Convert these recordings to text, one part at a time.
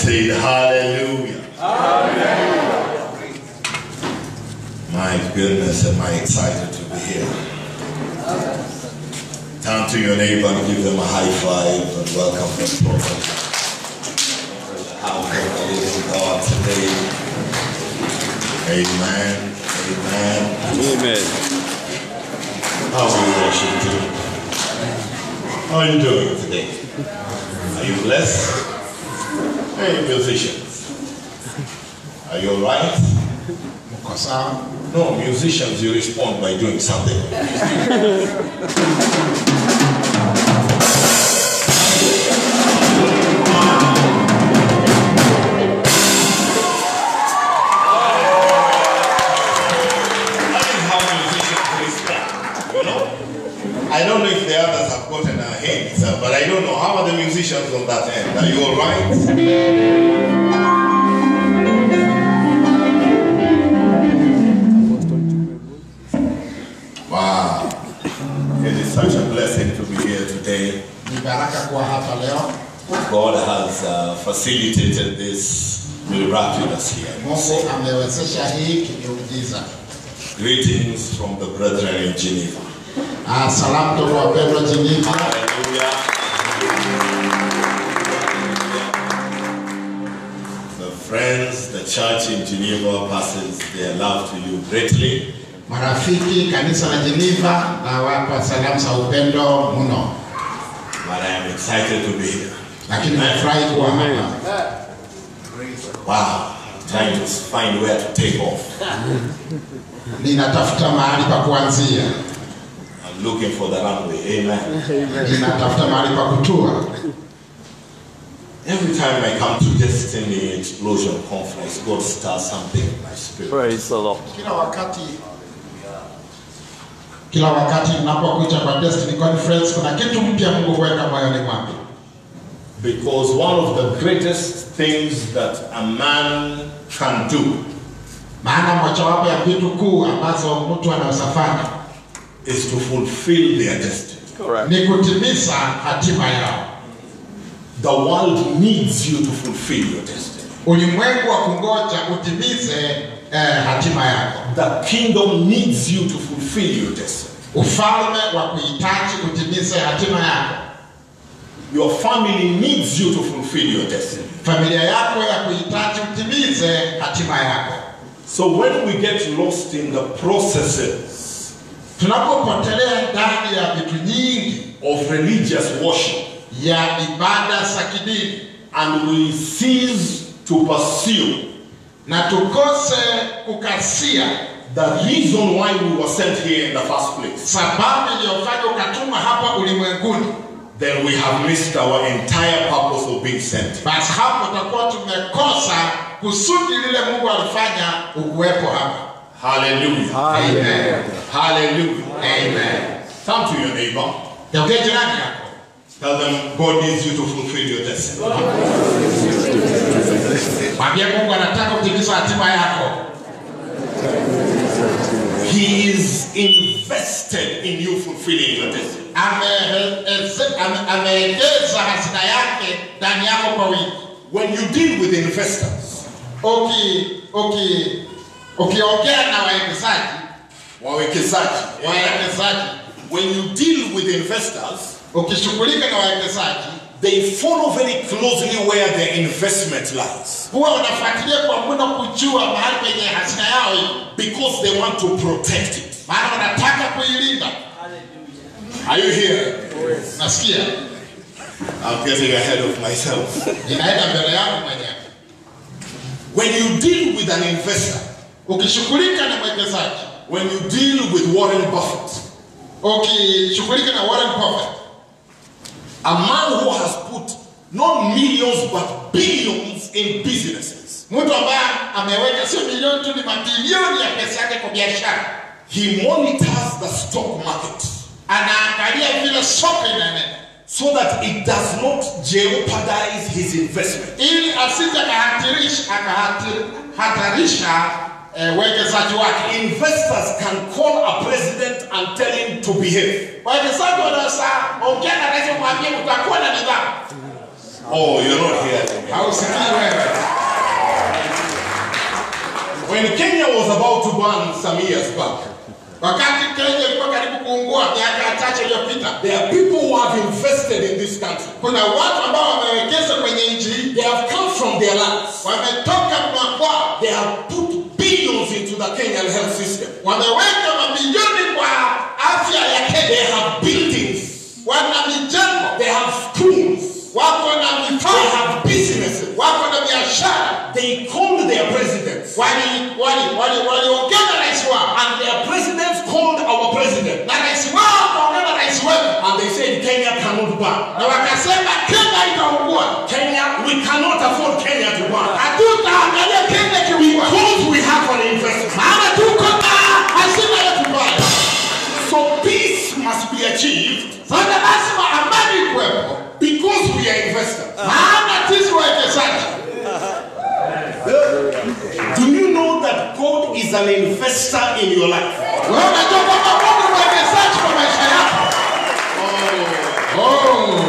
said hallelujah. My goodness, am I excited to be here. Turn to your neighbor and give them a high five and welcome the prophet. to the house of the living God today. Amen. Amen. Amen. How are you worship team? How are you doing today? Are you blessed? Hey, musicians. Are you alright? Mko sawa? No, musicians, you respond by doing something. That is how musicians respond, you know? I don't know if the others have gotten a hint, uh, but I don't know. How are the musicians on that end? Are you alright? Wow. It is such a blessing to be here today. Ni baraka kuwa hapa leo. God has uh, facilitated this miraculous here. Mungu amewezesha hii kimiujiza. Greetings from the brethren in Geneva. Ah, salamu toka wapendwa Geneva. Hallelujah. The friends, the church in Geneva passes their love to you greatly. Marafiki kanisa la Geneva na wapa salamu za upendo mno, But I am excited to be here. lakini nafurahi kuwa hapa. Wow. Trying to find where to take off. Ninatafuta mahali pa kuanzia, I'm looking for the runway. Amen. ninatafuta mahali pa kutua. Every time I come to Destiny Explosion Conference, God starts something in my spirit. Praise the Lord. Kila wakati kila wakati ninapokuja kwa Destiny Conference kuna kitu mpya Mungu huweka moyoni mwangu. Because one of the greatest things that a man can do Maana mojawapo ya vitu kuu ambazo mtu anazofanya is to fulfill their destiny. Correct. ni kutimiza hatima yao. The world needs you to fulfill your destiny. Ulimwengu wa kungoja utimize eh, hatima yako. The kingdom needs you to fulfill your destiny. Ufalme wa kuhitaji utimize hatima yako. Your family needs you to fulfill your destiny. Familia yako ya kuhitaji utimize hatima yako. So when we get lost in the processes Tunapopotelea ndani ya vitu nyingi of religious worship ya ibada za kidini and we cease to pursue na tukose kukasia the reason why we were sent here in the first place, sababu iliyofanya ukatuma hapa ulimwenguni, then we have missed our entire purpose of being sent. basi hapo tutakuwa tumekosa kusudi lile Mungu alifanya ukuwepo hapa. Hallelujah. Amen. Hallelujah. Amen. Turn to your neighbor. Geukia jirani yako, Tell them God needs you to fulfill your destiny. mwambie Mungu anataka kutimiza hatima yako. He is invested in you fulfilling your destiny. Ameeze- ame- Ameegeza hazina yake ndani yako kwa wingi. When you deal with investors, Uki uki ukiongea na wawekezaji wawekezaji, wawekezaji, when you deal with investors, ukishughulika na wawekezaji they follow very closely where their investment lies huwa unafuatilia kwa muda kujua mahali penye hazina yao iko, because they want to protect it. maana wanataka kuilinda. Are you here? Nasikia I'm getting ahead of myself. inaenda mbele yangu mwenyewe. When you deal with an investor, Ukishughulika na mwekezaji, when you deal with Warren Buffett, ukishughulika na Warren Buffett, a man who has put not millions but billions in businesses, mtu ambaye ameweka sio milioni tu, ni mabilioni ya pesa yake kwa biashara, he monitors the stock market anaangalia vile soko inaenenda so that it does not jeopardize his investment. ili asije akahatarisha akahatarisha eh, uwekezaji wake. Investors can call a president and tell him to behave. Wawekezaji wanaweza ongea na rais kumwambia utakuwa na nidhamu. Oh, you're not here. Hausikii wewe. When Kenya was about to burn some years back, Wakati Kenya ilikuwa karibu kuungua miaka chache iliyopita, there are people who have invested in this country. kuna watu ambao wamewekeza kwenye nchi hii, They have come from their lands. wametoka makwao, They have put billions into the Kenyan health system. wameweka mabilioni kwa afya ya They Kenya, have buildings. wana mijengo, They have schools. wako na They vifaa, have businesses. wako na biashara. They called their presidents. Wali wali wali waliongea na rais wao And their presidents called our president. na rais wao akaongea na rais wetu And they said Kenya cannot burn. na wakasema Kenya itaungua, Kenya, we cannot afford Kenya to burn. hatutaangalia Kenya kiungua, Because we have an investment. maana tuko na hazina yetu mbaya. So peace must be achieved Sasa lazima amani kuwepo, because we are investors. maana sisi wawekezaji. Do you know that God is an investor in your life? Wewe unajua kwamba Mungu ni mwekezaji kwa maisha yako. Oh,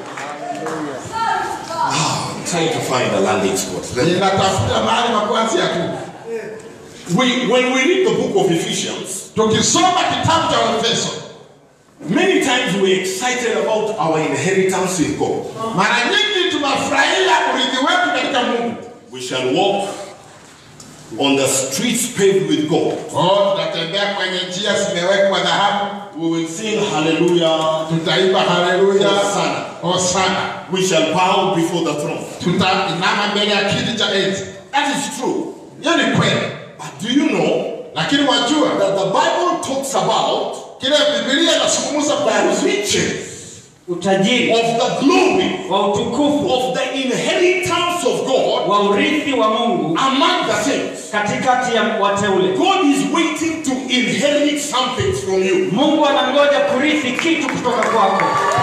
I'm trying to find a landing spot. ninatafuta mahali pa kuanzia tu. We, when we read the book of Ephesians, Tukisoma kitabu cha Efeso, many times we're excited about our inheritance with God. mara nyingi tunafurahia urithi wetu katika Mungu. We shall walk on the streets paved with gold. Oh, tutatembea kwenye njia zimewekwa dhahabu, We will sing hallelujah. tutaimba haleluya, Hosana. hosana, We shall bow before the throne. tutainama mbele ya kiti cha enzi. That is true. Hiyo ni kweli, But do you know lakini wajua that the Bible talks about kile Biblia inazungumza the kuhusu riches utajiri of the glory wa utukufu of the inheritance of God wa urithi wa Mungu among the saints. katikati ya wateule. God is waiting to inherit something from you. Mungu anangoja kurithi kitu kutoka kwako.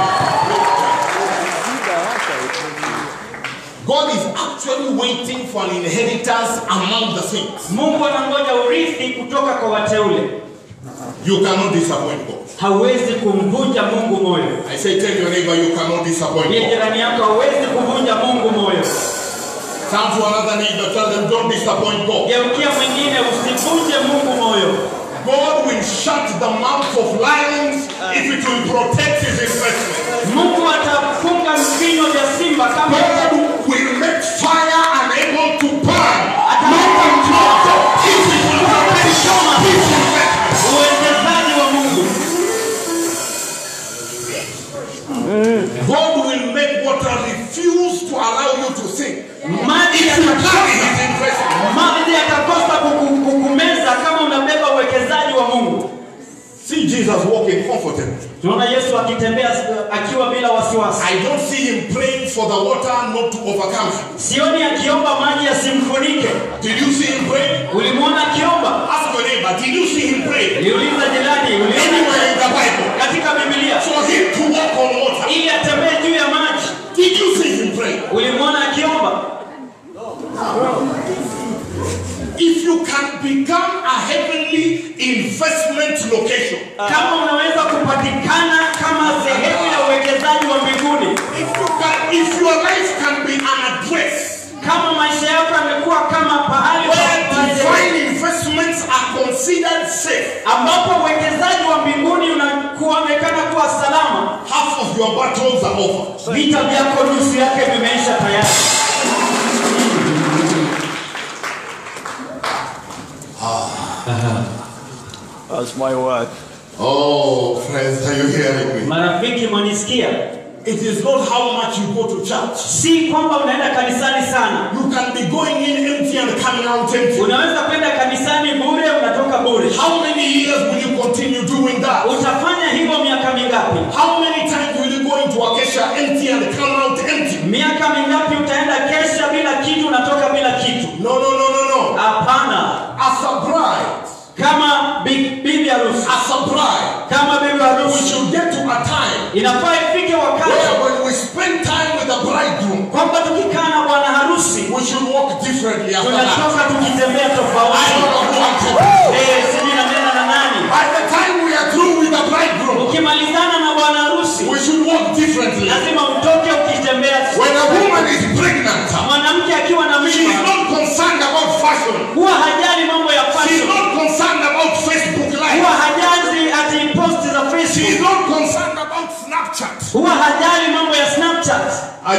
God is actually waiting for an inheritance among the saints. Mungu anangoja urithi kutoka kwa wateule. You cannot disappoint God. Hauwezi kumvunja Mungu moyo. I say, tell your neighbor, you cannot disappoint Ndiye God. jirani yako, hauwezi kuvunja Mungu moyo. Turn to another neighbor, tell them, don't disappoint God. Geukia mwingine, usivunje Mungu moyo. God will shut the mouth of lions if it will protect his investment. Mungu atafunga vinywa vya simba kama God will make fire unable to burn. Not until if it will protect his investment. uwekezaji wa Mungu. God will make water refuse to allow you to sink. Maji If you carry yatakosa his investment. maji yatakosa kuku- kukumeza kama unabeba uwekezaji wa Mungu. See Jesus walking comfortably. Tunaona Yesu akitembea akiwa bila wasiwasi. I don't see him praying for the water not to overcome him. Sioni akiomba maji yasimfunike. Did you see him pray? Ulimwona akiomba? Ask your neighbor, did you see him pray? Niuliza jirani, Anywhere uliona in the Bible. katika Biblia For him to walk on water. ili atembee juu ya maji? Did you see him pray? Ulimwona akiomba? If you can become a heavenly investment location, Kama unaweza kupatikana kama sehemu ya uwekezaji wa mbinguni, if you can, if your life can be an address kama maisha yako yamekuwa kama pahali where pa divine investments are considered safe, ambapo uwekezaji wa mbinguni unakuonekana kuwa salama, half of your battles are over. vita vyako nusu yake vimeisha tayari. That's my word. Oh, friends, are you hearing me? Marafiki, mwanisikia? It is not how much you go to church. Si kwamba unaenda kanisani sana. You can be going in empty and coming out empty. Unaweza kwenda kanisani bure, unatoka bure. How many years will you continue doing that? Utafanya hivyo miaka mingapi? How many times will you go into a kesha empty and come out empty? Miaka mingapi utaenda kesha bila kitu, unatoka bila kitu? No, no, no, no, no. Hapana. As a bride, Kama bi- bibi harusi, as a bride, kama bibi we harusi, should get to a time inafaa ifike wakati where when we spend time with the bridegroom, kwamba tukikaa na bwana harusi we should walk differently after that. tunatoka tukitembea I don't tofauti. know who I'm talking Eh, sijui nanena na nani. By the time we are through with the bridegroom, Ukimalizana na bwana harusi we should walk differently. lazima utoke ukitembea. When a woman is pregnant, Mwanamke akiwa na she is mimba not concerned about fashion. huwa hajali mambo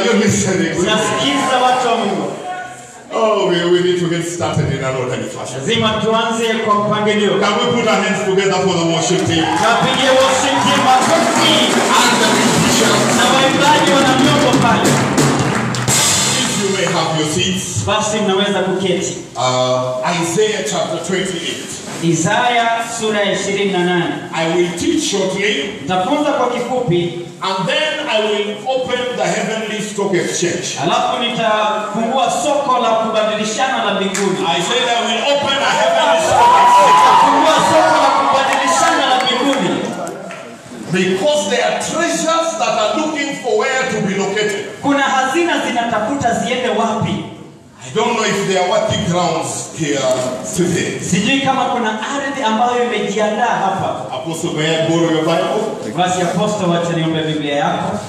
you listening? unasikiza watu wa mungu Oh, we, we need to get started in an orderly fashion. lazima tuanze kwa mpangilio Can we put our hands together for the worship team? kapigie worship team makofi And the musicians. na waimbaji wana vyombo pale If you may have your seats. basi mnaweza kuketi Uh, Isaiah chapter 28. isaya sura ya 28 I will teach shortly nitafunza kwa kifupi and then I will open the heavenly stock exchange. alafu nitafungua soko la kubadilishana la mbinguni I said I will open a heavenly stock exchange fungua soko la kubadilishana la mbinguni because there are treasures that are looking for where to be located. kuna hazina zinatafuta ziende wapi I don't know if there are working grounds here today. sijui kama kuna ardhi ambayo imejiandaa hapa Apostle, may I borrow your Bible? basi aposto wacha niombe biblia yako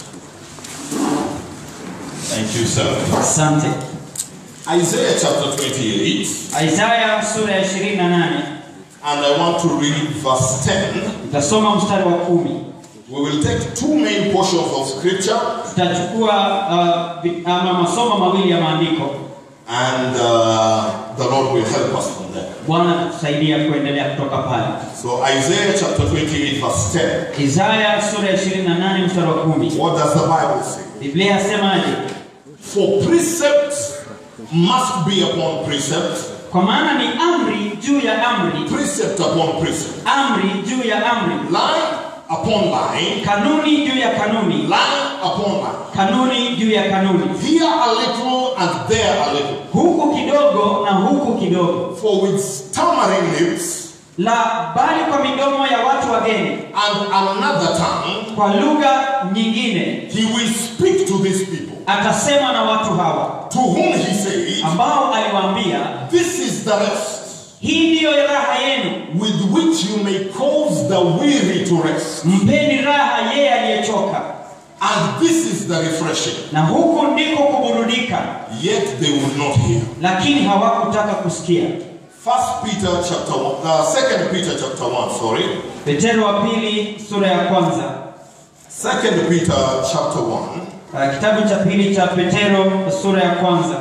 Thank you, sir. asante Isaiah chapter 28, isaya sura ya 28 and I want to read verse 10. tutasoma mstari wa kumi We will take two main portions of scripture tutachukua uh, vi- ama masomo mawili ya maandiko and uh, the Lord will help us from there. bwana atatusaidia kuendelea kutoka pale So Isaiah chapter 28 verse 10. isaya sura ya 28 mstari wa kumi What does the Bible say? biblia yasemaje For precept must be upon precept, kwa maana ni amri juu ya amri precept upon precept, amri juu ya amri line upon line, kanuni juu ya kanuni line upon line. kanuni juu ya kanuni Here a little and there a little. huku kidogo na huku kidogo For with stammering lips la bali kwa midomo ya watu wageni and another tongue, kwa lugha nyingine he will speak to these people, atasema na watu hawa to whom he says, ambao aliwaambia This is the rest hii ndiyo raha yenu with which you may cause the weary to rest, mpeni raha yeye aliyechoka and this is the refreshing. na huku ndiko kuburudika Yet they will not hear. lakini hawakutaka kusikia First Peter chapter one, uh, Second Peter chapter one. Sorry, petero wa pili sura ya kwanza Second Peter chapter one, Uh, kitabu cha pili cha petero sura ya kwanza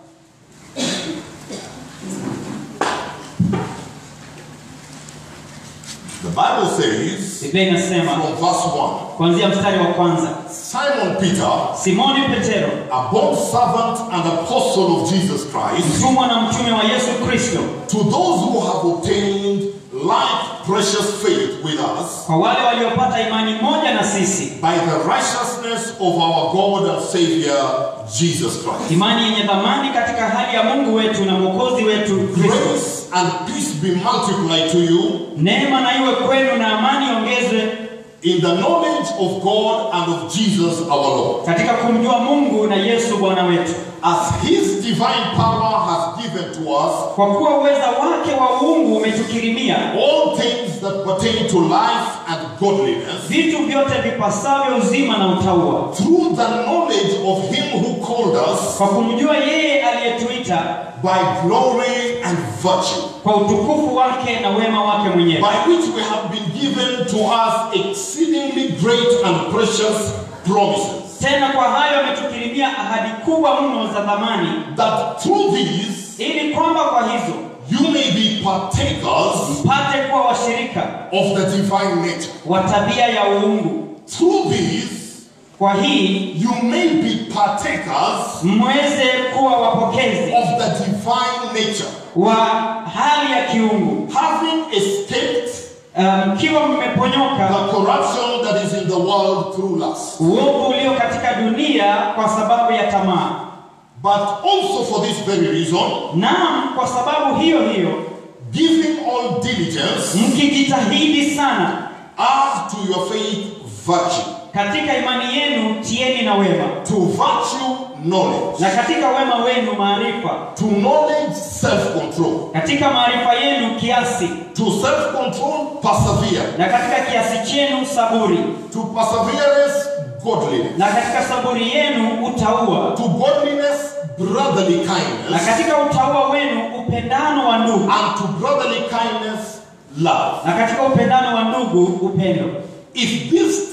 the Bible says biblia inasema from verse one, kuanzia mstari wa kwanza Simon Peter, simoni petero a bond servant and apostle of Jesus Christ, mtumwa na mtume wa yesu kristo to those who have obtained like precious faith with us kwa wale waliopata imani moja na sisi by the righteousness of our God and Savior Jesus Christ. imani yenye dhamani katika hali ya mungu wetu na mwokozi wetu kristo Grace and peace be multiplied to you neema na iwe kwenu na amani iongezwe in the knowledge of God and of Jesus our Lord, katika kumjua mungu na yesu bwana wetu as His divine power has given to us kwa kuwa uweza wake wa uungu umetukirimia all things that pertain to life and godliness vitu vyote vipasavyo uzima na utaua through the knowledge of Him who called us kwa kumjua yeye aliyetuita by glory and virtue, kwa utukufu wake na wema wake mwenyewe by which we have been given to us exceedingly great and precious promises, tena kwa hayo ametukirimia ahadi kubwa mno za dhamani that through these ili kwamba kwa hizo you may be partakers mpate kuwa washirika of the divine nature. wa tabia ya uungu Through these kwa hii you may be partakers mweze kuwa wapokezi of the divine nature, wa hali ya kiungu having escaped Uh, mkiwa mmeponyoka the corruption that is in the world through lust. uovu ulio katika dunia kwa sababu ya tamaa But also for this very reason, naam kwa sababu hiyo hiyo giving all diligence, mkijitahidi sana add to your faith virtue, katika imani yenu tieni na wema to virtue knowledge, na katika wema wenu maarifa to knowledge self-control, katika maarifa yenu kiasi to self-control perseverance, na katika kiasi chenu saburi to perseverance godliness, na katika saburi yenu utaua to godliness brotherly na kindness, katika utaua wenu upendano wa ndugu and to brotherly kindness love. na katika upendano wa ndugu upendo If these things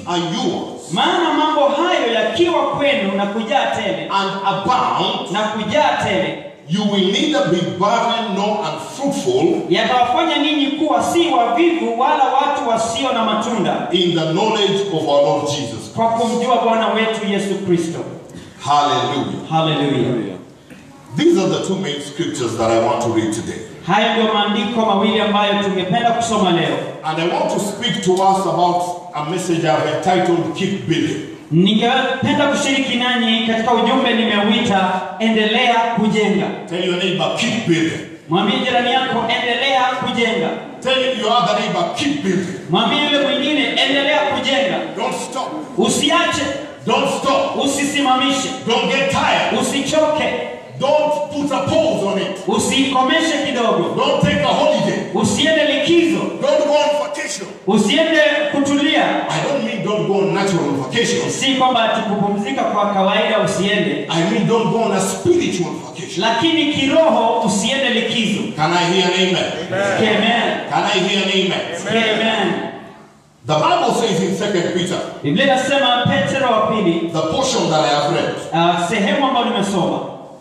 are yours maana mambo hayo yakiwa kwenu na kujaa tele and abound, na kujaa tele you will neither be barren nor unfruitful yatawafanya ninyi kuwa si wavivu wala watu wasio na matunda in the knowledge of our Lord Jesus. kwa kumjua bwana wetu yesu kristo Hallelujah. haleluya These are the two main scriptures that I want to read today. haya ndio maandiko mawili ambayo tungependa kusoma leo And I want to speak to us about a message I've entitled Keep Building. ningependa kushiriki nanyi katika ujumbe nimeuita endelea kujenga Tell your neighbor, keep building. mwambie jirani yako endelea kujenga Tell your other neighbor, keep building. mwambie yule mwingine endelea kujenga Don't stop. usiache Don't stop. usisimamishe Don't get tired. usichoke Don't put a pause on it. usikomeshe kidogo Don't take a holiday. usiende likizo Don't go on vacation. usiende kutulia I don't mean don't go on natural vacation. si kwamba ati kupumzika kwa kawaida usiende I mean don't go on a spiritual vacation. lakini kiroho usiende likizo Can I hear an amen? Amen. Can I hear an amen? Amen. The Bible says in 2 Peter, biblia inasema petero wa pili the portion that I have read, uh, sehemu ambayo nimesoma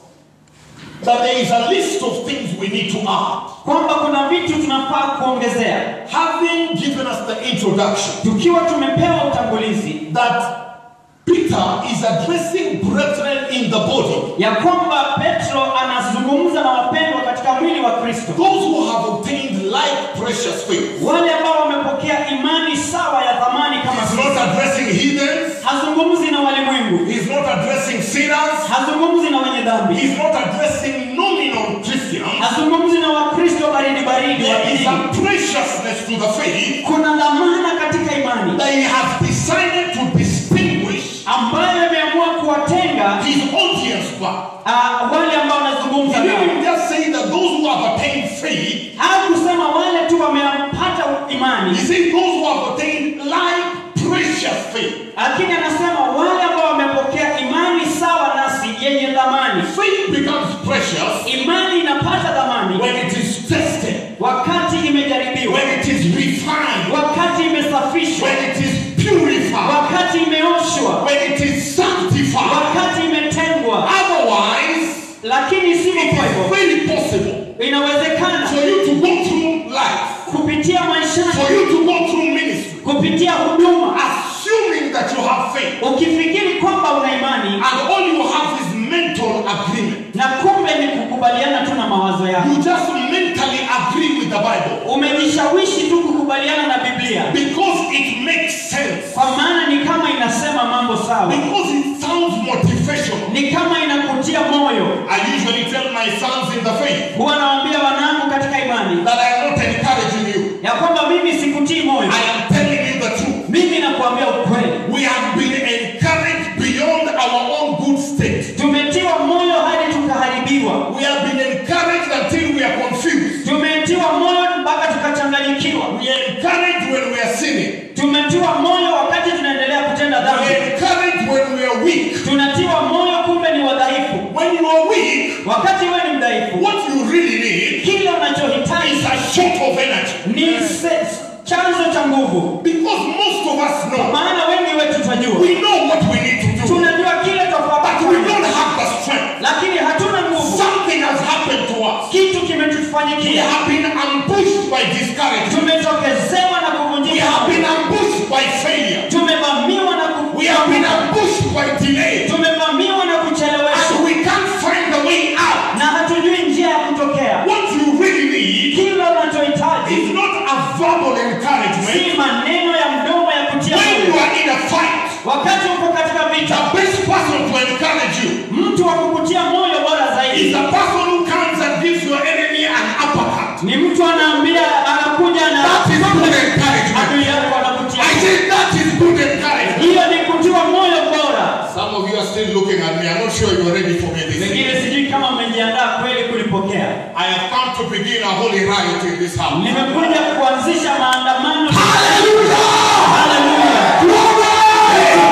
that there is a list of things we need to add. kwamba kuna vitu tunafaa kuongezea Having given us the introduction, tukiwa tumepewa utangulizi that Peter is addressing brethren in the body, ya kwamba petro anazungumza na wapendwa katika mwili wa kristo those who have obtained like precious faith. wale ambao wamepokea imani sawa ya thamani kama He's sisi. not addressing heathens, hazungumzi na walimwengu he's not addressing sinners, hazungumzi na wenye dhambi he's not addressing nominal Christians. hazungumzi na wakristo baridi baridi wa There is dini. a preciousness to the faith kuna dhamana katika imani that he has decided to distinguish ambayo imeamua kuwatenga his audience by. uh, wale ambao wanazungumza He nao didn't just say that those who have attained faith, au kusema wale tu wamepata imani he said those who have attained like precious faith. lakini anasema wale ambao wamepokea imani sawa nasi yenye dhamani Faith becomes precious imani inapata dhamani when it is tested, wakati imejaribiwa when it is refined, wakati imesafishwa when it is purified, wakati imeoshwa when it is sanctified. wakati imetengwa Otherwise, lakini sivyo it kwa is hivyo very possible inawezekana for you to go through life, kupitia maishani for you to go through ministry, kupitia huduma assuming that you have faith, ukifikiri kwamba una imani and all you have is mental agreement. na kumbe ni kukubaliana tu na mawazo yako You just mentally agree with the Bible umejishawishi tu kukubaliana na biblia because it makes sense, kwa maana ni kama inasema mambo sawa because it sounds motivational. ni kama inakutia moyo I usually tell my sons in the faith huwa nawaambia wanangu katika imani that I am not encouraging you. ya kwamba mimi sikutii moyo I am telling you the truth. mimi nakuambia ukweli We have been encouraged beyond our own good state. tumetiwa moyo hadi tukaharibiwa We have been encouraged until we are confused. tumetiwa moyo mpaka tukachanganyikiwa We are encouraged when we are sinning. tumetiwa moyo wakati tunaendelea kutenda We dhambi are encouraged when we are weak. tunatiwa moyo kumbe ni wadhaifu When you are weak, wakati wewe ni mdhaifu what you really need kile unachohitaji is a shot of energy. ni se- chanzo cha nguvu Because most of us know, maana wengi wetu tunajua we know what we need to do, tunajua kile tofauti but we don't have the strength. lakini hatuna nguvu Something has happened to us. kitu We kimetufanyikia have been ambushed by discouragement. tumetokezewa na We kuvunjika have been ambushed by failure. tumevamiwa na We have been ku- ambushed by delay. tumevamiwa na kucheleweshwa And we can't find the way out. na hatujui njia ya kutokea What you really need kile unachohitaji is not a verbal encouragement. si maneno ya mdomo ya kutia When you moyo are in a fight, wakati uko katika vita the best person to encourage you mtu wa kukutia moyo bora is zaidi the person who comes and gives your enemy an uppercut. ni mtu anaambia anakuja na That is good encouragement. adui yako anakutia I say that is good encouragement. hiyo ni kutiwa moyo bora Some of you are still looking at me. I'm not sure you are ready for me this wengine evening. sijui kama mmejiandaa kweli kulipokea I have come to begin a holy riot in this house. nimekuja kuanzisha maandamano Hallelujah! Hallelujah!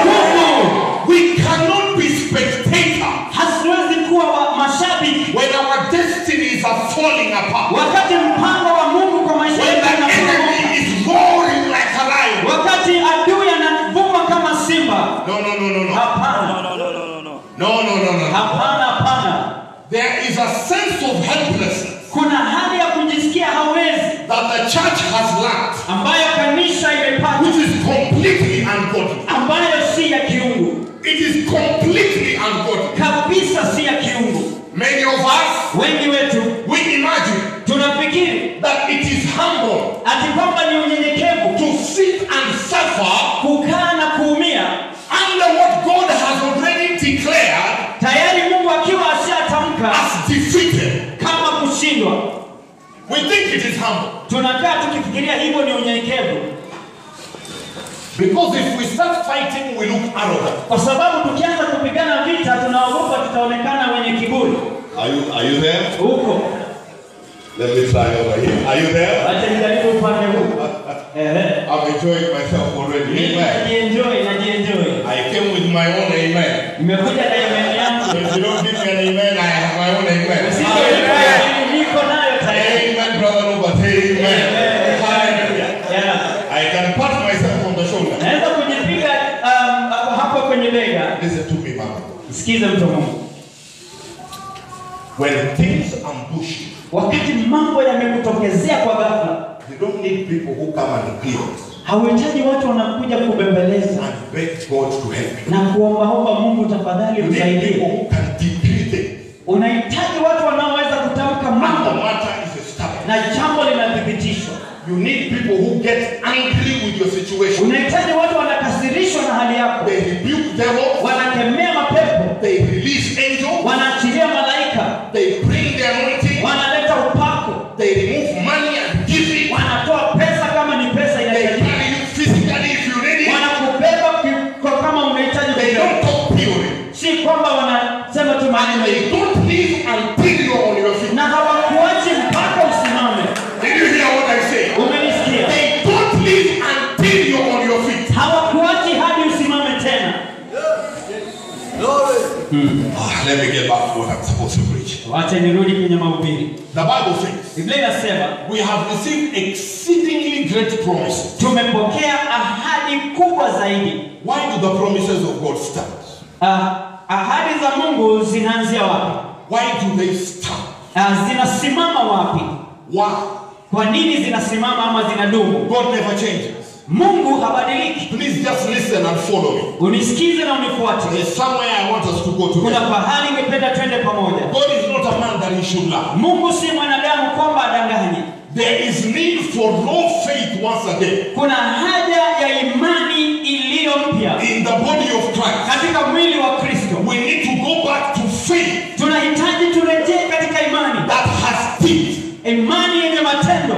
Mungu, We cannot be spectators hasiwezi kuwa wa mashabiki when our destinies are falling apart. wakati mpango wa mungu kwa maisha When yetu the unaporomoka. enemy is roaring like a lion. wakati adui anavuma there is a sense of helplessness kuna hali ya kujisikia hawezi that the church has lacked, ambayo kanisa imepata which is completely ungodly. ambayo si ya kiungu It is completely ungodly. kabisa si ya kiungu Many of us, wengi wetu we imagine tunafikiri that it is humble ati kwamba ni unyenyekevu to sit and suffer kukaa na kuumia under what God has already declared tayari mungu akiwa ashatamka as defeated. kama kushindwa We think it is humble. tunakaa tukifikiria hivyo ni unyenyekevu Because if we start fighting, we look arrogant. kwa sababu tukianza kupigana vita tunaogopa tutaonekana wenye kiburi Are you, are you there? huko Let me try over here. Are you there? acha nijaribu upande huu Ehe. I'm enjoying myself already. Mimi Amen. najienjoy najienjoy I came with my own amen. nimekuja na imani yangu If you don't give me an amen, I have my own amen. Usiponipa mimi niko nayo tayari Amen, brother Robert. Amen. Hallelujah. Yeah. I can pat myself on the shoulder. naweza kujipiga um, hapo hapo kwenye bega Listen to me, mama. sikize mtu wa mungu When things ambush you, wakati mambo yamekutokezea kwa ghafla you don't need people who come and plead hauhitaji watu wanakuja kubembeleza and beg God to help you. na kuombaomba mungu tafadhali You need people msaidie who can decree things. unahitaji watu wanaoweza kutamka And the mambo matter is established. na jambo linathibitishwa You need people who get angry with your situation. unahitaji watu wanakasirishwa na hali yako They rebuke devils. wanakemea mapepo They release angels. wanaachilia malaika They bring the anointing. wanaleta upako They remove money and give it. wanatoa pesa kama ni pesa They inahitajika carry you physically if you need it. wanakubeba ki- kwa kama unahitaji They kubeba. don't talk theory. si kwamba wanasema tu And maneno they hivi don't leave until you're on your feet. na hawakuachi mpaka usimame Did you hear what I say? umenisikia They don't leave until you're on your feet. hawakuachi hadi usimame tena Ah, let me get back to what I'm supposed to preach. wacha nirudi kwenye mahubiri The Bible says biblia inasema we have received exceedingly great promises. tumepokea ahadi kubwa zaidi Why do the promises of God stand? Ah, ahadi za mungu zinaanzia wapi Why do they stand? Ah, zinasimama wapi Why? kwa nini zinasimama ama zinadumu God never changes. mungu habadiliki Please just listen and follow me. unisikize na unifuate There's somewhere I want us to go kuna together. pahali ingependa twende pamoja God is not a man that he should lie. mungu si mwanadamu kwamba adanganye There is need for raw faith once again kuna haja ya imani iliyo mpya in the body of Christ. katika mwili wa kristo We need to go back to faith tunahitaji turejee katika imani that has teeth. imani yenye matendo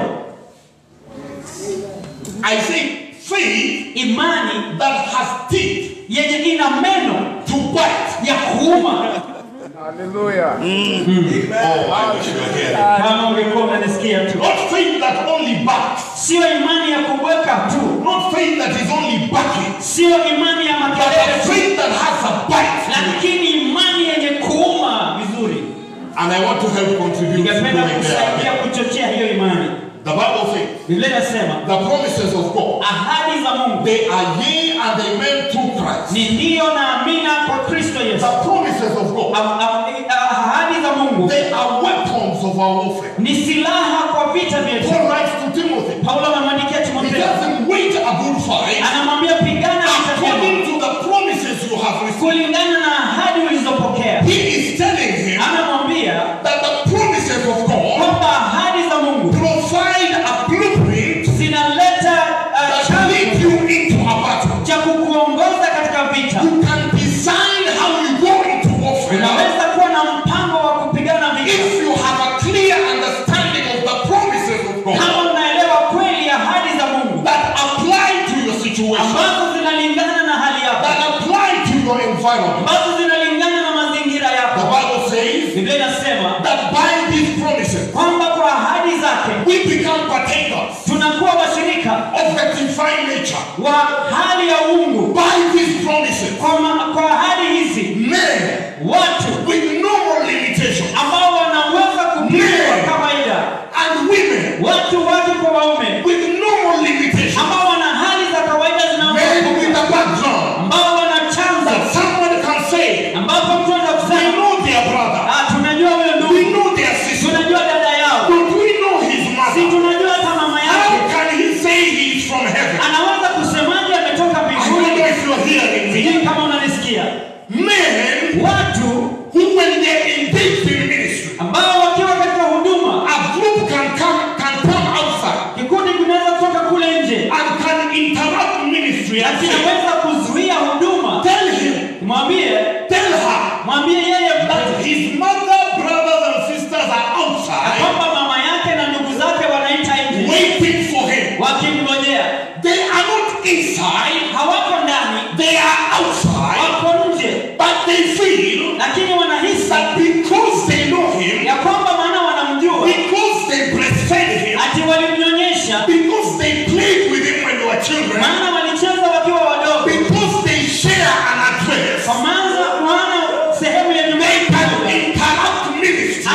I say faith imani that has teeth yenye ina meno to bite. ya kuuma Hallelujah. Oh, I wish you were here. kama ungekuwa unanisikia tu Not faith that only backs. sio imani ya kubweka tu Not faith that is only backing. sio imani ya But a makelele tu faith that has a bite. lakini imani yenye kuuma vizuri And I want to help contribute to ningependa going kusaidia there. kuchochea hiyo imani The Bible says biblia inasema the promises of God, ahadi za mungu they are yea and amen through Christ. ni ndiyo na amina kwa kristo yesu The promises of God, Ah- ah- ah- ahadi za mungu they are weapons of our warfare. ni silaha kwa vita vyetu Paul writes to Timothy, paulo anamwandikia he timotheo tells him, wage a good fight anamwambia pigana vita vyema according to the promises you have received. kulingana na ahadi ulizopokea He is telling him anamwambia that the promises of God kwamba ahadi za mungu provide a blueprint zinaleta ah, that chanzo lead you into a battle. cha kukuongoza katika vita You can design how you go into warfare unaweza kuwa na mpango wa kupigana vita if you have a clear understanding of the promises of God kama unaelewa kweli ahadi za mungu that apply to your situation, ambazo zinalingana na hali yako that apply to your environment. ambazo zinalingana na mazingira The yako Bible says biblia inasema that by these promises kwamba kwa ahadi zake we become partakers tunakuwa washirika of the divine nature. wa hali ya uungu By these promises, kwa, ma- kwa ahadi hizi men watu with normal limitations ambao wanaweza kupigwa Yeah. kawaida and women watu wake kwa waume with normal limitations, ambao wana hali za kawaida men zinazoo with a background ambao wana chanzo that someone can say, ambapo mtu anaweza I kusema know their brother. "Ah, tunajua huyo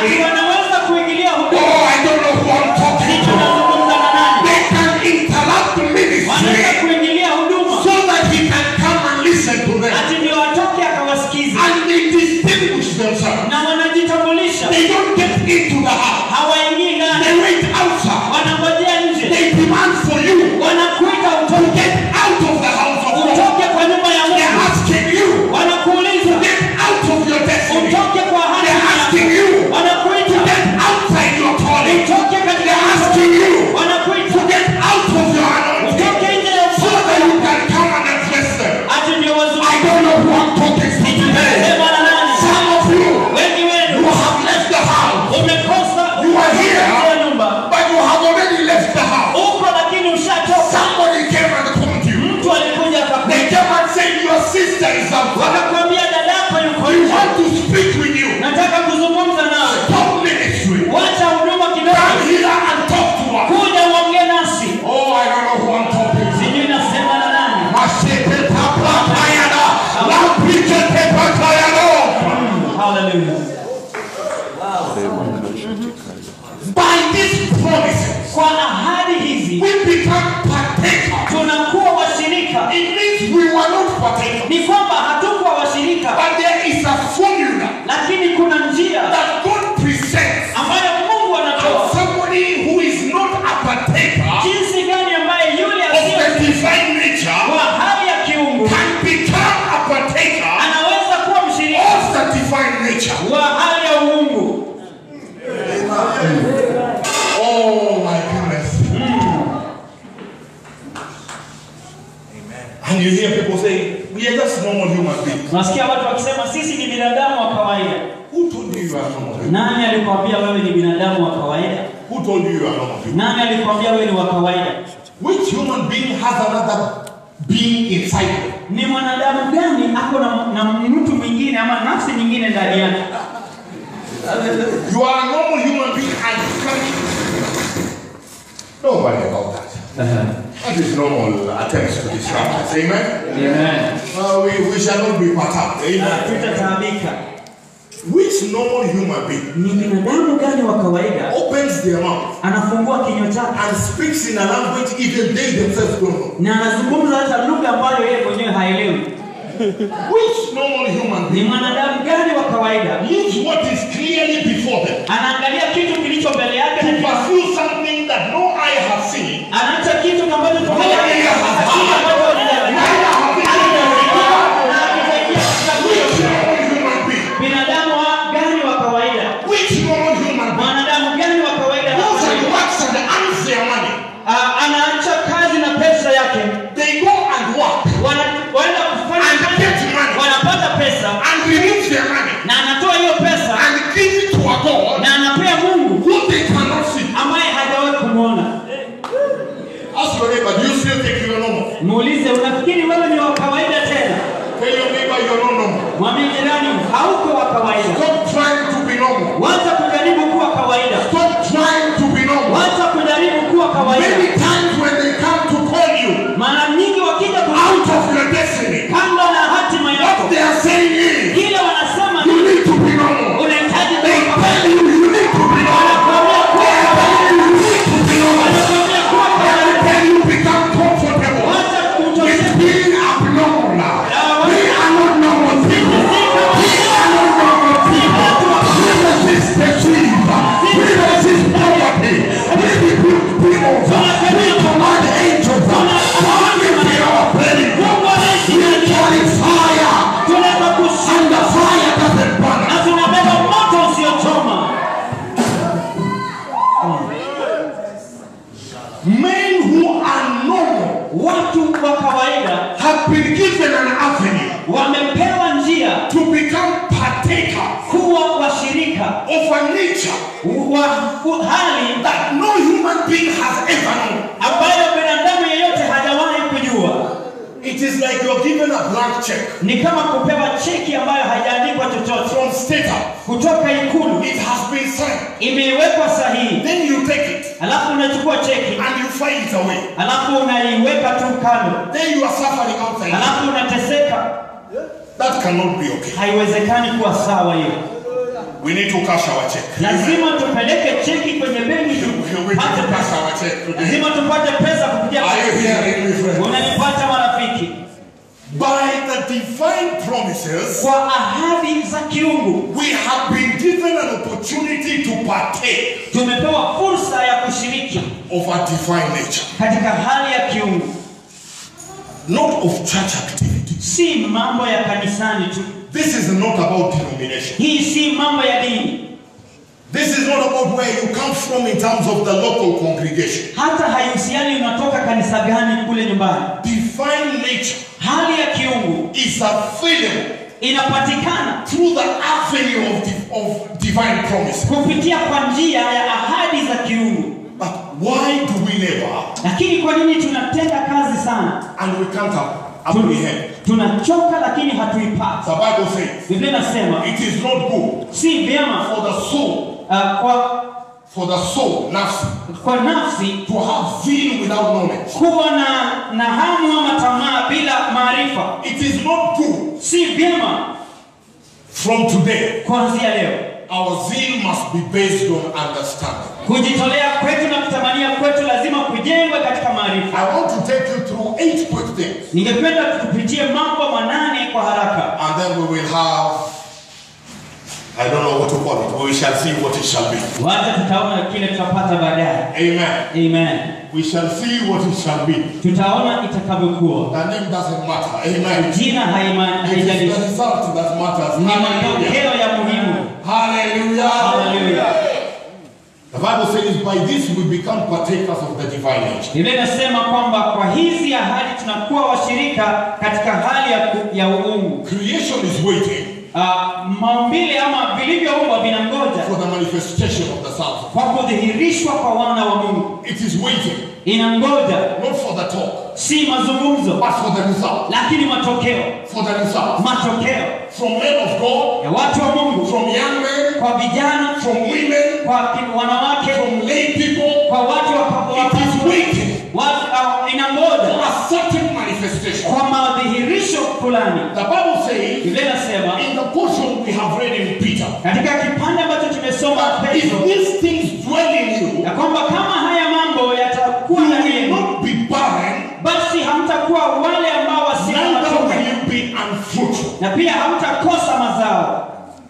ministry. wanaweza kuingilia huduma Oh, I don't know who I'm talking hicho to. nazungumza na nani They can interrupt the wanaweza ministry kuingilia huduma so that he can come and listen to them. ati ndio atoke akawasikiza And they distinguish themselves. na wanajitambulisha They don't get into the house. hawaingii ndani They wait outside. wanangojea nje They demand for you wanakuita to utoke get out of the house of God. utoke kwa nyumba ya They're Mungu asking you wanakuuliza get out of your destiny. utoke kwa hali They're asking yako you wanakuita get outside your calling. utoke katika They're asking you wanakuita to get out of your anointing utoke nje ya so that ufalme you can come and address them. ati ndio I wazuri don't know who I'm talking to today. sema na nani Some of you, wengi you wenu have left the house, umekosa You are here. umekosa nyumba but you have already left the house. uko lakini ushatoka Somebody came and called you. mtu alikuja They akakuita came and said your sister is out. wakakwambia dadako yuko We nje want to speak with you. nataka kuzungumza nawe Stop ministry. wacha huduma Come kidogo here and talk to us. kuja uongee nasi Oh, I don't know who I'm talking to. sijui nasema na nani Mashete tapa tayana. Lampike tepa tayano. haleluya By these promises, kwa ahadi hizi we become partakers. tunakuwa washirika It means we were not partakers. ni kwamba hatukuwa washirika But there is a formula lakini kuna njia that God presents. ambayo mungu And anatoa somebody who is not a partaker jinsi gani ambaye yule of asiyo the divine nature wa hali ya kiungu can become a partaker anaweza kuwa mshirika of the divine nature. wa hali ya uungu Oh my goodness. And you hear people say, we are just normal human beings. nasikia watu wakisema sisi ni binadamu wa kawaida Who told you you are normal? people? nani alikwambia wewe ni binadamu wa kawaida Who told you you are normal? people? nani alikwambia wewe ni wa kawaida Which human being has another being inside them? ni mwanadamu gani ako na, na mtu mwingine ama nafsi nyingine ndani yake You are a normal human being and you can Don't worry about that. That is normal attempts to distract us. Amen? Amen. Uh, we, we shall not be perturbed. Amen? tutataabika Which normal human being ni binadamu gani wa kawaida opens their mouth anafungua kinywa chake and speaks in a language even they themselves don't know? na anazungumza hata lugha ambayo yeye mwenyewe haelewi Which normal human ni being mwanadamu gani wa kawaida leaves what is clearly before them anaangalia kitu kilicho mbele yake to na kina- pursue something that no eye has seen, anaacha kitu ambacho no ear has Hakuna heard, ambacho hajaelewa. neither have it Na akiingia katika Which kitu. normal human being? binadamu wa- gani wa kawaida Which normal human being? mwanadamu gani wa kawaida Goes and works and earns their money. Ah, anaacha kazi na pesa yake They go and work Wana- waenda kufanya And kazi, get money. wanapata pesa and remove their money na anatoa hiyo pesa and give it to a God na anapea mungu who they cannot see. ambaye hajawahi kumwona Ask your neighbor, do you still think you are normal? muulize unafikiri wewe ni wa kawaida tena Tell your neighbor you are not normal. mwambie jirani hauko wa kawaida Stop trying to be normal. wacha kujaribu kuwa kawaida Stop trying to be normal. wacha kujaribu kuwa kawaida Many times when they come to call you mara nyingi wakija out kukuta of your destiny, kando na hatima yako what they are saying is, kile wanasema you need to be normal. unahitaji They kuwa tell you you need to be normal. wanakuambia kuwa They tell you you need to be normal. wanakuambia kuwa They kawaida tell you become comfortable. wacha It's kutosheka being abnormal. We are not normal people. We are not normal people. We resist the cheap. We resist poverty. We rebuke demons. We command angels. Come into our belly. Mungu anaishi We ndani yetu. carry fire. tunaweza And kushinda the fire doesn't burn na us. tunabeba moto usiochoma Men who are normal watu wa kawaida have been given an avenue wamepewa njia to become partakers kuwa washirika of a nature wa wa hali that no human being has ever known. ambayo binadamu yeyote hajawahi kujua It is like you're given a blank check ni kama kupewa cheki ambayo haijaandikwa chochote from State House. kutoka ikulu It has been signed. imewekwa sahihi Then you take it alafu unachukua cheki and you file it away. alafu unaiweka tu kando Then you are suffering outside. alafu unateseka That cannot be okay. haiwezekani kuwa sawa hiyo We need to cash our check. lazima tupeleke cheki kwenye benki We need tupate to cash pesa our check today. lazima tupate pesa kupitia Are you hearing me, friend? unanipata marafiki By the divine promises, kwa ahadi za kiungu we have been given an opportunity to partake tumepewa fursa ya kushiriki of a divine nature, katika hali ya kiungu not of church activities. si mambo ya kanisani tu This is not about denomination. hii si mambo ya dini This is not about where you come from in terms of the local congregation. hata haihusiani unatoka kanisa gani kule nyumbani Divine nature hali ya kiungu is available inapatikana through the avenue of, di- of divine promises. kupitia kwa njia ya ahadi za kiungu But why do we never lakini kwa nini tunatenda kazi sana and we can't ap- Tun- apprehend? tunachoka lakini hatuipati The Bible says biblia inasema it is not good si vyema for the soul, uh, kwa, for the soul, nafsi, kwa nafsi to have zeal without knowledge. kuwa na, na hamu ama tamaa bila maarifa It is not good si vyema from today. kuanzia leo Our zeal must be based on understanding. kujitolea kwetu na kutamania kwetu lazima kujengwe katika maarifa I want to take you through eight quick things, ningependa tukupitie mambo manane kwa haraka and then we will have, I don't know what to call it, we shall see what it shall be. wacha tutaona kile tutapata baadaye Amen. amen We shall see what it shall be. tutaona itakavyokuwa The name doesn't matter. Amen. jina haima- It is the haijalishi result that matters. ni Hallelujah. matokeo ya muhimu Hallelujah. haleluya The Bible says, by this we become partakers of the divine nature. biblia inasema kwamba kwa hizi ahadi tunakuwa washirika katika hali ya, ku- ya uungu Creation is waiting uh, maumbile ama vilivyoumbwa vinangoja for the manifestation of the sons. of kwa kudhihirishwa kwa wana wa mungu God. It is waiting, inangoja not for the talk, si mazungumzo but for the result. lakini matokeo For the result. matokeo From men of God, ya watu wa mungu from young men, kwa vijana from women, kwa ki- wanawake from lay people. kwa watu wa- wa- It is waiting watu- uh, for inangoja a certain manifestation. kwa madhihirisho fulani The Bible says, biblia inasema in the portion we have read in Peter, katika kipande ambacho tumesoma that if petro these things dwell in you, ya kwamba kama haya mambo yatakuwa you ndani will yenu not be barren, basi hamtakuwa wale ambao wasio na neither matunda will you be unfruitful. na pia hamtakosa mazao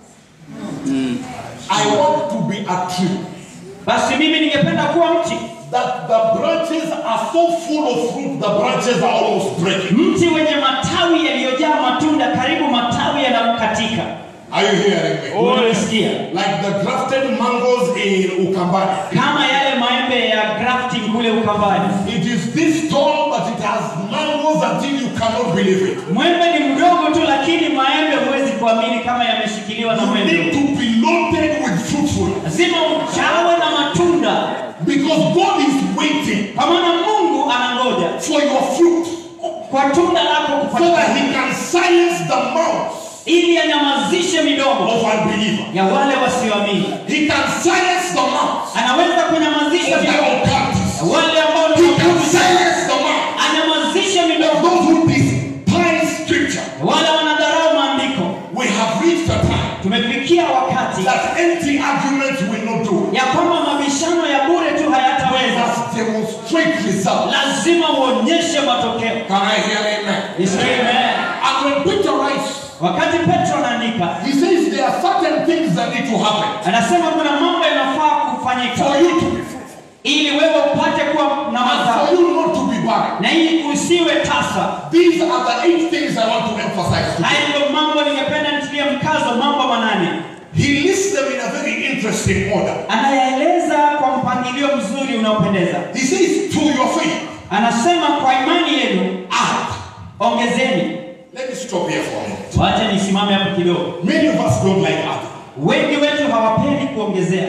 I want to be a tree basi mimi ningependa kuwa mti that the branches are so full of fruit, the branches are almost breaking. mti wenye matawi yaliyojaa matunda karibu matawi yanamkatika Are you hearing me? unasikia Like the grafted mangoes in Ukambani. kama yale maembe ya grafting kule ukambani It is this tall, but it has mangoes until you cannot believe it. mwembe ni mdogo tu lakini maembe huwezi kuamini kama yameshikiliwa na You need mwembe to be loaded with fruitfulness lazima ujawe na matunda because God is waiting kwa maana mungu anangoja for your fruit kwa tunda lako so kupatikana that He can silence the mouth ili anyamazishe midomo of unbeliever. ya wale wasioamini He can silence the mouth anaweza kunyamazisha of the midomo occultists. ya wale ambao ni He can wapuzi silence the mouth anyamazishe of midomo those who despise Scripture. ya wale wanadharau maandiko We have reached a time tumefikia wakati that empty arguments will not do. ya kwamba mabishano ya bure tu We hayataweza must demonstrate results. lazima uonyeshe matokeo Can I hear amen? Nisikie amen. And when Peter writes, wakati petro anaandika he says there are certain things that need to happen anasema kuna mambo yanafaa kufanyika for you to be fruitful ili wewe upate kuwa na and mazao for you not to be barren. na ili usiwe tasa These are the eight things I want to emphasize today. haya ndio mambo ningependa nitilie mkazo mambo manane He lists them in a very interesting order. anayaeleza kwa mpangilio mzuri unaopendeza He says, to your faith, anasema kwa imani yenu add. ongezeni Let me stop here for a minute. wacha nisimame hapo kidogo Many of us don't like adding. wengi wetu hawapendi kuongezea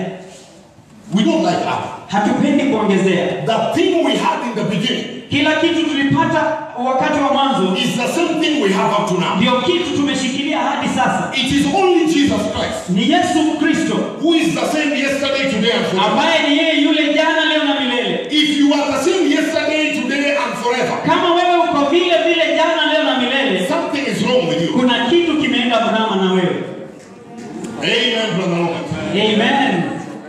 We don't like adding. hatupendi kuongezea The thing we had in the beginning kila kitu tulipata wakati wa mwanzo is the same thing we have up to now. ndio kitu tumeshikilia hadi sasa It is only Jesus Christ ni yesu kristo who is the same yesterday, today, and forever. ambaye ni yeye yule jana leo na milele If you are the same yesterday, today, and forever, kama wewe uko vile vile jana leo na milele something is wrong with you. kuna kitu kimeenda mrama na wewe Amen, brother Robert.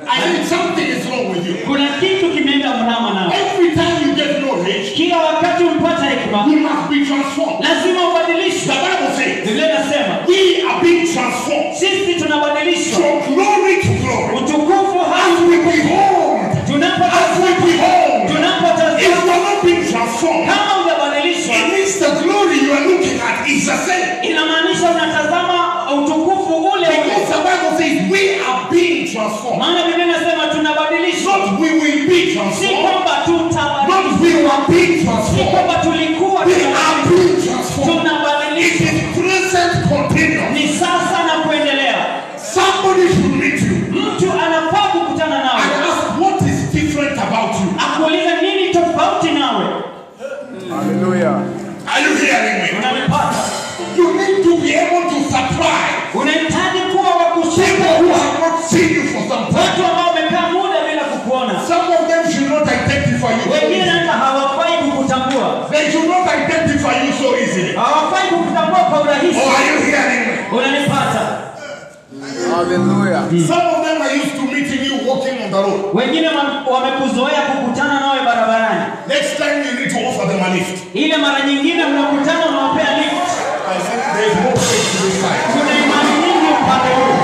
I think something is wrong with you. kuna kitu kimeenda mrama nao Every time you get knowledge, kila wakati umpata hekima you must be transformed. lazima The ubadilishwe Bible says, biblia inasema we are being transformed sisi tunabadilishwa from glory to glory. utukufu As hadi we behold, as tunapotazama we behold, if tunapotazama you are not being transformed, kama hujabadilishwa it means the glory you are looking at is the same. inamaanisha unatazama utukufu ule ule Because the Bible says we are being transformed. maana biblia inasema tunabadilishwa Not we will be si transformed. kwamba tutabadilishwa Not we were being si transformed. kwamba tulikuwa We are being transformed. It tunabadilishwa is present continuous. ni sasa na kuendelea Somebody should meet you mtu anafaa kukutana and nawe ask what is different about you. akuuliza nini tofauti nawe Hallelujah. Are you hearing me? unanipata You need to be able to surprise unahitaji kuwa wa people kushika who have not seen you for some time. watu ambao wamekaa muda bila kukuona Some of them should not identify you so wengine easily. hata hawafai kukutambua They should not identify you so easily. hawafai kukutambua kwa urahisi Or are you hearing me? unanipata Hallelujah. Some of them are used to meeting you walking on the road. wengine wa- wamekuzoea kukutana nawe barabarani Next time you need to offer them a lift. ile mara nyingine mnakutana unawapea lift I said there's more faith to this side. kuna imani nyingi upande huu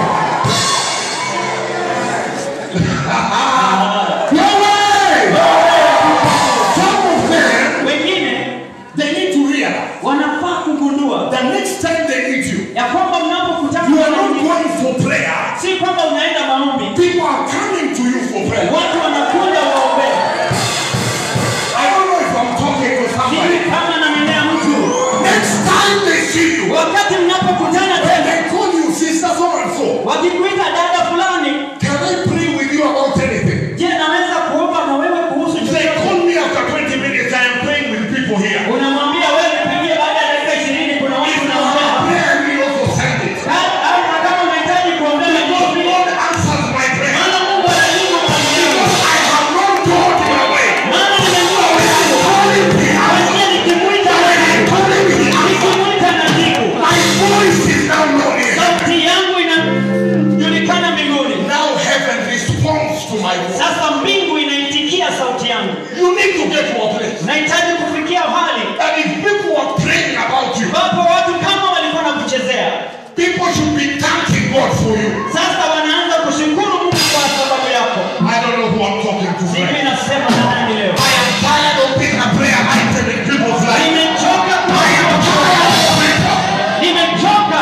No way! Some of them, wengine they need to realize wanafaa kugundua the next time they meet you, ya kwamba mnapokutana you are mara not nyingine, going for prayer. si kwamba unaenda maombi People are coming to you for prayer. watu wanakuja waombee I don't know if I'm talking to sijui somebody. kama namendea mtu Next time they see you, wakati mnapokutana when tena they call you sister so and so, wakikuita dada fulani can I pray with you about anything? je naweza kuomba na wewe kuhusu They chochote call me after 20 minutes. I am praying with people here. unamwambia wewe nipigie baada ya dakika ishirini kuna watu If you naombea have prayer, we also send it. Ha- au na kama unahitaji kuombea na Because kuombea. God answers my prayer. maana mungu anajibu maombi yangu. Because I have not told you away. maana nimejua When I call him, he answers. Wengine nikimwita When I call him, he answers. nikimwita najibu My voice is now known here. sauti yangu inajulikana mbinguni Now heaven responds to my voice. sasa mbingu inaitikia sauti yangu You need to get to a place nahitaji kufikia hali that if people are praying about you, ambapo watu kama walikuwa na kuchezea people should be thanking God for you. sasa wanaanza kushukuru mungu kwa sababu yako I don't know who I'm talking to. sijui friend. nasema na nani leo I am tired of being a prayer item in people's life. nimechoka I am tired of prayer. nimechoka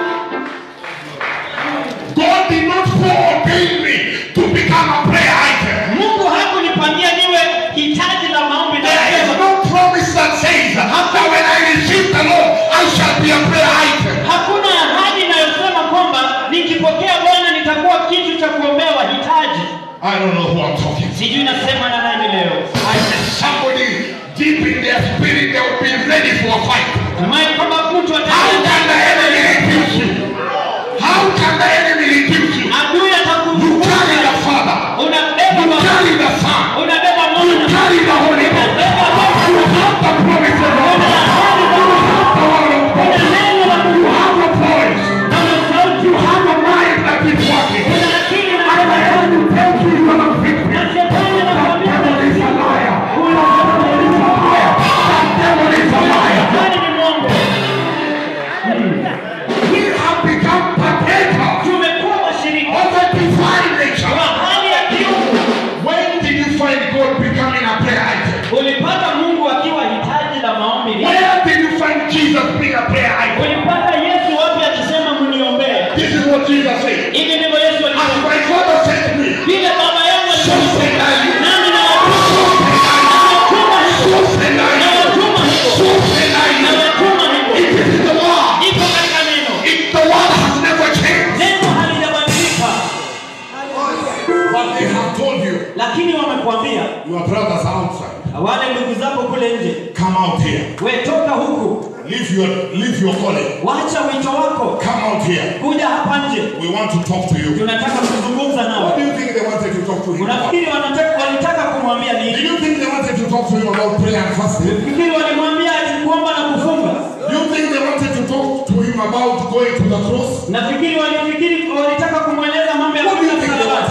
God did not foreordain me to become a prayer item. mungu hakunipangia niwe hitaji la maombi na There is neema. no promise that says that when I receive the Lord, I shall be a prayer item. hakuna ahadi inayosema kwamba nikipokea bwana nitakuwa kitu cha kuombea wahitaji I don't know who I'm talking to. sijui nasema na nani leo I said somebody deep in their spirit, they will be ready for a fight. Natumai kwamba mtu How ata- can the enemy refuse you? How can the enemy refuse you? adui You atakuvuka carry the Father. unabeba You Baba, carry the Son. unabeba You mwana carry the Holy Ghost. unabeba Roho, You have the promise of God. una ahadi You za Mungu, have the word of God. una neno la You Mungu, have a voice. na una sauti, You have a mind that is working. una akili na And the roho. enemy tells you you are not victim. Na shetani That anakuambia devil is a liar. una That devil is a liar. That devil is a liar. shetani ni mwongo. We have become partakers Tumekuwa washirika of the divine nature. wa hali ya kiungu. When did you find God becoming a prayer item? Ulipata Mungu akiwa hitaji la maombi lini? Where did you find Jesus being a prayer item? Ulipata Yesu wapi akisema mniombee? This is what Jesus said. Hivi ndivyo Yesu As alisema. my father said to me, Vile baba yangu so alisema, said I you. nami nawatuma nawatuma hivyo, So said I you. nawatuma hivyo, So said I you. nawatuma hivyo. It is the word. Iko katika neno, It, the word has never changed. neno halijabadilika, But they have told you, lakini wamekuambia your brothers are outside. wale ndugu zako kule nje, Come out here. we toka huku, Leave your, leave your calling. wacha wito wako, Come out here. kuja hapa nje, We want to talk to you. tunataka kuzungumza What nawe. do you think they wanted to talk to him about? Unafikiri wanataka walitaka kumwambia Do nini? you think they wanted to talk to him about prayer and fasting? Fikiri walimwambia ati kuomba na kufunga? Do you think they wanted to talk to him about going to the cross? Nafikiri walifikiri walitaka kumweleza mambo ya What do you kwenda think they msalabani. wanted to talk to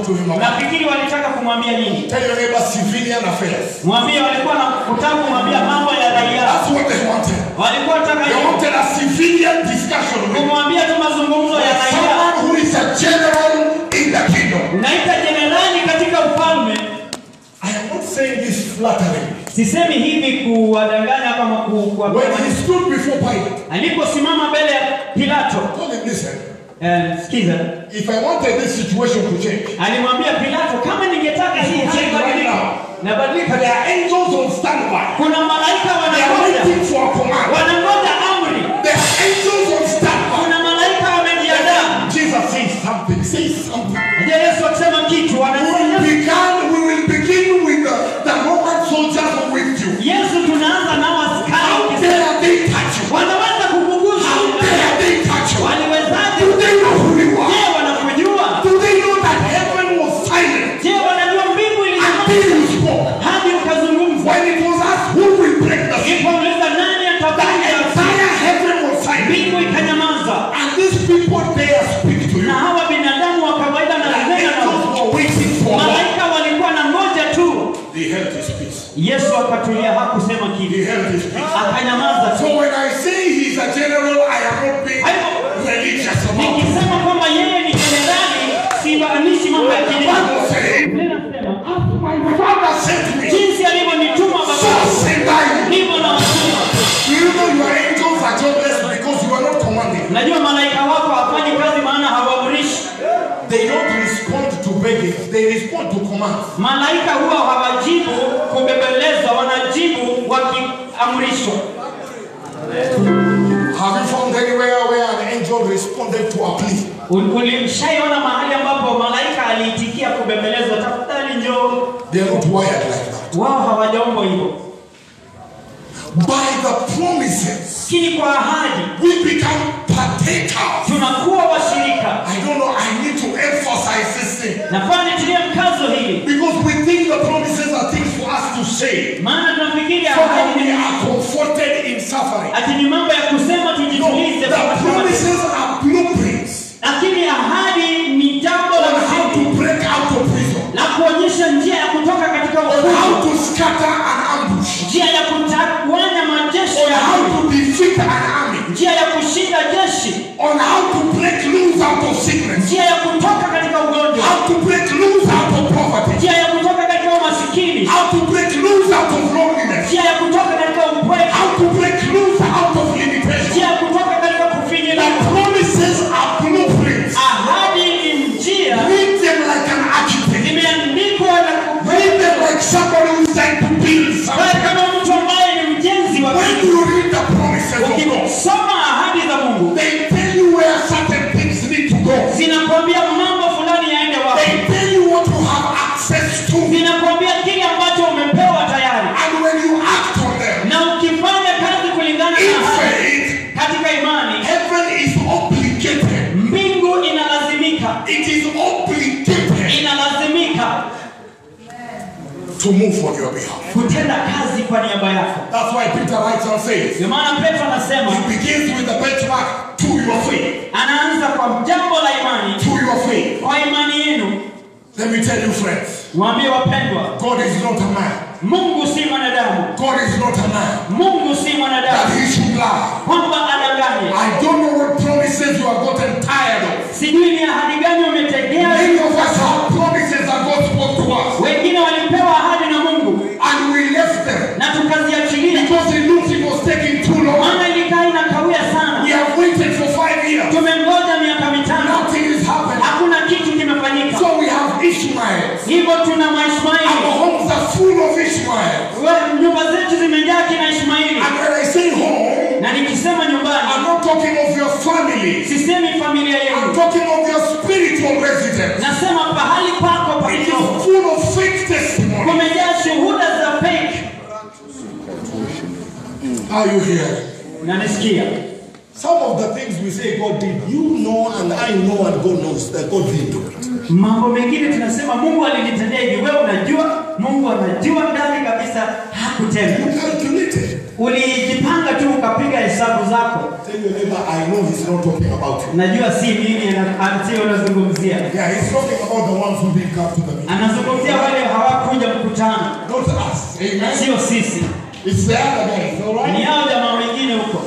to him about? nafikiri walitaka kumwambia nini Tell your neighbor civilian affairs. mwambie walikuwa na kutaka kumwambia mambo ya raia That's what they wanted. walikuwa wataka They hivyo, wanted a civilian discussion with him. kumwambia tu mazungumzo ya raia someone who is a general in the kingdom. naita jenerali katika ufalme I am not saying this flatteringly. sisemi hivi kuwadanganya kama ku, When ku, he stood before Pilate, aliposimama mbele ya pilato told him, listen, eh, sikiza if I wanted this situation to change, alimwambia pilato kama ningetaka hii hali Change right ibadilike now. nabadilika there are angels on standby. kuna malaika They are wanangoja waiting for a command. wanangoja amri There are angels on standby. kuna malaika wamejiandaa Jesus says something. Say something. je yesu akisema kitu We will anasema begin, we will begin with the, the Roman soldiers with you. yesu tunaanza nao How askari dare they touch you? wanaweza kukugusa How dare they touch you? waliwezaje Do they know who you are? je wanakujua Do they know that heaven was silent je wanajua mbingu until ilisema you spoke? hadi ukazungumza When it was asked who will break the seal, ipouliza nani the atavunja entire heaven was silent. mbingu ikanyamaza And these people dare speak to you. na hawa binadamu wa kawaida na The nena angels nao were waiting for what? malaika walikuwa na ngoja tu They held his peace. yesu akatulia hakusema He kitu held his peace. akanyamaza So tu when I say he's a general, I am not being religious about it. nikisema kwamba yeye ni jenerali simaanishi mambo ya The kidini Bible says, Biblia inasema my father sent me, jinsi alivyonituma so baba send I. ndivyo na watuma Do you know your angels are jobless because you are not commanding? najua malaika wako hawafanyi kazi maana hawaamrishi They don't respond to begging, they respond to commands. malaika huwa hawajibu kubembelezwa wanajibu wakiamrishwa Have you found anywhere where an angel responded to a plea? Ul- ulishaiona mahali ambapo malaika aliitikia kubembelezwa tafadhali njoo They are not wired like that. wao hawajaombwa hivyo By the promises, lakini kwa ahadi we become partakers. tunakuwa washirika I don't know, I need to emphasize this thing. nafaa nitilie mkazo hili Because we think the promises are things for us to say. maana tunafikiri So that ahadi we ni- are comforted in suffering. ati ni mambo ya kusema No, tujitulize the promises are blueprints lakini ahadi ni jambo la on how msingi to break out of prison, la kuonyesha njia ya kutoka katika on how ufungo to scatter an ambush, njia ya kutawanya majeshi on ya how adui, to defeat an army, njia ya kushinda jeshi on how to break loose out of sickness, njia ya kutoka katika ugonjwa how to break loose out of poverty, njia ya kutoka katika umasikini how to break loose out of loneliness, njia ya kutoka katika upweke how to break loose out of limitation. njia ya kutoka katika The kufinyiliwa promises are blueprints. ahadi ni njia Read them like an architect. imeandikwa na Read them like somebody who's trying to build wewe something. kama mtu ambaye ni mjenzi wa When kitu you read the promises of God, ukisoma ahadi za mungu they tell you where certain things need to go. zinakwambia mambo fulani yaende They wapi tell you what you have access to. zinakwambia kile ambacho umepewa tayari And when you act on them, na ukifanya kazi kulingana in na ahadi faith, katika imani heaven is obligated. mbingu inalazimika It is obligated inalazimika to move on your behalf. kutenda kazi kwa niaba yako That's why Peter writes and says, ndio maana petro anasema He begins with the benchmark to your faith. anaanza kwa jambo la imani To your faith. kwa imani yenu Let me tell you, friends, waambie wapendwa God is not a man. mungu si mwanadamu God is not a man mungu si that mwanadamu he should lie. kwamba adanganye I don't know what promises you have gotten tired of. sijui ni ahadi gani umetegea Many of us have promises that God spoke to us, wengine walipewa ahadi na mungu and we left them na tukaziachilia because it looked it was taking too long. maana ilikaa inakawia We sana have waited for five years. tumengoja miaka mitano Nothing is happening. hakuna kitu kimefanyika So we have Ishmael. hivyo tuna Our maishmaeli homes are full of Ishmael. We- nyumba zetu zimejaa kina ishmaeli And when I say home, na nikisema I'm nyumbani not talking of your family. sisemi familia I'm yenu talking of your spiritual residence. nasema pahali pako pa It kiroho is full of fake testimony. kumejaa shuhuda za fake Are you hearing? nanisikia Some of the things we say God did, you know and I know and God knows that God didn't do it. mambo mengine tunasema mungu alinitendea hivi wewe unajua mungu anajua ndani kabisa hakutenda You calculated. ulijipanga tu ukapiga You hesabu zako Tell your neighbor, I know he's not talking about you. najua si mimi ana- sio anazungumzia Yeah, he's talking about the ones who didn't come to the meeting. anazungumzia wale hawakuja mkutano Not us. Amen. sio sisi It's the other guys, all ni right? hao jamaa wengine huko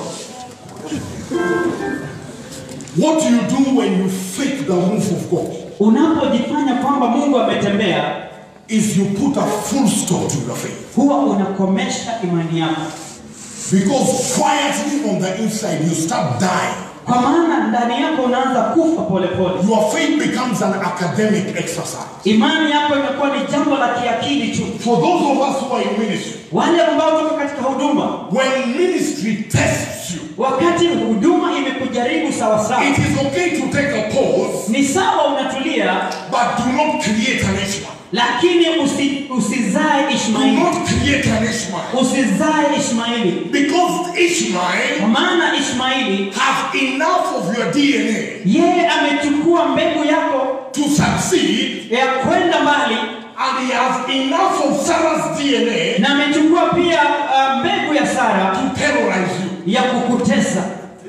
What do you do when you fake the move of God? unapojifanya kwamba mungu ametembea Is you put a full stop to your faith. huwa unakomesha imani yako Because quietly on the inside, you start dying. kwa maana ndani yako unaanza kufa polepole Your faith becomes an academic exercise. imani yako imekuwa ni jambo la kiakili tu For those of us who are in ministry, wale ambao tuko katika huduma when ministry tests you, wakati huduma imekujaribu sawasawa it is okay to take a pause, ni sawa unatulia but do not create an Ishmael. lakini usi, usizae Do ishmaeli not create an Ishmael. usizae ishmaeli Because Ishmael kwa maana ishmaeli have enough of your DNA yeye amechukua mbegu yako to succeed, ya kwenda mbali and he has enough of Sarah's DNA na amechukua pia uh, mbegu ya sara to terrorize you. ya kukutesa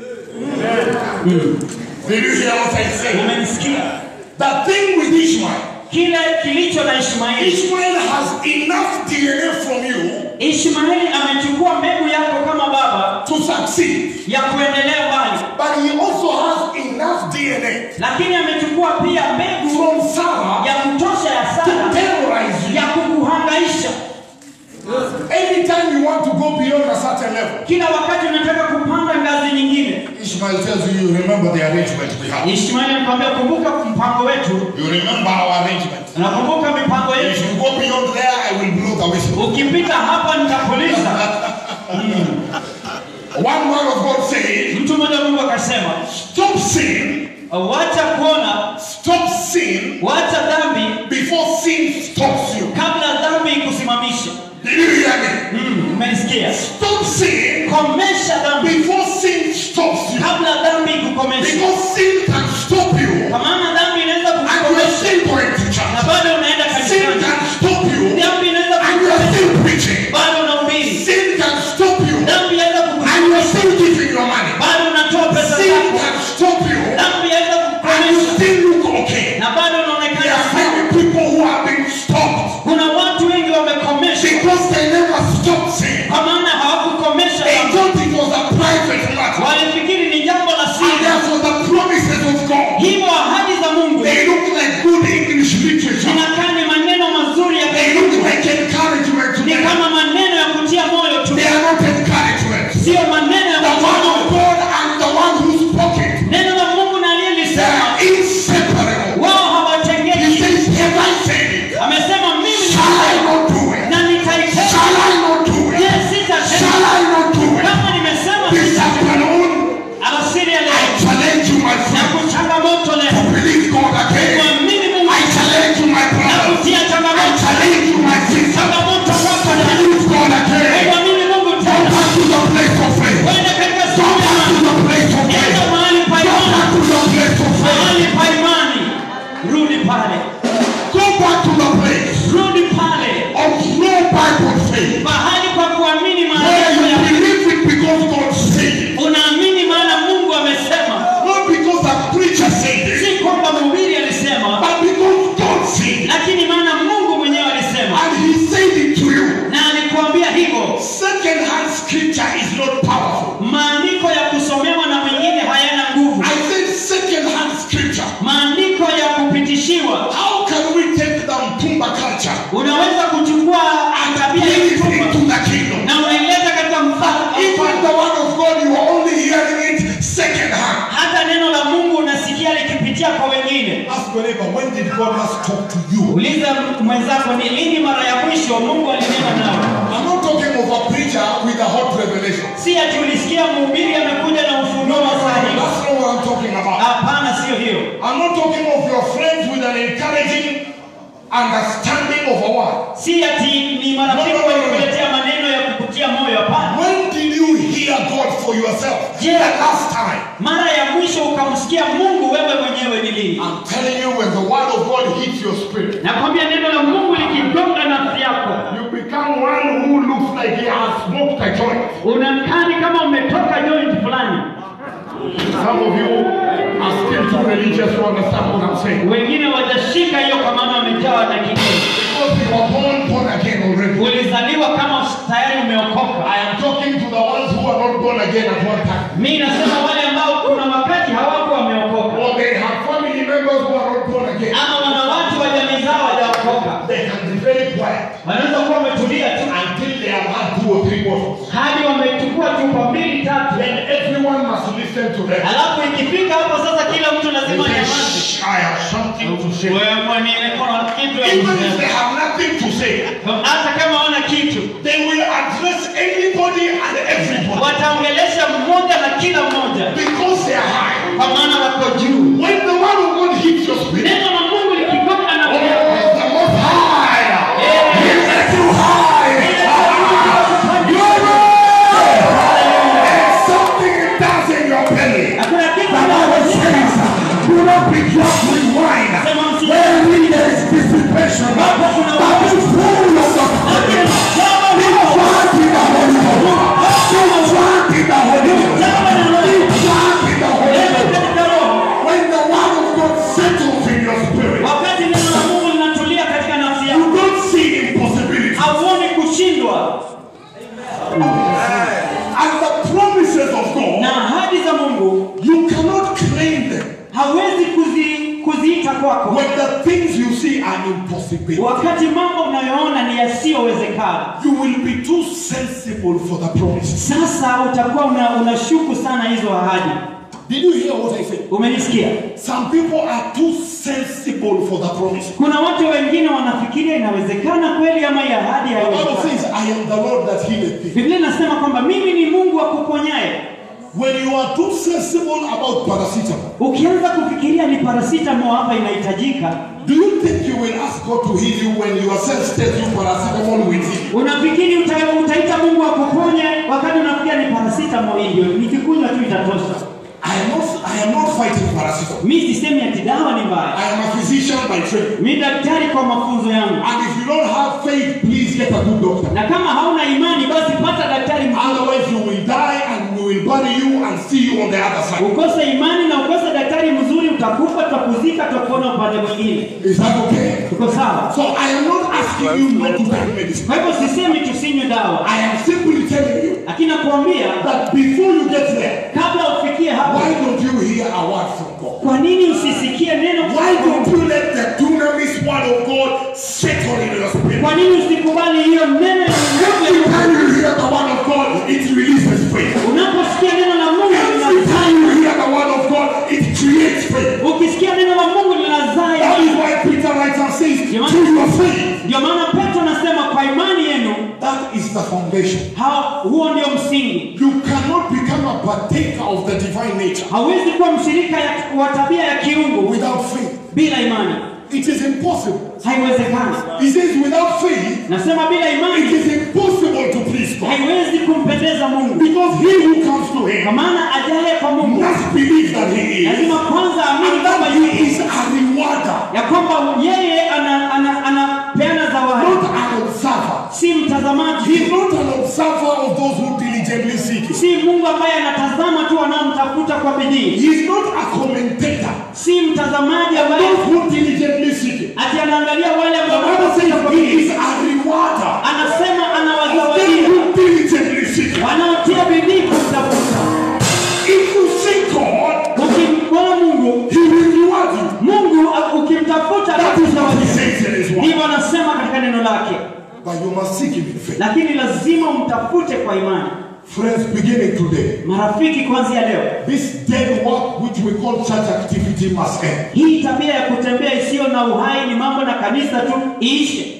Did you hear what I said? umenisikia The thing with Ishmael, kile kilicho na ishmaeli Ishmael has enough DNA from you ishmaeli amechukua mbegu yako kama baba to succeed, ya kuendelea mbali but he also has enough DNA lakini amechukua pia mbegu from Sarah ya kutosha ya to sara terrorize you. ya kukuhangaisha Anytime you want to go beyond a certain level, kila wakati unataka kupanda ngazi nyingine Ishmael tells you, you remember the arrangement we have. ishmaeli anakwambia kumbuka mpango wetu You remember our arrangement. nakumbuka mipango If yetu you go beyond there, I will blow the whistle. ukipita hapa nitapuliza One man of God said, mtu mmoja mungu akasema Stop sin, wacha kuona stop sin wacha dhambi before sin stops you. kabla dhambi ikusimamisha Did you hear me? Mm, umenisikia Stop sin komesha dhambi before sin stops you. kabla dhambi ikukomesha Because sin can stop you kwa maana dhambi inaweza and you are kukomesha still going to na church. bado unaenda Sin kanisani can stop you dhambi inaweza and you are kukomesha still preaching. bado unahubiri Sin can stop you dhambi inaweza and you are kukomesha still giving your money. bado unatoa pesa Sin zako can stop you dhambi inaweza and you kukomesha still look okay. na bado There unaonekana are sawa many people who have been stopped kuna watu wengi wamekomeshwa because they never stopped sin. kwa maana hawakukomesha They dhambi. thought it was a private matter. walifikiri ni jambo la And siri therefore the promises of God, hivyo ahadi za mungu they look like good English literature. zinakaa ni maneno mazuri ya They look like encouragement to ni them. kama maneno ya kutia moyo tu They are not encouragement. sio maneno ya The kutia word moyo of God and the one who spoke it, neno la mungu na they aliyelisema are inseparable. wao He hawatengeki says, Have I said it? amesema mimi Shall I ni- not do it? na nitaitenda Shall I not do je it? sitatenda Shall I not do it? kama nimesema This sitatenda afternoon, alasiri ya I leo challenge you, my na friend, kuchangamoto to leo believe God again. kuamini mungu I challenge you, my na brother. kutia I changamoto challenge you, my sister. changamoto kwako To leo believe God again. kuamini mungu Go tena back to the place of faith. kwenda katika Go siku ya back to the place of Nenda faith. mahali pa Go imani back to the place of faith. mahali pa imani rudi pale Go back to the place rudi pale of no Bible faith. mahali pa kuamini Where maandiko you ya believe it because God said it. unaamini maana mungu amesema Not because a preacher said it, si kwamba mhubiri alisema but because God said it. lakini maana mungu mwenyewe alisema And He said it to you. na alikuambia hivyo Second hand scripture is not powerful. maandiko ya kusomewa na wengine hayana nguvu I said second hand scripture. maandiko ya kupitishiwa How can we take the Mpumba culture unaweza kuchukua and tabia bring ya it mtumba into the kingdom? na unaileta katika mfano Even the word of God, you are only hearing it second hand. hata neno la mungu unasikia likipitia kwa wengine Ask your neighbor, when did God last talk to you? uliza mwenzako ni lini mara ya mwisho mungu alinena nawe I'm not talking of a preacher with a hot revelation. si ati ulisikia mhubiri amekuja na ufunuo wa sahihi That's not what I'm talking about. hapana sio hiyo I'm not talking of your friends with an encouraging understanding of a word. si ati ni marafiki walikuletea maneno ya kukutia moyo hapana When did you hear God for yourself? Yeah. The last time. mara ya mwisho ukamsikia mungu wewe mwenyewe ni lini I'm telling you, when the word of God hits your spirit, nakwambia neno la mungu likigonga nafsi yako you become one who looks like he has smoked a joint. unakani kama umetoka joint religious to understand what I'm saying. wengine watashika hiyo kwa maana wamejawa na kidini Because you were born born again already. ulizaliwa kama tayari umeokoka I am talking to the ones who are not born again at one time. mi nasema wale ambao kuna wakati hawakuwa wameokoka Or they have family members who are not born again. ama wana watu wa jamii zao hawajaokoka They can be very quiet wanaweza kuwa wametulia tu until they have had two or three bottles. hadi wamechukua chupa mbili tatu Then everyone must listen to them. alafu ikifika hapo sasa kila mtu They lazima say, nyamazi "Shh, I have something to say. wewe mwenye kuna kitu ya Even if kusema. they have nothing to say, hata kama wana kitu they will address anybody and everybody wataongelesha mmoja na kila mmoja because they are high. kwa maana wako juu When the word of God hits your spirit, neno la mungu likigonga na oh, the most high, he makes you high. Glory! And something it does in your belly. hakuna kitu The Bible says, do not be drunk with wine, wherein there is dissipation, but be full of the Spirit. Be drunk in the Holy Ghost. Be drunk in the Holy Ghost. Be drunk in the Holy Ghost. katika roho When the word of God settles in your spirit, wakati neno la mungu linatulia katika nafsi yako you don't see impossibility. hauoni kushindwa And the promises of na God, ahadi za mungu you cannot claim them hawezi kuzi, kuziita kwako when the things you see are impossible. wakati mambo unayoona ni yasiyowezekana You will be too sensible for the promises. sasa utakuwa una, unashuku sana hizo ahadi Did you hear what I said? umenisikia Some people are too sensible for the promises. kuna watu wengine wanafikiria inawezekana kweli ama hii ahadi The Bible haiwezekani says, I am the Lord that healeth thee. biblia inasema kwamba mimi ni mungu wa kuponyaye When you are too sensible about paracetamol, ukianza kufikiria ni parasitamo hapa inahitajika do you think you will ask God to heal you when your sense tells you paracetamol will heal you? unafikiri uta, utaita mungu akuponye wakati unafikia ni parasitamo hii ndio nikikunywa tu itatosha I am not, I am not fighting paracetamol. mi sisemi ati dawa ni mbaya I am a physician by training. mi daktari kwa mafunzo yangu And if you don't have faith, please get a good doctor. na kama hauna imani basi pata daktari mzuri Otherwise, you will die and we will bury you and see you on the other side. ukose imani na ukose daktari mzuri utakufa tutakuzika tutakuona upande mwingine Is that okay? tuko sawa So I am not asking you not to take medicine. kwa hivyo sisemi tusinywe dawa I am simply telling you lakini nakuambia that before you get there, kabla ufikie hapo why don't you hear a word from God? kwa nini usisikie neno Why don't you let the dunamis word of God settle in your spirit? kwa nini usikubali hiyo neno ya Every Mungu time you hear the word of God, it releases faith. unaposikia neno la Mungu Every lina- time you hear the word of God, it creates faith. ukisikia neno la Mungu linazaa That is imani. why Peter writes and says, through your faith. ndio maana Petro anasema kwa imani yenu That is the foundation. hao huo ndio msingi You cannot become a partaker of the divine nature hauwezi kuwa mshirika ya- wa tabia ya kiungu without faith. bila imani It is impossible. haiwezekani He says, without faith, nasema bila it imani is impossible to please God. haiwezi kumpendeza Mungu Because he who comes to kwa him maana ajaye kwa Mungu must believe that he is. lazima kwanza amini And kwamba that yuko he is a rewarder, ya kwamba yeye ana- ana- anapeana zawadi not an observer. si mtazamaji He is not an observer of those who diligently seek him. si Mungu ambaye anatazama tu wanaomtafuta kwa bidii He is not a commentator si mtazamaji of ambaye those who diligently seek him. ati anaangalia wale The ambao Bible wanatafuta kwa says he bidii is a rewarder anasema of them anawazawadia who diligently seek him. wanaotia bidii kumtafuta If you seek God, ukimwona Mungu he will reward you. Mungu a- ukimtafuta That is what he atakuzawadia says in his word. ndivyo anasema katika neno lake But you must seek him in faith. lakini lazima umtafute kwa imani Friends, beginning today, marafiki kuanzia leo this dead work which we call church activity must end. hii tabia ya kutembea isiyo na uhai ni mambo na kanisa tu iishe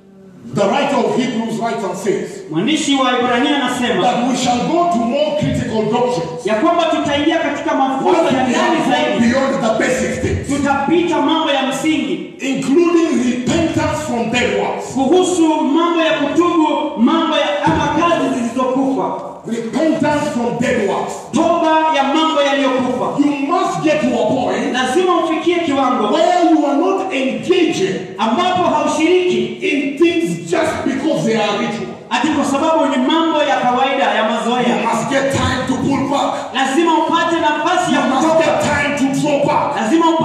The writer of Hebrews writes and says mwandishi wa Ibrania anasema that we shall go to more critical doctrines ya kwamba tutaingia katika mafunzo once ya we ndani have gone zaidi beyond the basic things, tutapita mambo ya msingi including repentance from dead works. kuhusu mambo ya kutubu mambo ya ama kazi zilizokufa Repentance from dead works. toba ya mambo yaliyokufa You must get to a point lazima ufikie kiwango where you are not engaging ambapo haushiriki in things just because they are ritual. ati kwa sababu ni mambo ya kawaida ya You mazoea must get time to pull back. lazima upate nafasi ya You must kutoka get time to draw back. lazima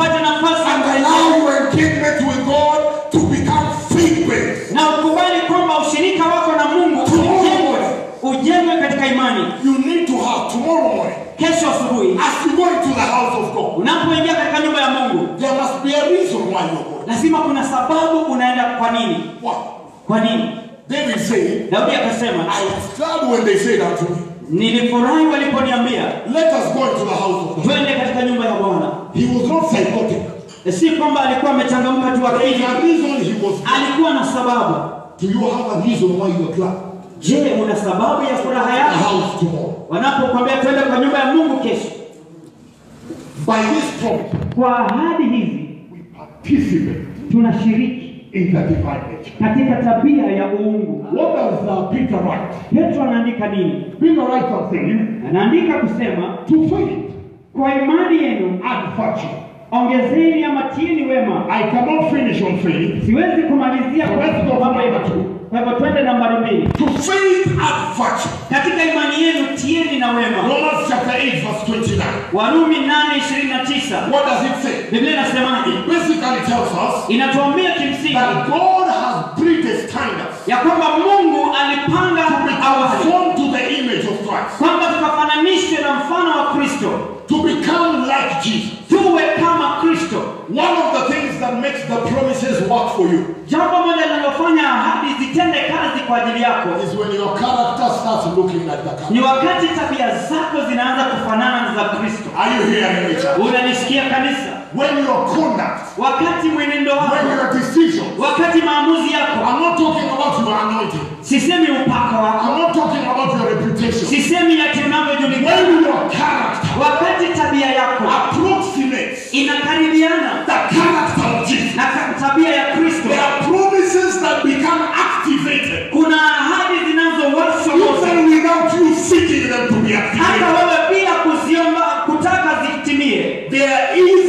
faith based. na ukubali kwamba ushirika wako na mungu ujengwe ujengwe katika imani You need to have tomorrow morning, kesho asubuhi as you go into the house of God, unapoingia katika nyumba ya mungu there must be a reason why you're going. lazima kuna sababu unaenda kwa nini Why? kwa nini David said, daudi akasema I was glad when they said unto me, nilifurahi waliponiambia Let us go into the house of God. twende katika nyumba ya bwana He was not psychotic. si kwamba alikuwa amechangamka tu There is akili a reason he was glad. alikuwa na sababu Do you have a reason why you are glad? je una sababu ya furaha The yako house tomorrow. wanapokwambia twende kwa nyumba ya mungu kesho By this promise, kwa ahadi hizi we participate tunashiriki in the divine nature. katika tabia ya uungu What does uh, Peter write? petro anaandika nini Peter writes and says, anaandika kusema To faith kwa imani yenu and virtue. ongezeni ama tieni wema I cannot finish on faith. siwezi kumalizia kwa Let's go mambo number hivyo two. kwa hivyo twende nambari mbili To faith and virtue. katika imani yenu tieni na wema Romans chapter 8, verse 29. warumi 8:29 What does it say? biblia inasemaje It basically tells us inatuambia kimsingi that God has predestined us ya kwamba mungu alipanga to be awali conformed to the image of Christ, kwamba tukafananishwe na mfano wa kristo to become like Jesus. tuwe kama kristo One of the things that makes the promises work for you jambo moja linalofanya ahadi zitende kazi kwa ajili yako is when your character starts looking like the ni character. wakati tabia zako zinaanza kufanana na za kristo Are you hearing me, church? unanisikia kanisa When your conduct, wakati mwenendo when wako your decisions, wakati maamuzi yako I'm not talking about your anointing. sisemi upako wako I'm not talking about your reputation. sisemi ati unavyojulikana When your character wakati tabia yako approximates inakaribiana the character of Jesus, na ka- tabia ya kristo there are promises that become activated kuna ahadi zinazowashwa moto even without you seeking them to be hata activated. wewe bila kuziomba kutaka zitimie There is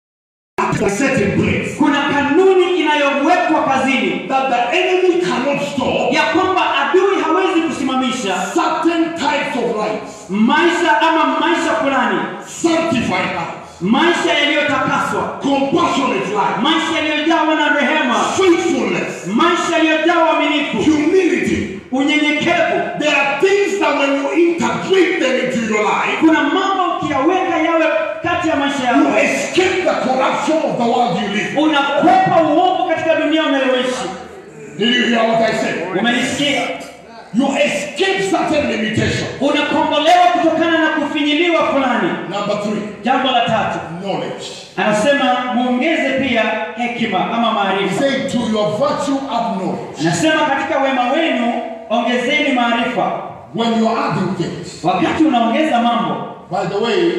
a certain place kuna kanuni inayowekwa kazini that the enemy cannot stop ya kwamba adui hawezi kusimamisha certain types of lives, maisha ama maisha fulani sanctified lives, maisha yaliyotakaswa compassionate lives, maisha yaliyojawa na rehema faithfulness, maisha yaliyojawa uaminifu humility. unyenyekevu There are things that when you integrate them into your life, kuna mambo ukiyaweka yawe kati ya maisha you yako escape the corruption of the world you live in. unakwepa uovu katika dunia unayoishi Did you hear what I said? umenisikia You escape certain limitations. unakombolewa kutokana na kufinyiliwa fulani Number three, jambo la tatu knowledge. anasema muongeze pia hekima ama He maarifa said, to your virtue add knowledge. anasema katika wema wenu ongezeni maarifa When you're adding things, wakati unaongeza mambo by the way,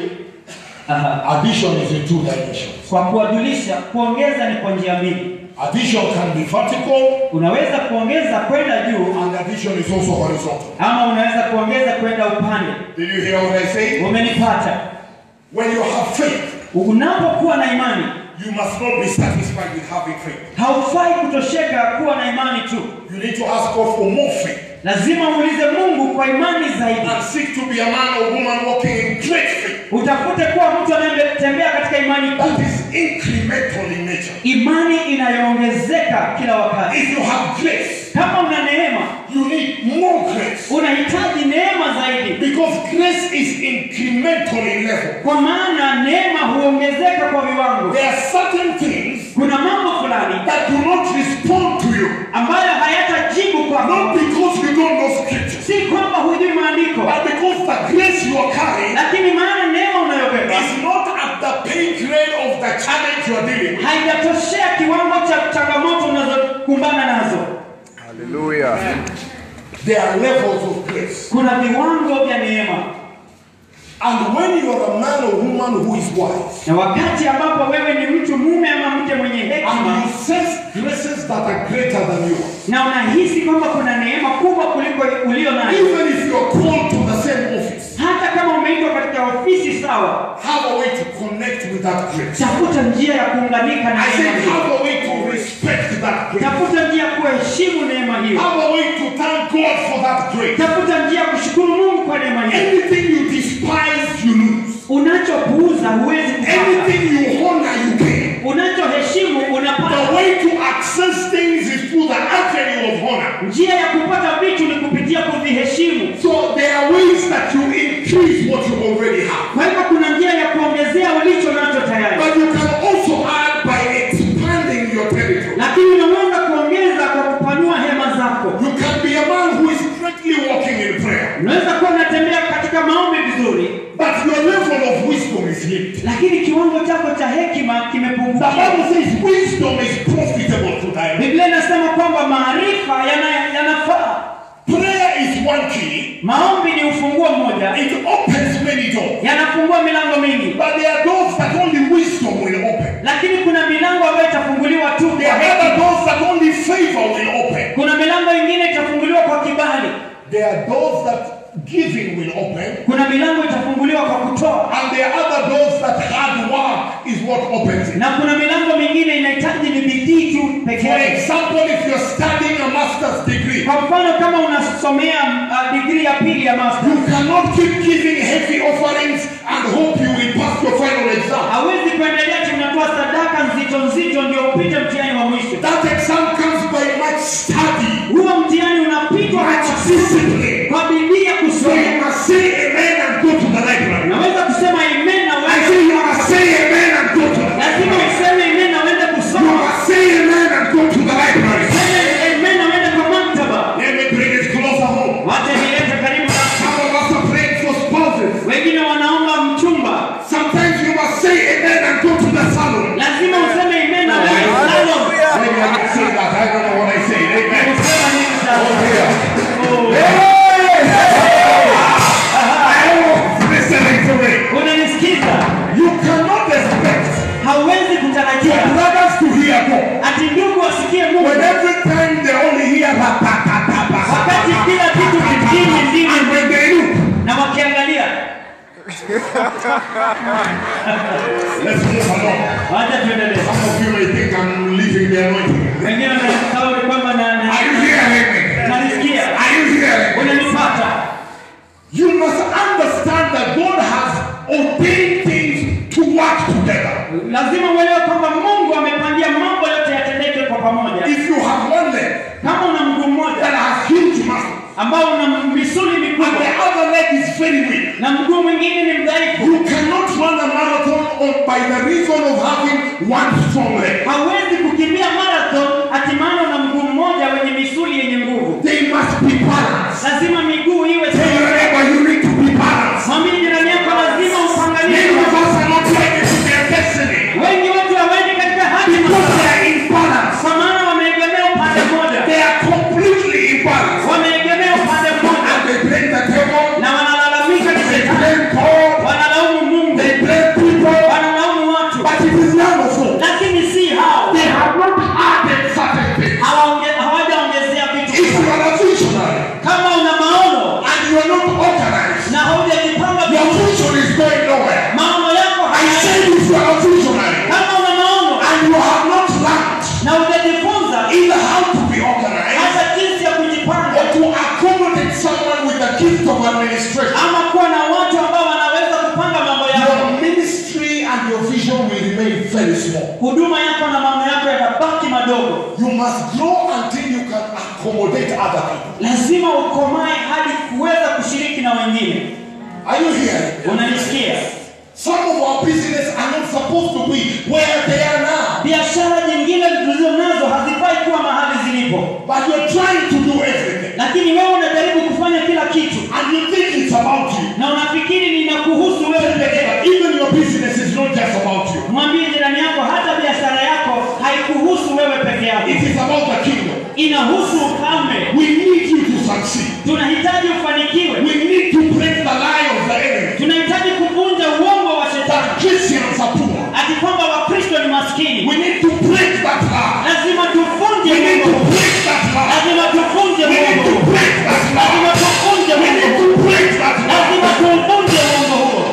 aha, addition is in two dimensions. kwa kuwajulisha kuongeza ni kwa njia mbili Addition can be vertical, unaweza kuongeza kwenda juu and addition is also horizontal. ama unaweza kuongeza kwenda upande Did you hear what I said? umenipata When you have faith, unapokuwa na imani you must not be satisfied with having faith. haufai kutosheka kuwa na imani tu You need to ask God for more faith lazima uulize mungu kwa imani zaidi and seek to be a man or woman walking in great faith. utafute kuwa mtu anayetembea katika imani That kuu is incremental in nature. imani inayoongezeka kila wakati If you have grace, kama una neema you need more grace. unahitaji neema zaidi Because grace is incremental in level. kwa maana neema huongezeka kwa viwango There are certain things kuna mambo fulani that do not respond to you. ambayo hayatajibu kwako Not because you don't know scripture, si kwamba hujui maandiko but because the grace you are carrying lakini maana neema unayobeba is not at the pay grade of the challenge you are dealing with. haijatoshea kiwango cha changamoto unazokumbana nazo Hallelujah. There are levels of grace. kuna viwango vya neema And when you are a man or woman who is wise, na wakati ambapo wewe ni mtu mume ama mke mwenye and hekima you sense graces that are greater than you, na unahisi kwamba kuna neema kubwa kuliko ulio nayo even if you are called to the same office, hata kama umeitwa katika ofisi sawa have a way to connect with that grace. tafuta njia ya kuunganika na I neema said, hiyo have a way to respect that grace. tafuta njia ya kuheshimu neema hiyo Have a way to thank God for that grace. tafuta njia ya kushukuru mungu kwa neema hiyo Anything you despise, you lose. unachopuuza huwezi kupata Anything you honor, you gain. unachoheshimu unapata The way to access things is through the avenue of honor. njia ya kupata vitu ni kupitia kuviheshimu So there are ways that you increase what you already have. kwa hivyo kuna njia ya kuongezea ulicho nacho tayari But you can also add by expanding your territory. lakini unaweza kuongeza kwa kupanua hema zako You can be a man who is greatly walking in prayer, unaweza kuwa unatembea katika maombi vizuri but your level of wisdom is limited. lakini kiwango chako cha hekima The kimepunguka Bible says wisdom is profitable to thy life. biblia inasema kwamba maarifa yana- yanafaa Prayer is one key. maombi ni ufunguo mmoja It opens many doors. yanafungua milango mingi But there are doors that only wisdom will open. lakini kuna milango ambayo itafunguliwa tu There kwa are other hekima. doors that only favor will open. kuna milango ingine itafunguliwa kwa kibali There are doors that giving will open. kuna milango itafunguliwa kwa kutoa And there are other doors that hard work is what opens it. na kuna milango mingine inahitaji ni bidii tu peke For yake example, if you're studying a master's degree, kwa mfano kama unasomea uh, digrii ya pili ya master you cannot keep giving heavy offerings and hope you will pass your final exam. hawezi kuendelea ati unatoa sadaka nzito nzito ndio upite mtihani wa mwisho That exam comes by much study, huo mtihani unapitwa much kwa- discipline. kwa bidii ya So you kusoma must say amen and go to the library. naweza kusema amen na I wewe say you must say amen and go to the lazima library. useme amen na uende You kusoma must say amen and go to the library. Seme amen na uende kwa maktaba Let me bring it closer home. wacha nilete karibu na Some of us are praying for spouses. wengine wanaomba mchumba Sometimes you must say amen and go to the salon. lazima useme amen na uende salon Maybe I didn't say that. I don't know what I said. Amen. Usema nini sasa? Oh. I was listening to me. unanisikiza You cannot expect hauwezi kutarajia brothers to hear God ati ndugu wasikie mungu when every time they only hear ratatatata. wakati kila kitu kingine ndimi And when they look, na wakiangalia let's move along. wacha tuendelee Some of you may think I'm leaving the anointing. wengine wanasahau kwamba na- na- Are you hearing me? nanisikia Are you hearing me? unanipata You must understand that God has ordained things to work together. lazima uelewe kwamba mungu amepangia mambo yote yatendeke kwa pamoja If you have one leg kama una mguu that mmoja has huge muscles ambao una misuli and mikubwa the other leg is very weak, na mguu mwingine ni mdhaifu you cannot run a marathon on, by the reason of having one strong leg. hauwezi kukimbia marathon ati maana una mguu mmoja wenye misuli yenye nguvu They must be balanced. lazima miguu iwe Tell your sawa. neighbor you need to be balanced. mwambie jirani yako lazima upangalie Many of us are not ready to their destiny wengi watu hawaendi katika hatima because they zao. are imbalanced. kwa maana wameegemea upande mmoja They are completely imbalanced. wameegemea upande mmoja And they blame the devil, na wanalalamika ni they shetani blame God, wanalaumu mungu they blame people, wanalaumu watu but it is none of them. lakini si hao They have not added certain things. Hawaonge- hawajaongezea vitu If you are a visionary kama una maono and you are not organized, na haujajipanga your vizuri vision is going nowhere. maono yako I hayaendi said if you are a visionary kama una maono and you have not learned na hujajifunza either how to be organized hata jinsi ya or kujipanga to accommodate someone with the gift of administration, ama kuwa na watu ambao wanaweza kupanga mambo yako your ministry and your vision will remain very small. huduma yako na maono yako yatabaki madogo You must grow until you can accommodate other people. lazima ukomae hadi kuweza kushiriki na wengine Are you here? unanisikia Some of our business are not supposed to be where they are now. biashara nyingine tulizo nazo hazifai kuwa mahali zilipo But you're trying to do everything. lakini wewe unajaribu kufanya kila kitu And you think it's about you. na unafikiri ninakuhusu wewe peke yako Even your business is not just about you. mwambie jirani yako hata biashara yako haikuhusu wewe peke yako It is about the kingdom. inahusu ufalme We need you to succeed. tunahitaji ufanikiwe We need to break the lie of the enemy tunahitaji kuvunja uongo wa shetani that Christians are poor. ati kwamba wakristo ni maskini We need to break that lie. lazima tuvunje We need uongo to break that lie. lazima tuvunje We need to uongo break that lazima lie. tuvunje We need uongo to break that lazima lie. tuvunje uongo huo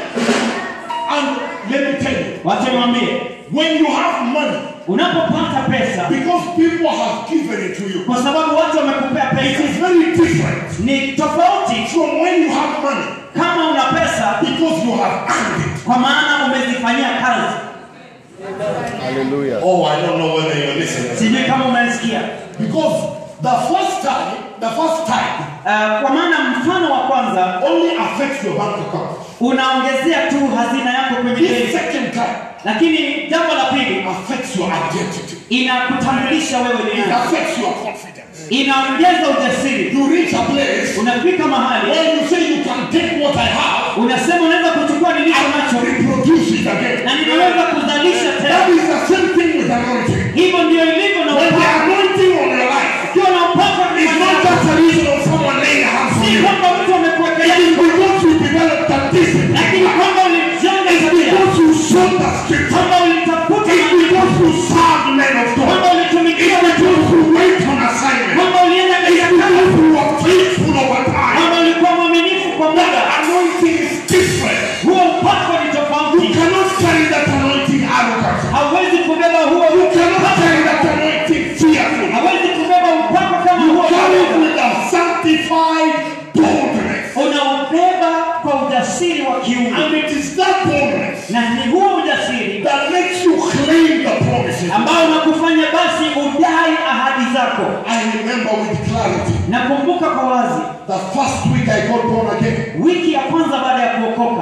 And let me tell you, wacha niwaambie when you have money, unapopata pesa because people have given it to you, kwa sababu watu wamekupea it pesa is very different ni tofauti from when you have money kama una pesa because you have earned it. kwa maana umezifanyia kazi Hallelujah. Oh, I don't know whether you're listening. sijui kama umenisikia Because the first time, the first time Uh, kwa maana mfano wa kwanza only affects your bank account. unaongezea tu hazina yako kwenye This benki, second time lakini jambo la pili affects your identity. inakutambulisha wewe ni It nani, affects your confidence. inaongeza ujasiri. You reach a place Unafika mahali where you say you can take what I have unasema unaweza kuchukua nilicho and nacho reproduce it again. na ninaweza kuzalisha That tena. is the same thing with anointing. Hivyo ndio ilivyo na When the upako. anointing on your life Ukiwa na upako is ndani not yako, just a reason of someone laying hands on si you. kwamba mtu amekuwekelea It is because you developed a discipline. lakini kwamba ulijenga It's tabia, because you showed the scripture. kwamba ulitafuta It's maandiko, because you served men of God. kwamba ulitumikia It's watu, because you went on assignment. kwamba ulienda It's katika kazi, because you were faithful over time. kwamba ulikuwa mwaminifu kwa That muda. anointing is different. Huo upako ni You tofauti. cannot carry that anointing arrogant. Hauwezi kubeba huo You cannot carry that anointing fearful. hawezi kubeba upako kama huo. Carry it with a sanctified boldness. Unaubeba kwa ujasiri wa kiungu, And it is that boldness na ni huo ujasiri that makes you claim the promises. ambao unakufanya basi udai ahadi zako. I remember with clarity Nakumbuka kwa wazi the first week I got born again. wiki ya kwanza baada ya kuokoka,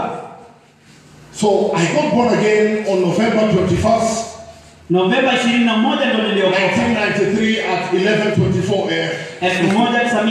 So I got born again on November 21st, Novemba 21 ndo niliokoka 1993 at 11:24 a.m.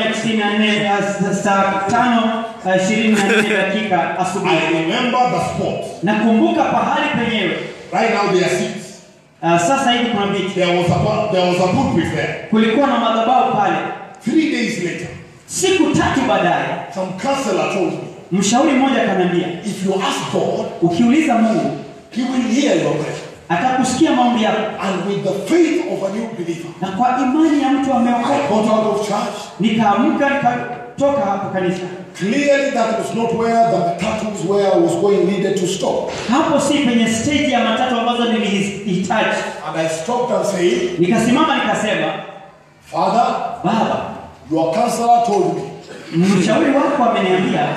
1994 saa tano uh, ishirini na nne dakika I asubuhi. remember the spot. Nakumbuka pahali penyewe. Right now there are seats. Uh, sasa hivi kuna viti, There was a pu- there was a pulpit there. kulikuwa na madhabahu pale. Three days later, Siku tatu baadaye, some counselor told me, mshauri mmoja akaniambia, if you ask God, ukiuliza Mungu He will hear your prayer. atakusikia maombi yako, And with the faith of a new believer, na kwa imani ya mtu I ameokoka, got out of church. nikaamka nikatoka hapo kanisa. Clearly, that was not where the tattoos where I was going needed to stop. Hapo si penye stage ya matatu ambazo nilihitaji. And I stopped and said, Nikasimama nikasema, Father, Baba, your counselor told me. mshauri wako ameniambia,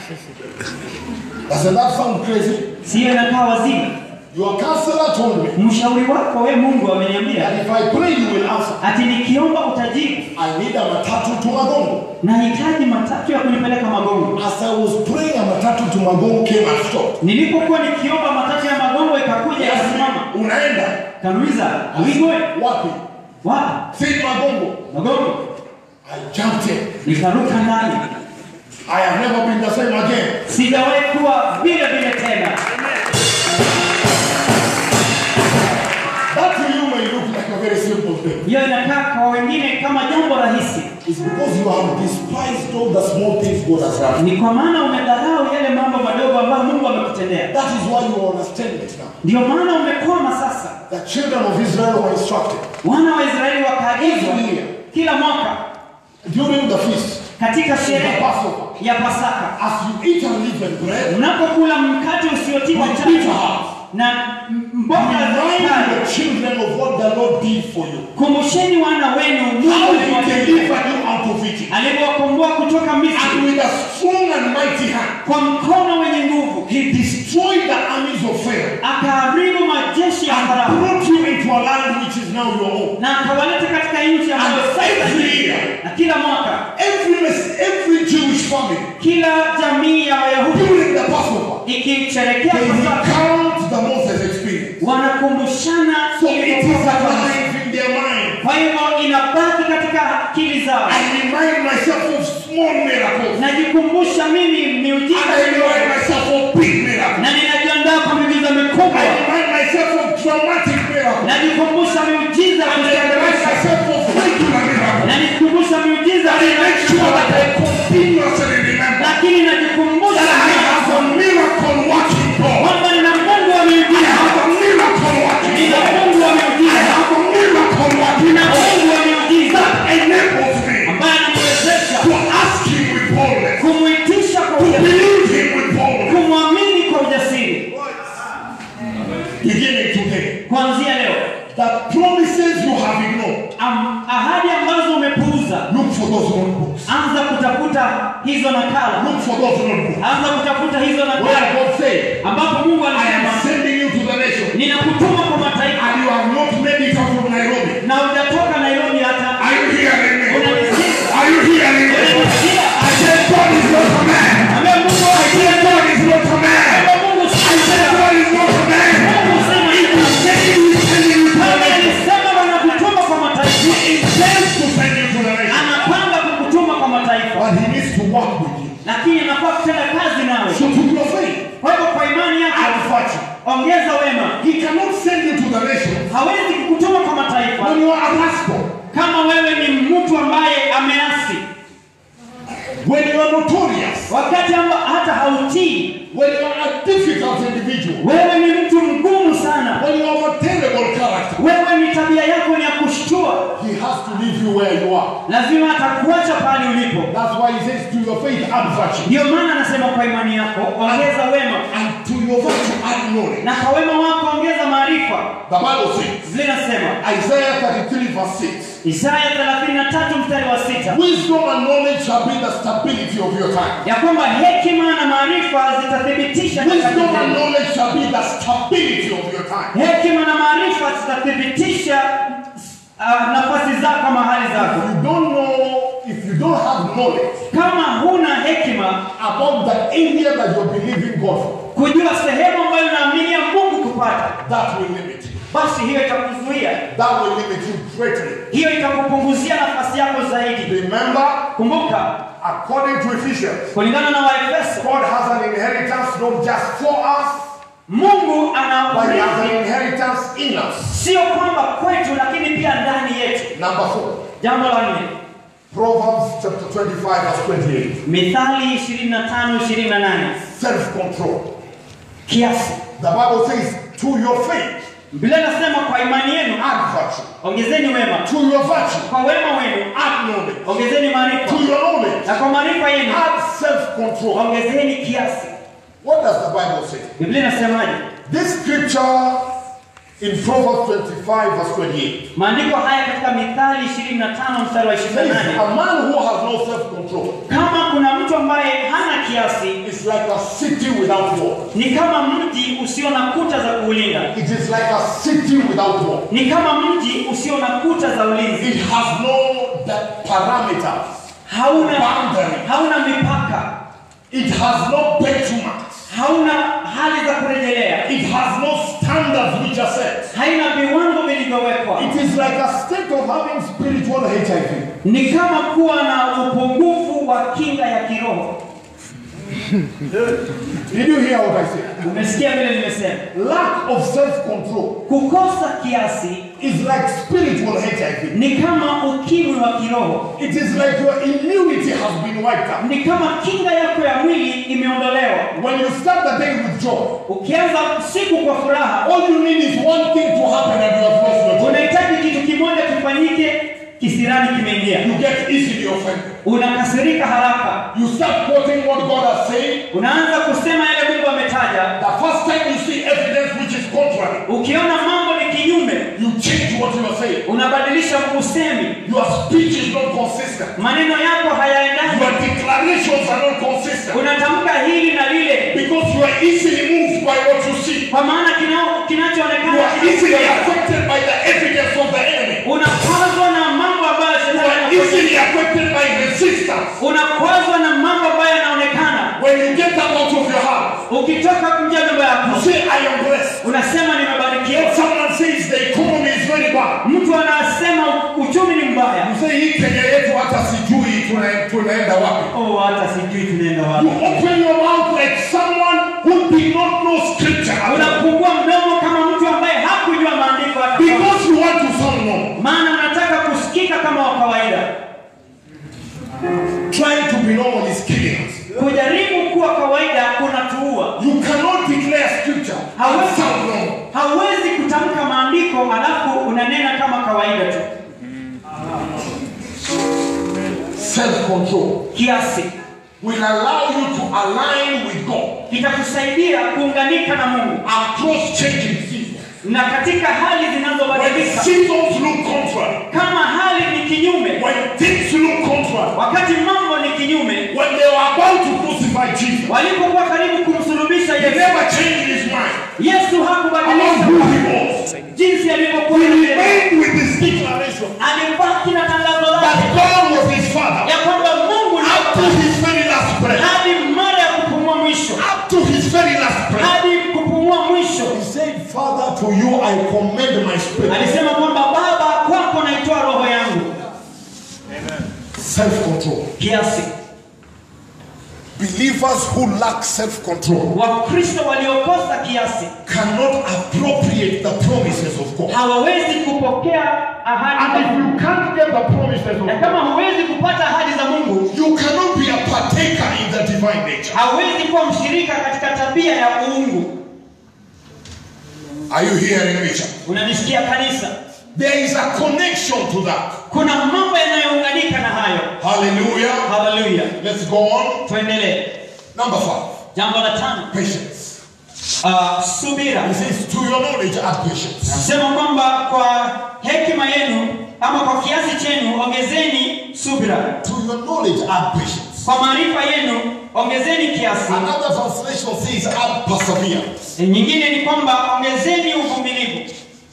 Doesn't that sound crazy? siyo inakaa wazimu. Your counselor told me Mshauri wako we Mungu ameniambia that if I pray, you will answer. ati nikiomba utajibu. I need a matatu to Magongo. Nahitaji matatu ya kunipeleka Magongo. As I was praying, a matatu to Magongo came and stopped. Nilipokuwa nikiomba matatu ya Magongo ikakuja ikasimama, Unaenda kanuliza wigoe wapi? wapi? Say Magongo. Magongo. I jumped in. Nikaruka ndani, I have never been the same again. sijawahi kuwa vile vile tena. That to you may look like a very simple thing. Hiyo inakaa kwa wengine kama jambo rahisi, It's because you have despised all the small things God has done. ni kwa maana umedharau yale mambo madogo ambayo Mungu amekutendea. That is why you understand it now. Ndio maana umekwama sasa. The children of Israel were instructed Wana wa Israeli wakaagizwa Every year. kila mwaka during the feast, katika sherehe The Passover. ya Pasaka, as you eat unleavened bread, unapokula mkate usiotiwa With chachu bitter herbs. na m- mboga za remind kale, the children of what the Lord did for you. kumbusheni wana wenu Mungu How he aliwatendea. delivered you out of Egypt. alivyowakomboa kutoka And Misri with a strong and mighty hand, kwa mkono wenye nguvu, he destroyed the armies of Pharaoh akaharibu majeshi ya and Farao brought you into a land which is now your own. na akawaleta katika nchi ambayo And sasa every ni- year, na kila mwaka every, every Jewish family, kila jamii ya Wayahudi during the Passover, ikisherekea they Pasaka recount the Moses experience. wanakumbushana So it is ilivyokuwa Pasaka. alive in their mind. Kwa hivyo inabaki katika akili zao. I remind myself of small miracles. Najikumbusha mimi miujiza And I remind midogo. myself of big miracles. na ninajiandaa kwa miujiza I mikubwa. remind myself of dramatic miracles. Najikumbusha miujiza And I remind kushangaza. myself of regular miracles. Najikumbusha miujiza And I make sure that I continuously remember lakini najikumbusha that I have a miracle working God. kwamba nina Mungu wa I miujiza, have a miracle working nina God. Mungu wa I miujiza, have a miracle working nina God Mungu wa miujiza that enables me ambaye ananiwezesha to ask Him with boldness, kumwitisha kwa to ujasiri, believe Him with boldness. kumwamini kwa ujasiri. Beginning today, Kuanzia leo, the promises you have ignored, am, ahadi ambazo umepuuza, look for those notebooks. anza kutafuta hizo nakala, Look for those notebooks. anza kutafuta hizo Where nakala God said, ambapo Mungu I am alisema sending you to the nation, ninakutuma kwa mataifa and you have not made it out of Nairobi. na hujatoka Nairobi hata Are you work with you. lakini anafaa kutenda kazi nawe So to your faith, kwa hivyo kwa imani add yako virtue. ongeza wema He cannot send you to the nations hawezi kukutuma kwa mataifa when you are a rascal, kama wewe ni mtu ambaye ameasi when you are notorious, wakati amba hata hautii when you are a difficult individual, wewe ni mtu mgumu sana when you have a terrible character. wewe ni tabia yako ni ya kushtua He has to leave you where you are. lazima atakuacha pale ulipo That's why he says, to your faith, add virtue. ndiyo maana anasema kwa imani yako ongeza wema And to your virtue, add knowledge. na kwa wema wako ongeza maarifa The Bible says, linasema Isaiah 33, verse 6. isaya 33 mstari wa sita Wisdom and knowledge shall be the stability of your time. ya kwamba hekima na maarifa zitathibitisha Wisdom and nyakati zenu. knowledge shall be the stability of your time. hekima na maarifa zitathibitisha uh, nafasi zako mahali If zako you don't know, if you don't have knowledge kama huna hekima about the area that you're believing God for, kujua sehemu ambayo unaaminia mungu kupata that will limit you. basi hiyo itakuzuia That will limit you greatly. hiyo itakupunguzia nafasi yako zaidi Remember, kumbuka according to Ephesians, kulingana na waefeso God has an inheritance not just for us, mungu ana but He has an urithi inheritance in us. sio kwamba kwetu lakini pia ndani yetu Number four, jambo la nne Proverbs chapter 25, verse 28. mithali 25 28 Self-control. kiasi The Bible says, to your faith, biblia inasema kwa imani yenu add virtue. ongezeni wema To your virtue, kwa wema wenu add knowledge. ongezeni maarifa To your knowledge, na kwa maarifa yenu add self-control. ongezeni kiasi What does the Bible say? biblia inasemaje This scripture in Proverbs 25, verse 28 maandiko haya katika mithali 25 mstari wa says, 28 A man who has no self-control kama kuna mtu ambaye hana kiasi is like a city without wall. ni kama mji usio na kuta za kuulinda It is like a city without wall. ni kama mji usio na kuta za ulinzi It has no the parameters, hauna Boundary. hauna mipaka it has no benchmarks, hauna hali za kurejelea it has no standards which are set. haina viwango vilivyowekwa It is like a state of having spiritual HIV. ni kama kuwa na upungufu wa kinga ya kiroho Did you hear what I said? umesikia vile nimesema Lack of self-control kukosa kiasi is like spiritual HIV. ni kama ukimwi wa kiroho It is like your immunity has been wiped out. ni kama kinga yako ya mwili imeondolewa When you start the day with joy, ukianza siku kwa furaha all you need is one thing to happen and you have lost your joy. unahitaji kitu kimoja kifanyike kisirani kimeingia You get easily offended. unakasirika haraka You start quoting what God has said. unaanza kusema yale mungu ametaja The first time you see evidence which is contrary, ukiona mambo ni kinyume you change what you are saying. unabadilisha usemi Your speech is not consistent. maneno yako hayaendani Your declarations are not consistent. unatamka hili na lile Because you are easily moved by what you see. kwa maana kina- You kinachoonekana are easily affected by the evidence of the enemy. unakwazwa na mambo ambayo You shetani are anafanya. easily affected by resistance. unakwazwa na mambo ambayo yanaonekana When you get out of your house, ukitoka nje ya nyumba you yako say, I am blessed. unasema If nimebarikiwa someone says the economy is very bad, mtu anasema uchumi ni mbaya you say hii Kenya yetu hata sijui tuna- tunaenda wapi. oh hata sijui tunaenda You wapi open your mouth like someone who did not know scripture at all. unafungua mdomo kama mtu ambaye hakujua maandiko hata kama- because you want to sound normal. maana unataka kusikika kama wa kawaida Trying to be normal is killing us. kujaribu kuwa kawaida kunatuua You cannot declare scripture and sound normal. hauwezi kutamka maandiko alafu unanena kama kawaida tu Self-control kiasi will allow you to align with God kitakusaidia kuunganika na mungu across changing seasons. na katika hali When zinazobadilika seasons look contrary, kama hali ni kinyume when things look contrary, wakati mambo ni kinyume when they were about to crucify Jesus, walipokuwa karibu kumsulubisha he yesu never changed his mind yesu about hakubadilisha who he was. jinsi alivyokuwa He mbele. remained with his declaration alibaki na tangazo that lake God was his father ya kwamba mungu ni up to Baba. his very last breath. hadi mara ya kupumua mwisho Up to his very last breath. hadi kupumua mwisho He said, Father, to you I commend my spirit. alisema kwamba baba kwako naitoa roho yangu Self-control. kiasi Believers who lack self control wakristo waliokosa kiasi cannot appropriate the promises of God. hawawezi kupokea ahadi And za if Mungu. you can't get the promises of na God, kama huwezi kupata ahadi za mungu you cannot be a partaker in the divine nature. hauwezi kuwa mshirika katika tabia ya uungu Are you hearing me? church? unanisikia kanisa There is a connection to that. kuna mambo yanayounganika na hayo Hallelujah. haleluya Let's go on. tuendelee Number five, jambo la tano patience. uh, subira He says, to your knowledge, add patience. nasema kwamba kwa hekima yenu ama kwa kiasi chenu ongezeni subira To your knowledge, add patience. kwa maarifa yenu ongezeni kiasi Another translation says, add perseverance. nyingine ni kwamba ongezeni uvumilivu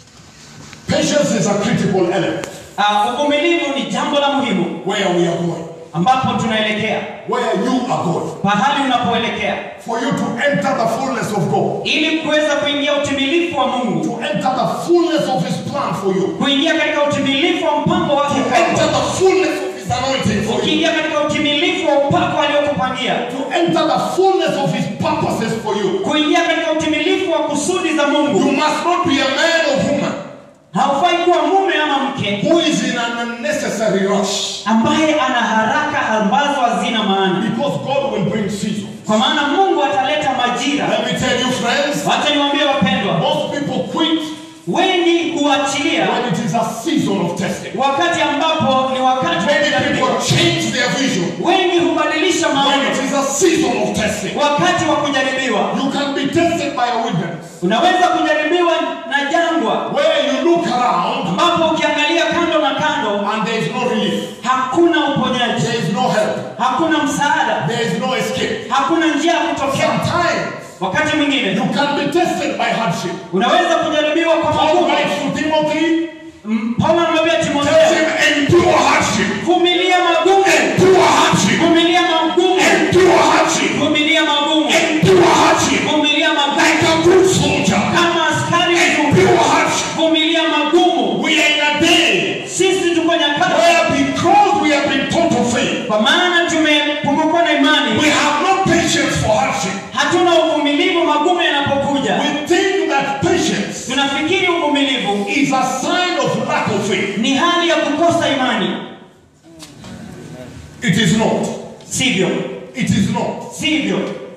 Patience is a critical element uh, uvumilivu ni jambo la muhimu where we are going, ambapo tunaelekea where you are going. pahali unapoelekea For you to enter the fullness of God, ili kuweza kuingia utimilifu wa mungu to enter the fullness of His plan for you, kuingia katika utimilifu wa mpango wake to enter kwako the fullness of His anointing for you, ukiingia katika utimilifu wa upako aliokupangia to enter the fullness of His purposes for you. kuingia katika utimilifu wa kusudi za You mungu must not be a man or woman haufai kuwa mume ama mke who is in an unnecessary rush, ambaye ana haraka ambazo hazina maana because God will bring season. kwa maana mungu ataleta majira Let me tell you, friends, wacha niwaambie wapendwa most people quit wengi huachilia when it is a season of testing. wakati ambapo ni wakati wa Many kujaribiwa. people change their vision wengi hubadilisha when maono it is a season of testing. wakati wa kujaribiwa You can be tested by a wilderness unaweza kujaribiwa na jangwa where you look around ambapo ukiangalia kando na kando and there is no relief, hakuna uponyaji there is no help, hakuna msaada there is no escape. hakuna njia ya kutokea Sometimes wakati mwingine you can be tested by hardship. unaweza kujaribiwa kwa Paul magumu writes to Timothy, Mm, paulo anamwambia tells timotheo him, endure hardship, vumilia magumu endure hardship, vumilia magumu endure hardship, vumilia magumu endure hardship, vumilia magumu like a good soldier. kama askari mzuri Endure hardship. vumilia magumu We are in a day sisi tuko nyakati where because we have been taught to faith, kwa maana tumepungukwa na imani we have no patience for hardship. hatuna uvumilivu magumu yanapokuja We think that patience tunafikiri uvumilivu is a sign of lack of faith. ni hali ya kukosa imani It is not. sivyo It is not. sivyo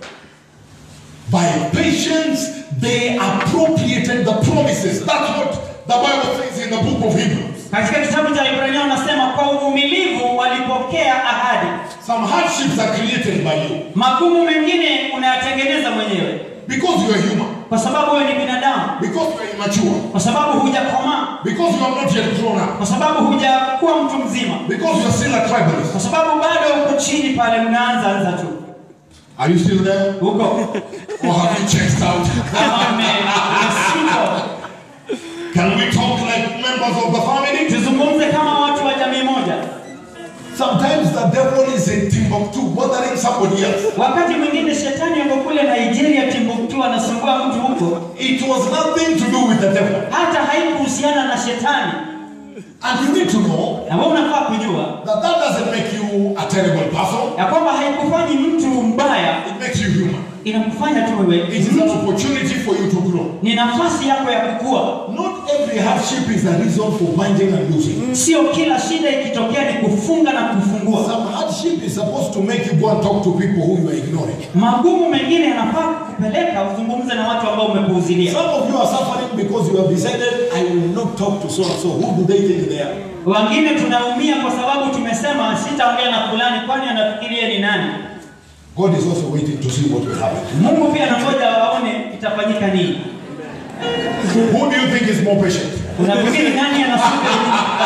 By patience, they appropriated the promises. That's what the Bible says in the book of Hebrews. katika kitabu cha ibrania unasema kwa uvumilivu walipokea ahadi Some hardships are created by you magumu mengine unayatengeneza mwenyewe because you are human, kwa sababu wewe ni binadamu because you are immature, kwa sababu hujakomaa because you have not yet grown up, kwa sababu hujakuwa mtu mzima because you are still a tribalist. kwa sababu bado uko chini pale unaanza anza tu Are you still there? huko Or have you checked out? kama ume- umesiko Can we talk like members of the family? tuzungumze kama watu wa jamii moja Sometimes the devil is in Timbuktu bothering somebody else. wakati mwingine shetani yuko kule nigeria timbuktu anasumbua mtu huko It was nothing to do with the devil. hata haikuhusiana na shetani And you need to know na wewe unafaa kujua that that doesn't make you a terrible person. ya kwamba haikufanyi mtu mbaya It makes you human. inakufanya tu wewe It is an opportunity for you to grow. ni nafasi yako ya kukua Not every hardship is a reason for binding and losing. sio kila shida ikitokea ni kufunga na kufungua Some hardship is supposed to make you go and talk to people who you are ignoring. magumu mengine yanafaa kupeleka uzungumze na watu ambao umepuuzilia Some of you are suffering because you have decided, I will not talk to so and so. Who do they think they are? wengine tunaumia kwa sababu tumesema sitaongea na fulani kwani anafikiria ni nani God is also waiting to see what will happen. mungu pia anangoja waone itafanyika nini Who do you think is more patient? unafikiri nani anasubiri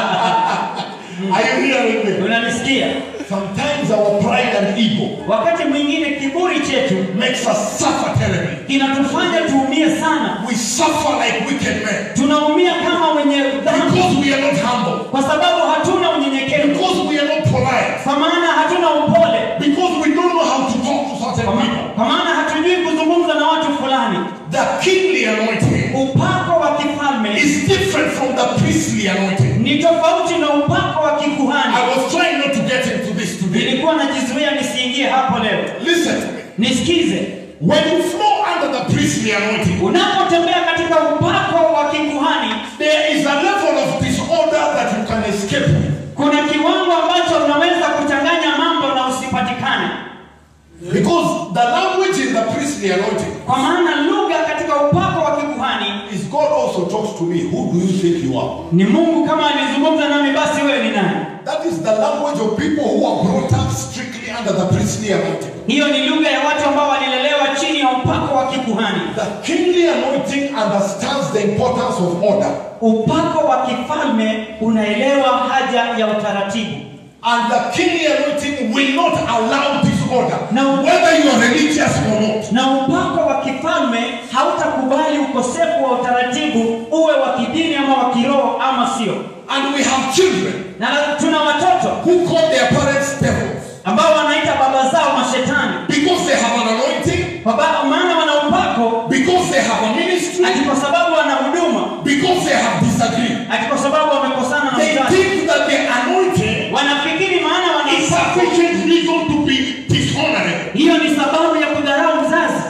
Are you hearing me? unanisikia Sometimes our pride and ego wakati mwingine kiburi chetu makes us suffer terribly. kinatufanya tuumie sana We suffer like wicked men tunaumia kama wenye dhambi because we are not humble, kwa sababu hatuna unyenyekevu because we are not polite, kwa maana hatuna upole because we don't know how to talk to certain kwa ma- people. kwa maana hatujui kuzungumza na watu fulani The kingly anointing upako wa kifalme is different from the priestly anointing. ni tofauti na upako wa kikuhani I was trying not to get into this today. nilikuwa najizuia nisiingie hapo leo Listen, nisikize When you flow under the priestly anointing, unapotembea katika upako wa kikuhani there is a level of disorder that you can escape with. kuna kiwango ambacho unaweza kuchanganya mambo na usipatikane Because the language in the priestly anointing kwa maana lugha katika upako wa kikuhani is God also talks to me. Who do you think you are? ni mungu kama alizungumza nami basi wewe ni nani That is the language of people who are brought up strictly under the priestly anointing. hiyo ni lugha ya watu ambao walilelewa chini ya upako wa kikuhani The kingly anointing understands the importance of order. upako wa kifalme unaelewa haja ya utaratibu And the kingly anointing will not allow disorder, No. whether you are religious or not. na upako wa kifalme hautakubali ukosefu wa utaratibu uwe wa kidini ama wa kiroho ama sio And we have children na tuna watoto who call their parents devils ambao wanaita baba zao mashetani because they have an anointing, kwa ba- maana wana upako because they have a ministry, ati kwa sababu wana huduma because they have disagreed. ati kwa sababu wamekosana na They mzazi think that the anointing wanafikiri maana wana is upako sufficient reason to be dishonorable. hiyo ni sababu ya kudharau mzazi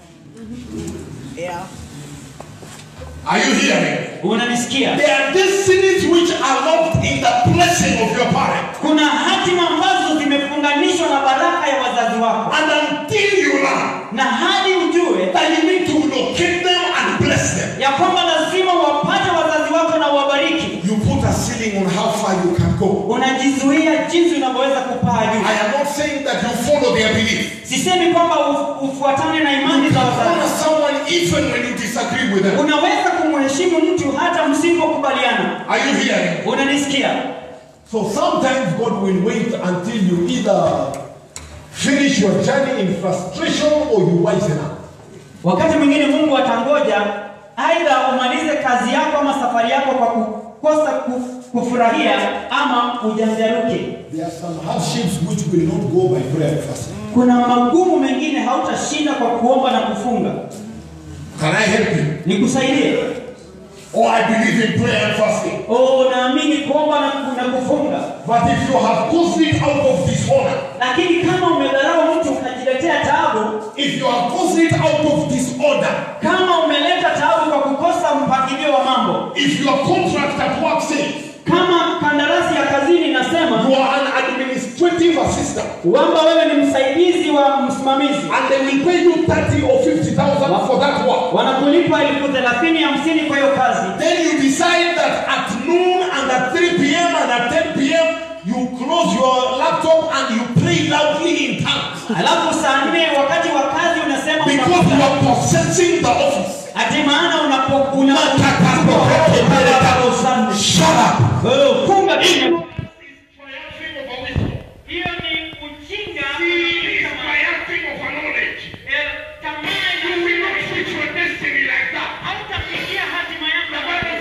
Are you hearing? unanisikia There are destinies which are locked in the blessing of your parent. kuna hatima ambazo zimefunganishwa na baraka ya wazazi wako And until you learn na hadi ujue that you need to locate them and bless them, ya kwamba lazima wapate wazazi wako na uwabariki you put a ceiling on how far you can go. unajizuia jinsi unavyoweza kupaa juu I am not saying that you follow their belief. sisemi kwamba uf- ufuatane na imani za Honor wazazi someone even when you disagree with them. unaweza kumheshimu mtu hata msipokubaliana Are you hearing? unanisikia So sometimes God will wait until you either finish your journey in frustration or you wisen up. wakati mwingine mungu atangoja aidha umalize kazi yako ama safari yako kwa kukosa ku- kufurahia ama ujanjaruke There are some hardships which will not go by prayer and fasting. kuna magumu mengine hautashinda kwa kuomba na kufunga Can I help you? nikusaidie Or I believe in prayer and fasting. Oh, unaamini kuomba na, ku- na kufunga But if you have caused it out of dishonor, lakini kama umedharau mtu ukajiletea taabu if you have caused it out of disorder, kama umeleta taabu kwa kukosa mpangilio wa mambo if your contract at work says kama kandarasi ya kazini inasema you are an administrative assistant kwamba wewe ni msaidizi wa msimamizi and they will pay you 30 or 50,000 for that work, wanakulipa elfu thelathini hamsini kwa hiyo kazi then you decide that at noon and at 3 p.m. and at 10 p.m. you close your laptop and you pray loudly in tongues alafu saa nne wakati wa kazi unasema because you unafunga. are possessing the office. ati maana unapo- una- Shut up. Wewe funga kimya. Hiyo ni ujinga Eh, tamaa ina- hautafikia hatima yako.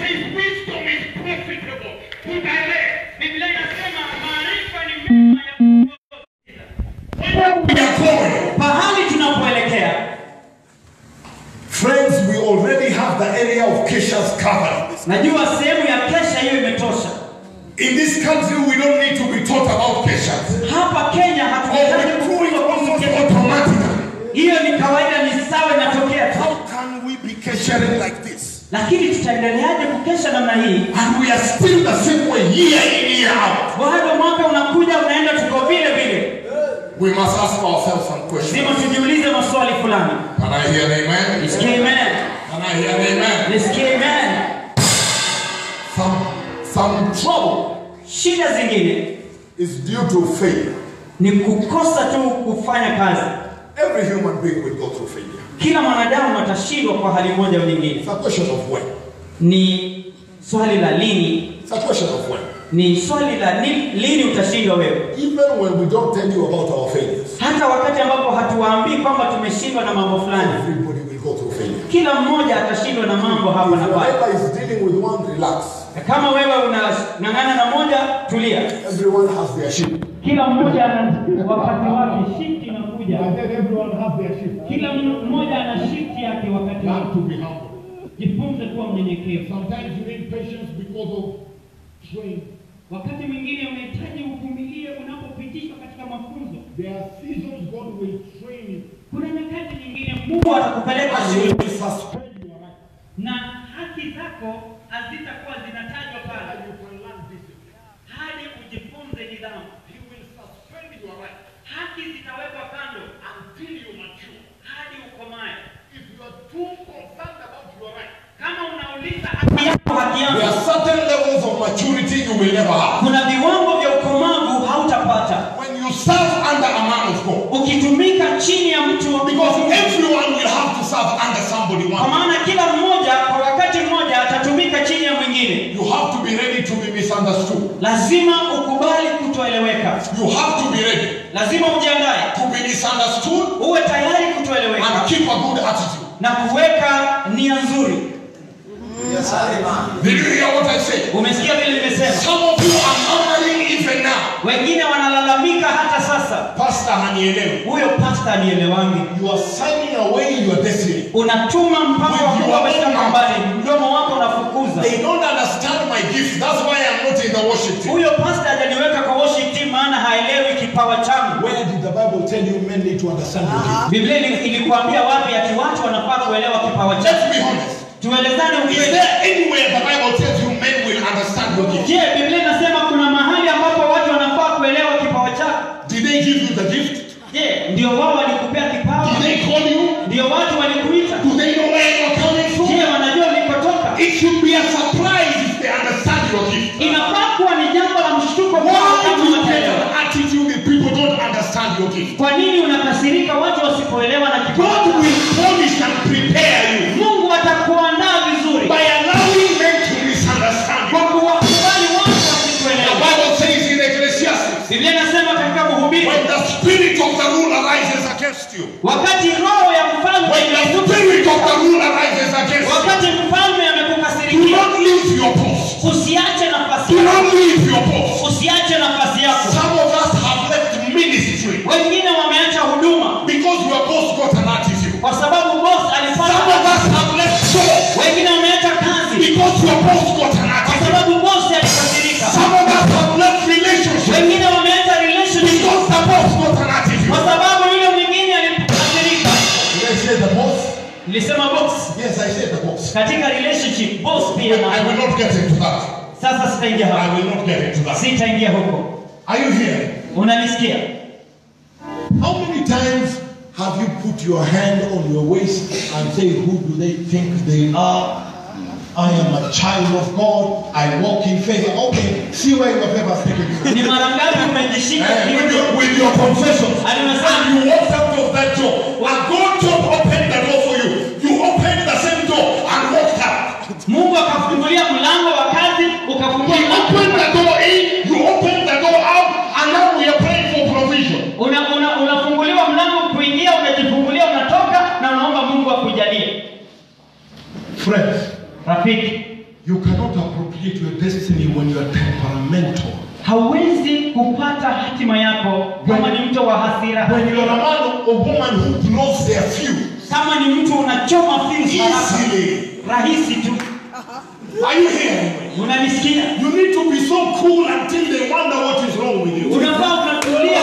Biblia inasema maarifa ni mema ya kuongoza. We are going. pahali tunapoelekea Friends, we already have the area of Kesha's covered. najua sehemu ya kesha hiyo imetosha In this country, we don't need to be taught about Keshas. hapa kenya Or hatuhitaji we're doing kufunzwa kuhusu almost kesha. automatically. hiyo ni kawaida ni sawa inatokea tu How can we be Kesharing like this? lakini tutaendeleaje kukesha namna hii And we are still the same way, year in, year out. bado mwaka unakuja unaenda tuko vile vile We must ask ourselves some questions. lazima tujiulize maswali fulani Can I hear an amen? nisikie amen Can I hear an amen? nisikie amen Some, some trouble shida zingine is due to failure. ni kukosa tu kufanya kazi Every human being will go through failure. kila mwanadamu atashindwa kwa hali moja au nyingine It's a question of when. ni swali la lini It's a question of when. ni swali la ni, lini utashindwa wewe Even when we don't tell you about our failures, hata wakati ambapo hatuwaambii kwamba tumeshindwa na mambo fulani everybody will go through failure. kila mmoja atashindwa na mambo hapa If na your pale neighbor is dealing with one, relax. Na kama wewe unang'ang'ana na moja tulia Everyone has their ship. kila mmoja ana wakati wake shifti inakuja And then everyone have their shift. kila mmoja ana shifti yake wakati You have wake to be humble. jifunze kuwa mnyenyekevu Sometimes you need patience because of training. wakati mwingine unahitaji uvumilie unapopitishwa katika mafunzo There are seasons God will train you. Kuna nyakati nyingine Mungu atakupeleka And He shule will suspend your right. na haki zako hazitakuwa zinatajwa And pale you can learn discipline. hadi ujifunze nidhamu. He will suspend your right Haki zitawekwa kando until you mature. hadi ukomae. If you are too concerned about your right, Kama unauliza haki yako, haki there yangu, are certain levels of maturity you will never have. kuna viwango vya ukomavu hautapata When you serve under a man of God, ukitumika chini ya mtu wa because Mungu. everyone will have to serve under somebody Kwa one. day. maana kila mmoja kwa wakati mmoja atatumika chini ya mwingine. You have to be ready to be misunderstood. Lazima ukubali kutoeleweka, You have to be ready lazima ujiandae, to be misunderstood uwe tayari kutoeleweka and keep a good attitude. na kuweka nia nzuri. Did you hear what I said? Umesikia vile nimesema? Some of you are murmuring even now. Wengine wanalalamika hata sasa, Pastor hanielewi. huyo pasta anielewangi. You are signing away your destiny. Unatuma mpango wa Mungu umeshika mbali, mdomo wako unafukuza. They don't understand my gift. That's why I'm not in the worship team. Huyo pasta hajaniweka kwa worship team, maana haelewi kipawa changu. Where did the Bible tell you men need to understand your gift? Biblia ili- ilikuambia wapi ati watu wanafaa kuelewa kipawa Let's chako? be honest. Tuelezane Is ukweli. there anywhere the Bible tells you men will understand your gift? Je, Biblia inasema kuna mahali ambapo watu wanafaa kuelewa kipawa chako? Did they give you the gift? Je, ndio wao walikupea kipawa? Did they call you? Ndio watu walikuita? Do they know where you're coming from? Je, wanajua ulikotoka? It should be a surprise if they understand your gift. Inafaa kuwa ni jambo la mshtuko kwao Why kama do you get wataelewa. an attitude if people don't understand your gift? Kwa nini unakasirika watu wasipoelewa na kipawa God chako? will punish and prepare you Mungu atakuandaa vizuri by allowing men to misunderstand kwa you. kuwakubali watu The wasikuelewa. Bible says in Ecclesiastes, Biblia inasema katika Mhubiri, when the spirit of the ruler rises against you, wakati roho ya mfalme when the inainuka, spirit of the ruler rises against you, wakati mfalme do amekukasirikia, not leave your post. usiache nafasi Do yako, not leave your post. usiache nafasi yako. Some of us have left ministry Wengine wameacha huduma because your boss got an attitude. kwa sababu boss Some of alipata. us have left job Wengine wameacha kazi because your boss got an kwa attitude. sababu boss alikasirika. Some of us have left relationship Wengine wameacha relationship because the boss got an attitude. kwa sababu yule mwingine alikasirika. Did I say the boss? Nilisema boss Yes, I said the boss. katika relationship boss pia I na will not get into that. sasa sitaingia I hapo. will not get into that. Sitaingia huko. Are you here? Unanisikia? How many times have you put your hand on your waist and say, Who do they think they are? I am a child of God. I walk in faith. Okay, see where your favor is taking you. Ni mara ngapi umejishika Eh, with, kiuno? your, with your confessions. Alimesema And you walked out of that door. And God just opened the door for you. You opened the same door and walked out. Mungu akafungulia mlango wa kazi, ukafungua He mlango. opened the door in, you opened the door out, and now we are praying for provision. Una, una, unafunguliwa mlango kuingia, unajifungulia, unatoka na unaomba Mungu akujalie. Friends, Rafiki, you cannot appropriate your destiny when you are temperamental. hauwezi kupata hatima yako kama ni mtu wa hasira. When you are a man or woman who blows their fuse Kama ni mtu unachoma fuse haraka, easily. rahisi tu. Are you hearing me? Unanisikia? You need to be so cool until they wonder what is wrong with you. Unafaa unatulia.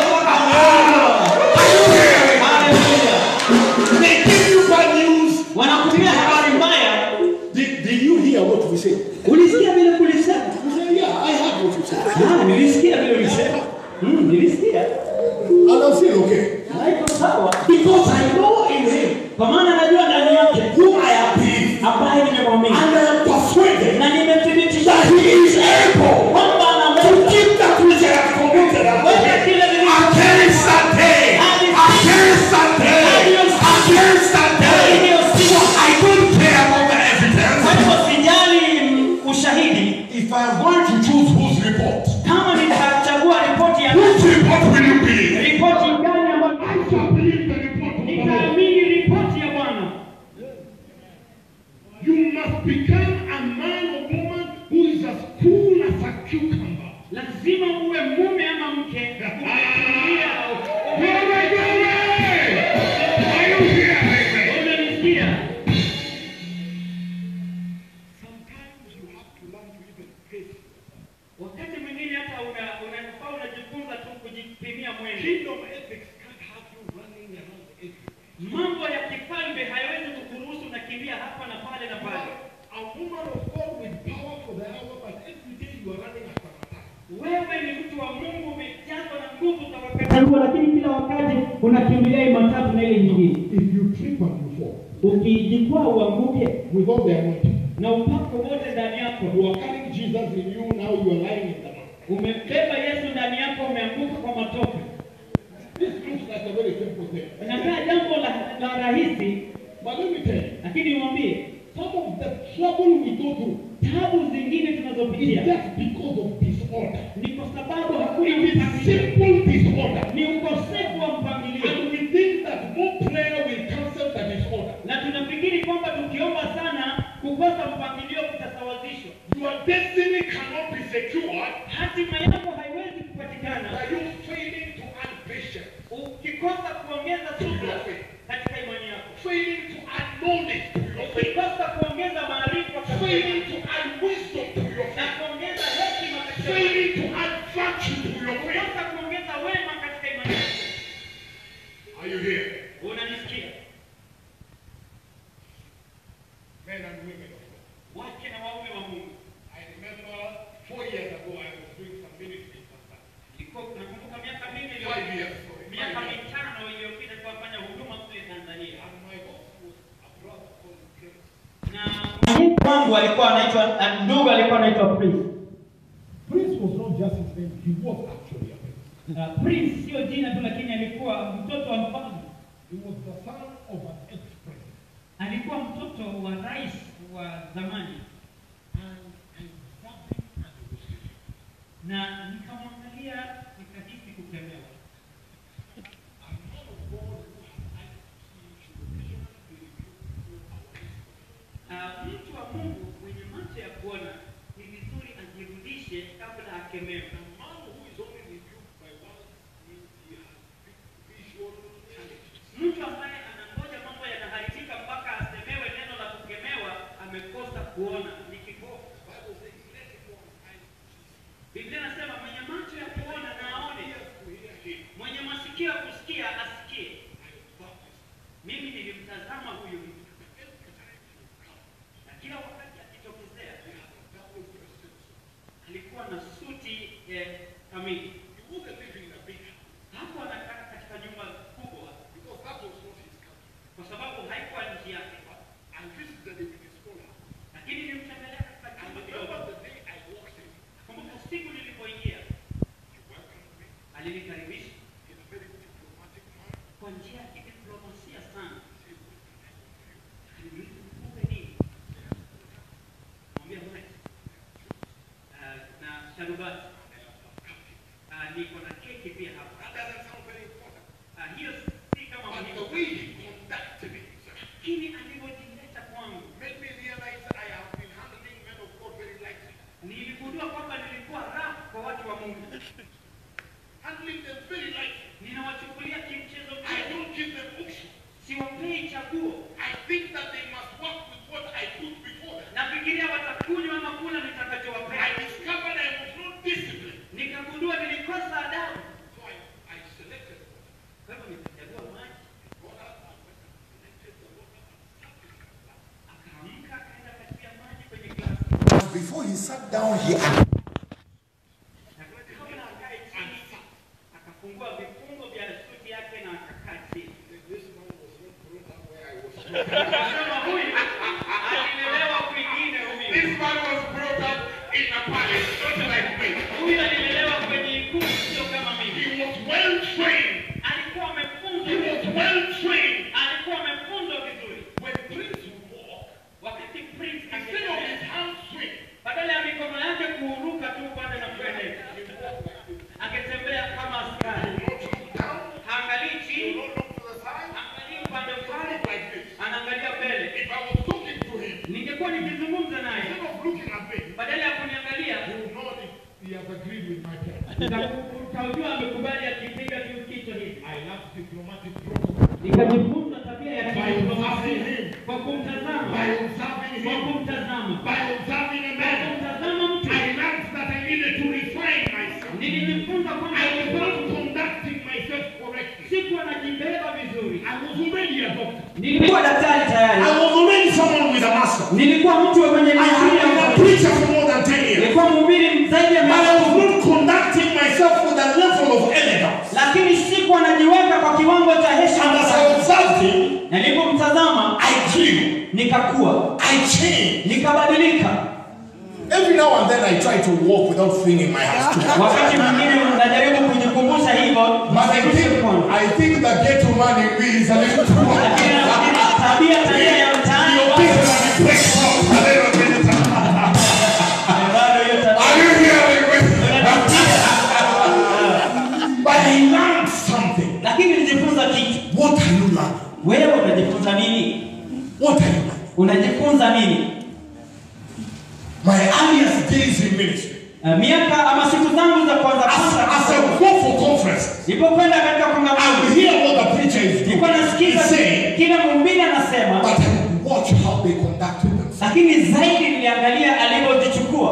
Haleluya. They give you bad news. Wanakupia habari mbaya. Did, did you hear what we said? Ulisikia vile kulisema? We said, yeah, I heard what you said. Ah, nilisikia vile ulisema. Mm, nilisikia. And I'm saying, okay. Haiko sawa. Because I know in him Kwa maana najua ndani yake who I have believed. ambaye nimemwamini And I am persuaded na nimethibitisha that he is able kwamba to anaweza keep that which I have committed unto Weka him. kile nilicho- Against that day. Against that day. Against that day. So I don't care about the Kwa evidence. hivyo sijali mm, ushahidi. If I am going to choose whose report, Kama nitachagua ripoti ya whose report will you believe? ripoti gani ambayo I shall believe the report of the Lord. nitaamini ripoti ya Bwana. You must become a man or woman who is as cool as a cucumber. Lazima uwe mume ama mke umetulia. Glory, glory! Are you hearing me? Unanisikia? Sometimes you have to learn to even pace. Wakati mwingine hata una- unafaa unajifunza tu kujipimia mwendo. Kingdom ethics utachagua, lakini kila wakati unakimbilia hii matatu na ile nyingine. If you trip and you fall, Ukijikwaa uanguke with all the anointing, na upako wote ndani yako, you are carrying Jesus in you, now you are lying in the mud. umebeba Yesu ndani yako, umeanguka kwa matope. This looks like a very simple thing. Inakaa jambo la, la rahisi, But let me tell you, lakini niwaambie some of the trouble we go through tabu zingine is tunazopitia just because of disorder. ni kwa sababu hakuna It is mpangilio, simple disorder. ni ukosefu wa mpangilio, And we think that more prayer will cancel the disorder. na tunafikiri kwamba tukiomba sana kukosa mpangilio kutasawazishwa. Your destiny cannot be secured Hatima yako haiwezi kupatikana by you failing to add patience, ukikosa kuongeza subira katika imani yako, failing to add knowledge to your faith, ukikosa kuongeza maarifa katika failing imani, to add wisdom to your na faith, kuongeza hekima katika imani, failing to add virtue to your faith. ukikosa kuongeza wema katika imani yako. Are you here? Unanisikia? Men and women of God. Wake na waume wa Mungu. I remember four years ago I was doing some ministry in Tanzania. Ilikuwa nakumbuka miaka mingi Five iliyopita, years, sorry. miaka Five years. mitano iliyopita kuwafanya huduma kule Tanzania. And my boss was a brother called Prince. Na mwalimu wangu alikuwa anaitwa na ndugu alikuwa anaitwa Prince. Prince was not just his name, he was actually a prince. Uh, Prince sio jina tu, lakini alikuwa mtoto wa mfalme. He was the son of an ex-president. Alikuwa mtoto wa rais wa zamani, And I observed him and he was sleeping. na nikamwangalia nikahisi kukemewa. A man of God who had eyes to see should occasionally be rebuked through our history. Uh, mtu wa Mungu mwenye macho ya kuona ni vizuri ajirudishe kabla akemewe. A man who is only rebuked by one means he has big visual challenges. Mtu ambaye anangoja mambo yanaharibika mpaka asemewe neno la kukemewa amekosa kuona, ni kipofu. Bible says, let him who has eyes to see. Biblia inasema mwenye macho ya kuona na aone, Ears to hear him. mwenye masikio ya kusikia asikie. I observed this. Mimi nilimtazama huyu mtu, Every time he would come, na kila wakati akitokezea he had a double breasted suit. alikuwa na suti eh, kamili. He wasn't living in a big house Hapo anakaa katika nyumba kubwa, because that was not his country. kwa sababu haikuwa nchi yake, I visited him in his small house. lakini nilimtembelea katika I chumba remember kidogo. the day I walked in, Kumbuka siku nilipoingia, he welcomed me alinikaribisha in a very diplomatic manner. kwa njia ya kidiplomasia sana. He said, what can I do for you? Aliniuliza, "Nikupe nini?" Mwambia "Bwana, ah, na sharubati Ah, niko na keki pia hapa. That doesn't sound very important. Ah, hiyo si kama But the muhimu, way he conducted himself lakini alivyojileta kwangu made me realize I have been handling men of God very lightly. niligundua kwamba nilikuwa rafu kwa watu wa Mungu, Handling them very lightly. ninawachukulia kimchezo I mchezo, don't give them options. siwapei chaguo. I think that they must work with what I put before them. Nafikiria watakunywa ama kula I nitakachowapea. discovered I was not disciplined. Nikagundua nilikosa adabu, So I, I selected water. kwa hivyo nikachagua maji. Got up and went and selected the water and stuck it in the glass. Akaamka akaenda katia maji kwenye glasi, And before he sat down, he na kabla akae chini akafungua vifungo vya suti yake na akakaa chini. This man was not brought up where I was. Akasema huyu alilelewa kwingine, huyu This man was brought up in a palace, not like me. huyu alilelewa kwenye ikulu, sio kama He mimi. was well trained. Alikuwa He amefunzwa, was well trained. alikuwa amefunzwa vizuri. When Prince would walk, Wakati Prince instead of his angetembea, hands swing, badala ya mikono yake kuuruka tu upande na kwenda, he walked like this. angetembea kama askari, He would not look down. haangalii He would chini, not look to the side. haangalii upande He would fulani, look like this. anaangalia mbele. If I was talking to him, Ningekuwa nikizungumza naye, instead of looking at me, badala ya kuniangalia, he would know if he has agreed with my plan. uta- utajua amekubali akipiga tu kichwa hivi. I love diplomatic protocol. Nikajifunza tabia ya By observing him, kwa kumtazama, by observing kwa him, kumtazama, by observing a kwa man, kumtazama mtu. I learned that I needed to refine myself. Nilijifunza kwamba I was not conducting myself correctly. sikuwa najibeba vizuri. I was already a doctor. Nilikuwa daktari tayari, I was already someone with a master. nilikuwa mtu mwenye I had digrii ya been a ufundi. preacher for more than 10 years. nilikuwa mhubiri zaidi ya But I miaka was not conducting myself with a level of elegance. lakini si grew. nikakua I changed. nikabadilika Every now and then I try to walk without flinging my hands together. wakati mwingine najaribu kujikumbusha hivyo But I nisirushe think, mkono. I think the ghetto man in me is a little too much. Lakini nafikiri tabia tabia ya mtaani You think that it breaks out a little bit. bado hiyo tabia Are you hearing me? inanitia. But I learned something. lakini nilijifunza kitu What are you learning? wewe unajifunza nini What are you learning? unajifunza nini My earliest days in ministry. Uh, miaka ama siku zangu za kwanza As, kwanza as I go for conferences, nilipokwenda katika I kongamano will hear what the preacher is doing. nilikuwa nasikiza He's saying, kila mhubiri anasema but I will watch how they conducted themselves. lakini zaidi niliangalia alivyozichukua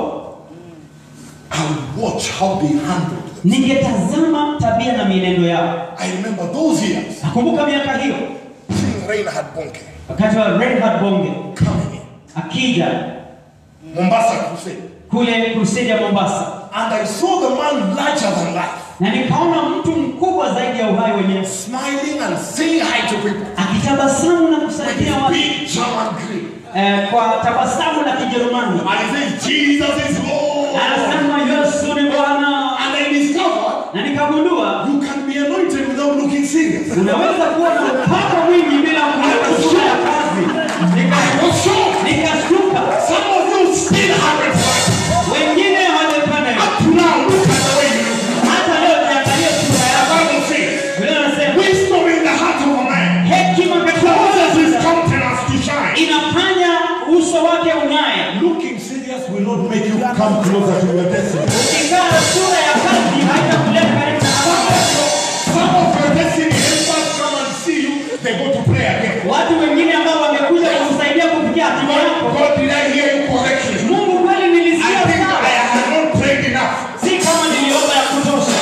I will watch how they handled them. ningetazama tabia na mienendo yao I remember those years, nakumbuka miaka hiyo seeing Reinhard Bonke wakati wa Reinhard Bonge coming in, akija Mombasa Crusade. kule crusade ya Mombasa And I saw the man larger than life, na nikaona mtu mkubwa zaidi ya uhai wenyewe smiling and saying hi to people akitabasamu na with kusaidia his watu big German grin. eh, kwa tabasamu la Kijerumani And he says, Jesus is Lord. anasema Yesu ni Bwana And I discovered na nikagundua you can be anointed without looking serious. unaweza kuwa na upako mwingi bila kuweka sura ya kazi Nika- was shocked. nikashtuka Some of you still haven't tried. wengine hawajapanda hiyo. Up to now, look at the way you look. hata leo niangalie sura The yako Bible says, vile anasema wisdom in the heart of a man hekima katika causes his moyo countenance to shine. inafanya uso wake ung'ae Looking serious will not make you come closer to your destiny. ukikaa na sura ya kazi haitakuleta karibu na Mungu. Some of your destiny helpers come and see you, they go to pray again. watu wengine ambao wamekuja kukusaidia kufikia hatima God, yako God, did I hear you correctly? mungu kweli I nilisikia think sawa I have not prayed enough. si kama niliomba ya kutosha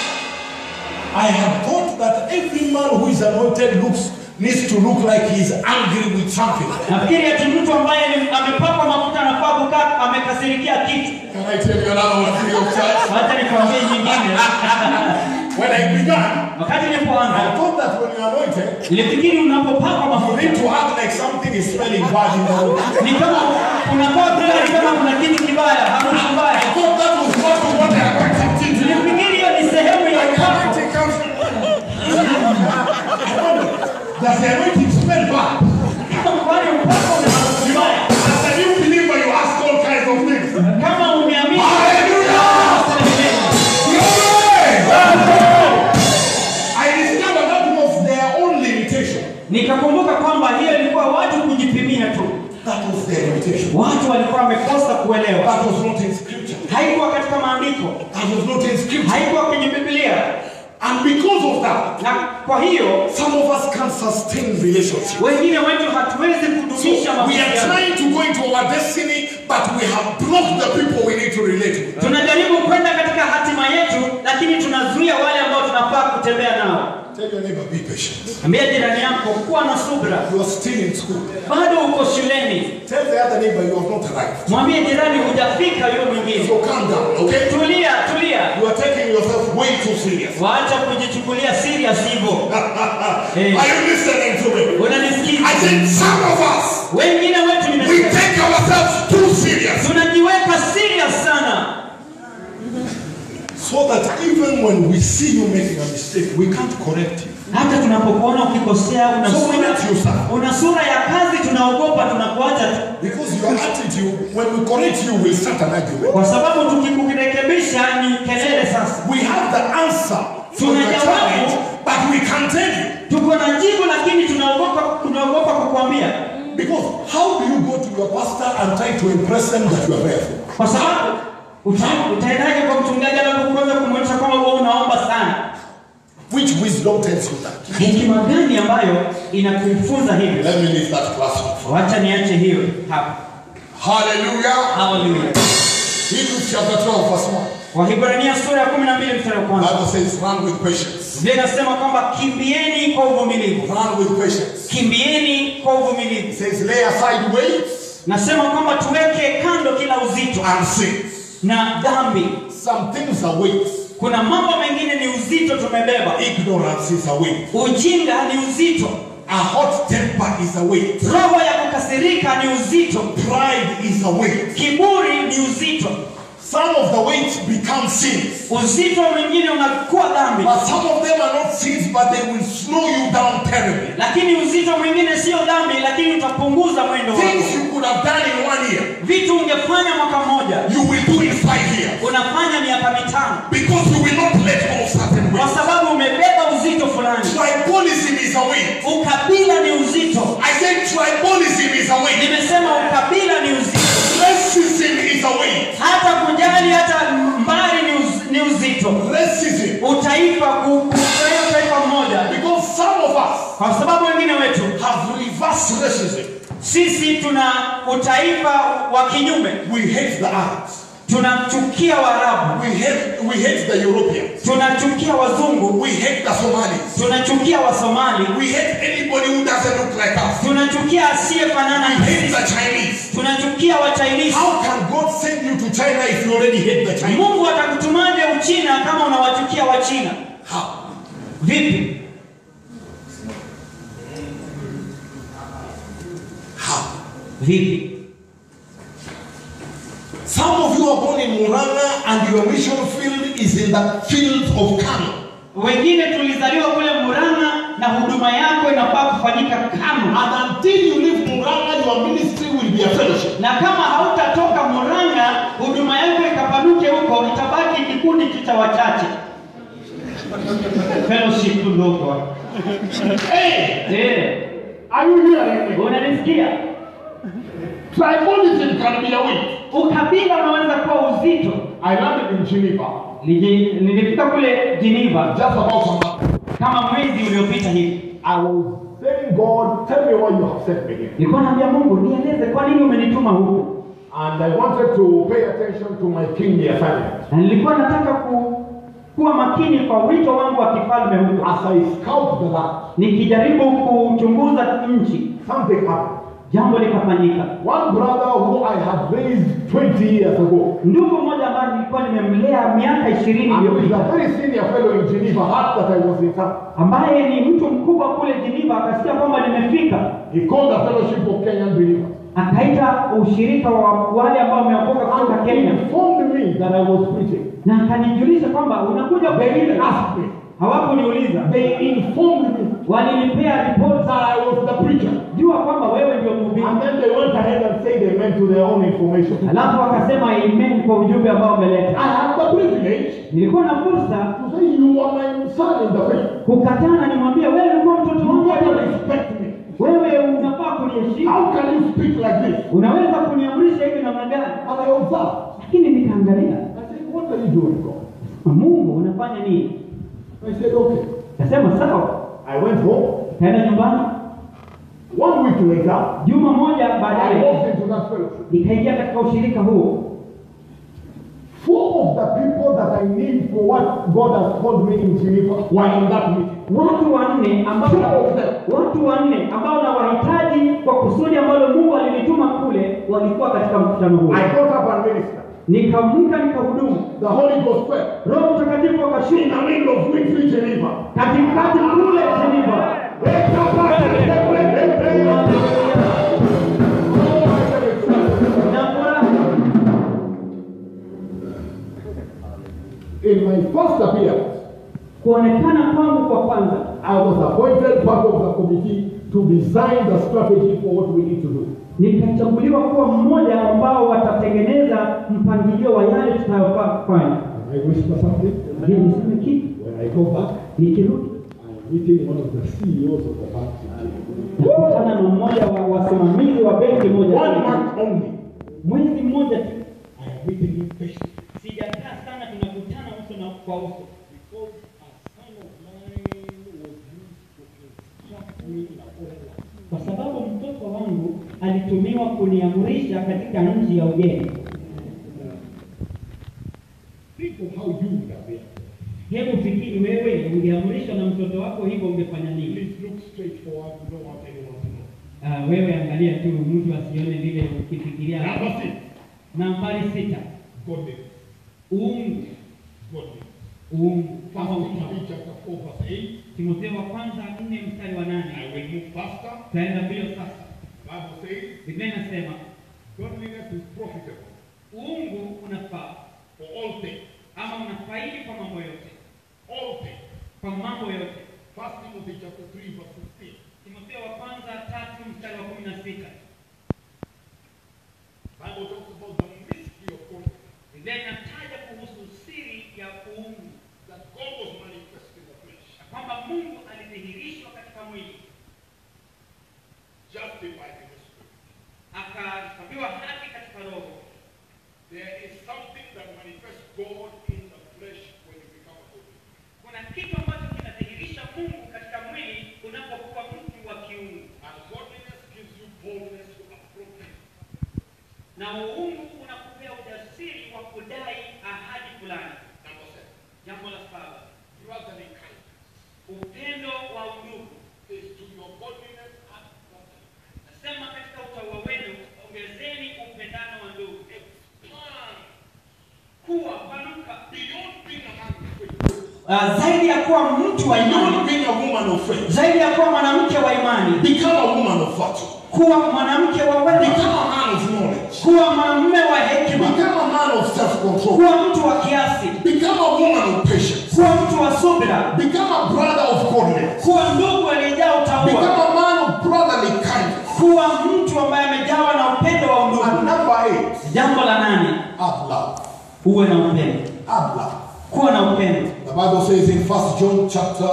I have thought that every man who is anointed looks needs to look like he's angry with something. nafikiri ati mtu ambaye ni- amepakwa mafuta anafaa kukaa amekasirikia kitu Can I tell you another one free of charge? wacha nikwambie nyingine When I began, wakati I nilipoanza thought that when you're anointed, nilifikiri unapopakwa you mafuta need to act like something is smelling bad in the room. ni kama unafaa kuwa ni kama kuna kitu kibaya harufu I mbaya thought that was part of what the anointing did. nilifikiri hiyo ni sehemu ya When the upako anointing comes, does the anointing smell bad? kwani upako una harufu mbaya As a new believer, you ask all kinds of things. kama umeamini Hallelujah! I discovered that was their own limitation. nikakumbuka kwamba hiyo ilikuwa watu kujipimia tu That was their limitation. watu walikuwa wamekosa kuelewa That was not in scripture. haikuwa katika maandiko That was not in scripture. haikuwa kwenye biblia And because of that, na kwa hiyo some of us can't sustain relationship. wengine wetu hatuwezi So kudumisha we are mahusiano trying to go into our destiny, but we have blocked the people we need to relate with. tunajaribu kwenda katika hatima yetu lakini tunazuia wale ambao tunafaa kutembea nao Tell your neighbor, be patient. ambia jirani yako kuwa na subra You are still in school. bado uko shuleni Tell the other neighbor you have not arrived. mwambie jirani hujafika yule mwingine So calm down, okay? tulia tulia You are taking yourself way too serious. waacha kujichukulia serious hivyo Eh. Are you listening to me? unanisikiza I said some of us wengine wetu we nimesema take ourselves too serious. tunajiweka serious sana So that even when we see you making a mistake, we can't correct you. hata tunapokuona ukikosea una So we sura, let you suffer. una sura ya kazi tunaogopa tunakuacha tu Because your attitude, when we correct you, will start an argument. kwa sababu tukikurekebisha ni kelele sasa We have the answer to your challenge, but we can't tell you. tuko na jibu lakini tunaogopa tunaogopa kukuambia Because how do you go to your pastor and try to impress them that you are prayerful? kwa sababu uta- utaendaje kwa mchungaji anapokuanza kumwonyesha kwamba wewe unaomba sana Which wisdom tells you that? hekima gani ambayo inakufunza hivi Let me leave that classroom. wacha niache hiyo hapa Hallelujah. haleluya Hebrews chapter 12, verse 1. wahibrania sura ya kumi na mbili mstari wa kwanza Bible says, run with patience. biblia inasema kwamba kimbieni kwa uvumilivu Run with patience. kimbieni kwa uvumilivu It says, lay aside weights nasema kwamba tuweke kando kila uzito and sins. na dhambi Some things are weights. kuna mambo mengine ni uzito tumebeba Ignorance is a weight. ujinga ni uzito A hot temper is a weight. roho ya kukasirika ni uzito Pride is a weight. kiburi ni uzito Some of the weights become sins. uzito mwingine unakuwa dhambi But some of them are not sins, but they will slow you down terribly. lakini uzito mwingine sio dhambi lakini utapunguza mwendo wako Things you could have done in one year, vitu ungefanya mwaka mmoja you will do in five years. unafanya miaka mitano Because you will not let go of certain kwa weights. sababu umebeba uzito fulani Tribalism is a weight. ukabila ni uzito I said tribalism is a weight. nimesema ukabila ni uzito Racism is a weight. hata kujali hata mbali ni, uz, ni uzito Racism. utaifa ku- kufurahia utaifa mmoja Because some of us kwa sababu wengine wetu have reversed racism. sisi tuna utaifa wa kinyume We hate the Arabs. tunachukia waarabu We hate, we hate the Europeans. tunachukia wazungu We hate the Somalis. tunachukia wasomali We hate anybody who doesn't look like us. tunachukia asiyefanana We na hate sisi the Chinese. tunachukia wachinisi How can God send you to China if you already hate the Chinese? mungu atakutumaje uchina kama unawachukia wachina How? vipi How? vipi Some of you are born in Muranga and your mission field is in the fields of Kano. wengine tulizaliwa kule muranga na huduma yako inafaa kufanyika kama And until you leave Muranga, your ministry will be a fellowship. na kama hautatoka muranga huduma yako ikapanuke huko itabaki kikundi tu cha wachache fellowship tu ndogo Hey, Eh, are you hearing me? unanisikia Tribalism can be a weight. ukabila unaweza kuwa uzito I landed in Geneva Nili- nilifika kule geneva just about some months. kama mwezi uliopita hivi I was saying, God, tell me why you have sent me here. nilikuwa naambia mungu nieleze kwa nini umenituma huku And I wanted to pay attention to my kingly assignment. na nilikuwa nataka ku, kuwa makini kwa wito wangu wa kifalme huko As I scout the land, nikijaribu kuchunguza nchi something happened. jambo likafanyika One brother who I had raised 20 years ago, ndugu mmoja ambaye nilikuwa nimemlea miaka ishirini and who is a iliyopita very senior fellow in Geneva, heard that I was in town. ambaye ni mtu mkubwa kule Geneva akasikia kwamba nimefika He called the fellowship of Kenyan believers. akaita ushirika wa wale ambao wameokoka kutoka And he Kenya informed me that I was preaching. na akanijulisha kwamba unakuja They didn't kuhubiri. ask me. hawakuniuliza They informed me walinipea ripoti that I was the preacher. jua kwamba wewe ndio mhubiri And then they went ahead and said they meant to their own information. alafu wakasema amen kwa ujumbe ambao I umeleta had the privilege nilikuwa na fursa to say, You are my son in the faith. kukatana nimwambie wewe ulikuwa mtoto You wangu better wewe. respect me. wewe unafaa kuniheshimu How can you speak like this? unaweza kuniamrisha hivi namna gani And I observed. lakini nikaangalia I said, What are you doing, God? mungu unafanya nini I said, Okay. kasema sawa I went home. kaenda nyumbani One week later, juma moja I baadaye walked into that fellowship. nikaingia katika ushirika huo Four of the people that I need for what God has called me in Geneva were in that meeting. watu wanne ambao watu wanne ambao na wahitaji kwa kusudi ambalo mungu alinituma kule walikuwa katika mkutano huo I got up and ministered. nikaamka nikahudumu The Holy Ghost fell. roho mtakatifu In akashuka the middle of Winfrey, Geneva. katikati kule Geneva. na furaha In my first appearance, kuonekana kwangu kwa kwanza I was appointed part of the committee to design the strategy for what we need to do. nikachaguliwa kuwa mmoja ambao watatengeneza mpangilio wa yale tutayofaa kufanya I whisper something. je niseme kitu When I go back, nikirudi I am meeting one of the CEOs of the bank. nakutana na mmoja wa wasimamizi wa benki moja One month only. mwezi mmoja tu I am meeting him face to face. sijakaa sana tunakutana uso na kwa uso Because a son of mine was used to instruct me in a foreign land. kwa sababu mtoto wangu alitumiwa kuniamrisha katika nchi ya ugeni Think of how you would have been. hebu fikiri wewe ungeamrishwa na mtoto wako hivyo ungefanya nini Please look straight forward. You don't want anyone to know. Ah, wewe angalia tu mtu asione vile ukifikiria Number six. nambari sita Godliness. uungu Godliness. uungu kama First utamu. Timothy chapter 4 verse 8. Timotheo wa kwanza nne mstari wa I nane will move faster. tutaenda mbio sasa. Bible says, Biblia inasema godliness is profitable uungu unafaa for all things. ama unafaidi kwa mambo yote, All things. kwa mambo yote. First Timothy chapter 3 verse 16. Timotheo wa kwanza tatu mstari wa kumi na sita Bible talks about the mystery of godliness. Biblia inataja kuhusu siri ya uungu, That God was manifest in the flesh. na kwamba Mungu alidhihirishwa katika mwili, Justified in the spirit. akahesabiwa haki katika roho. There is something that manifests God in the flesh when you become a godly. Kuna kitu ambacho kinadhihirisha Mungu katika mwili unapokuwa mtu wa kiungu, And godliness gives you boldness to approach Him. na uungu unakupea ujasiri wa kudai ahadi fulani. Number seven. Jambo la saba, Brotherly kindness upendo wa undugu. is to your godliness add brotherly kindness. Nasema katika utaua wenu ongezeni upendano wa ndugu, Expand kuwa panuka beyond being a man of faith. uh, zaidi ya kuwa mtu wa Beyond imani, being a woman of faith, zaidi ya kuwa mwanamke wa imani, become a woman of virtue. kuwa mwanamke wa Become wema, a man of knowledge. kuwa mwanamume wa hekima, Become a man of self-control. kuwa mtu wa kiasi, Become a woman of patience. kuwa mtu wa subira, Become a brother of godliness. kuwa ndugu aliyejaa Become utaua, a man of brotherly kindness. kuwa mtu ambaye amejawa na upendo wa And undugu. number eight, Jambo la nane, add love. uwe na upendo, Add love. kuwa na upendo. The Bible says in 1 John chapter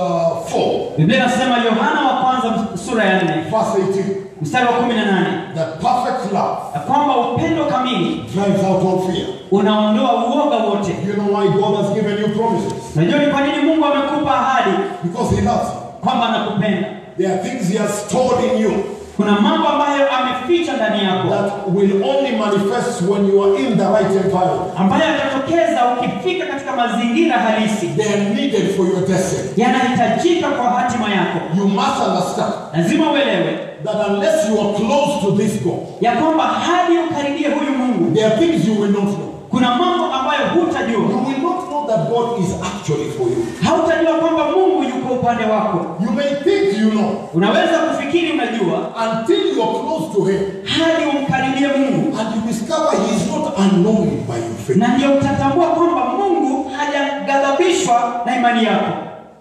4, Biblia inasema Yohana wa kwanza sura ya 4 verse 18, mstari wa 18 that perfect love ya kwamba upendo kamili drives out all fear. unaondoa uoga wote. You know why God has given you promises? Unajua ni kwa nini Mungu amekupa ahadi Because He loves you. kwamba anakupenda? There are things He has stored in you Kuna mambo ambayo ameficha ndani yako that will only manifest when you are in the right environment. ambayo yatatokeza ukifika katika mazingira halisi, They are needed for your destiny. yanahitajika kwa hatima yako. You must understand Lazima uelewe that unless you are close to this God, ya kwamba hadi ukaribie huyu Mungu, there are things you will not know. kuna mambo ambayo You hutajua. will not know that God is actually for you. Hautajua kwamba Mungu yuko upande wako. You may think you know Unaweza kufikiri unajua until you are close to Him hadi umkaribie Mungu, and you discover He is not annoyed by your faith. na ndio utatambua kwamba Mungu hajaghadhabishwa na imani yako.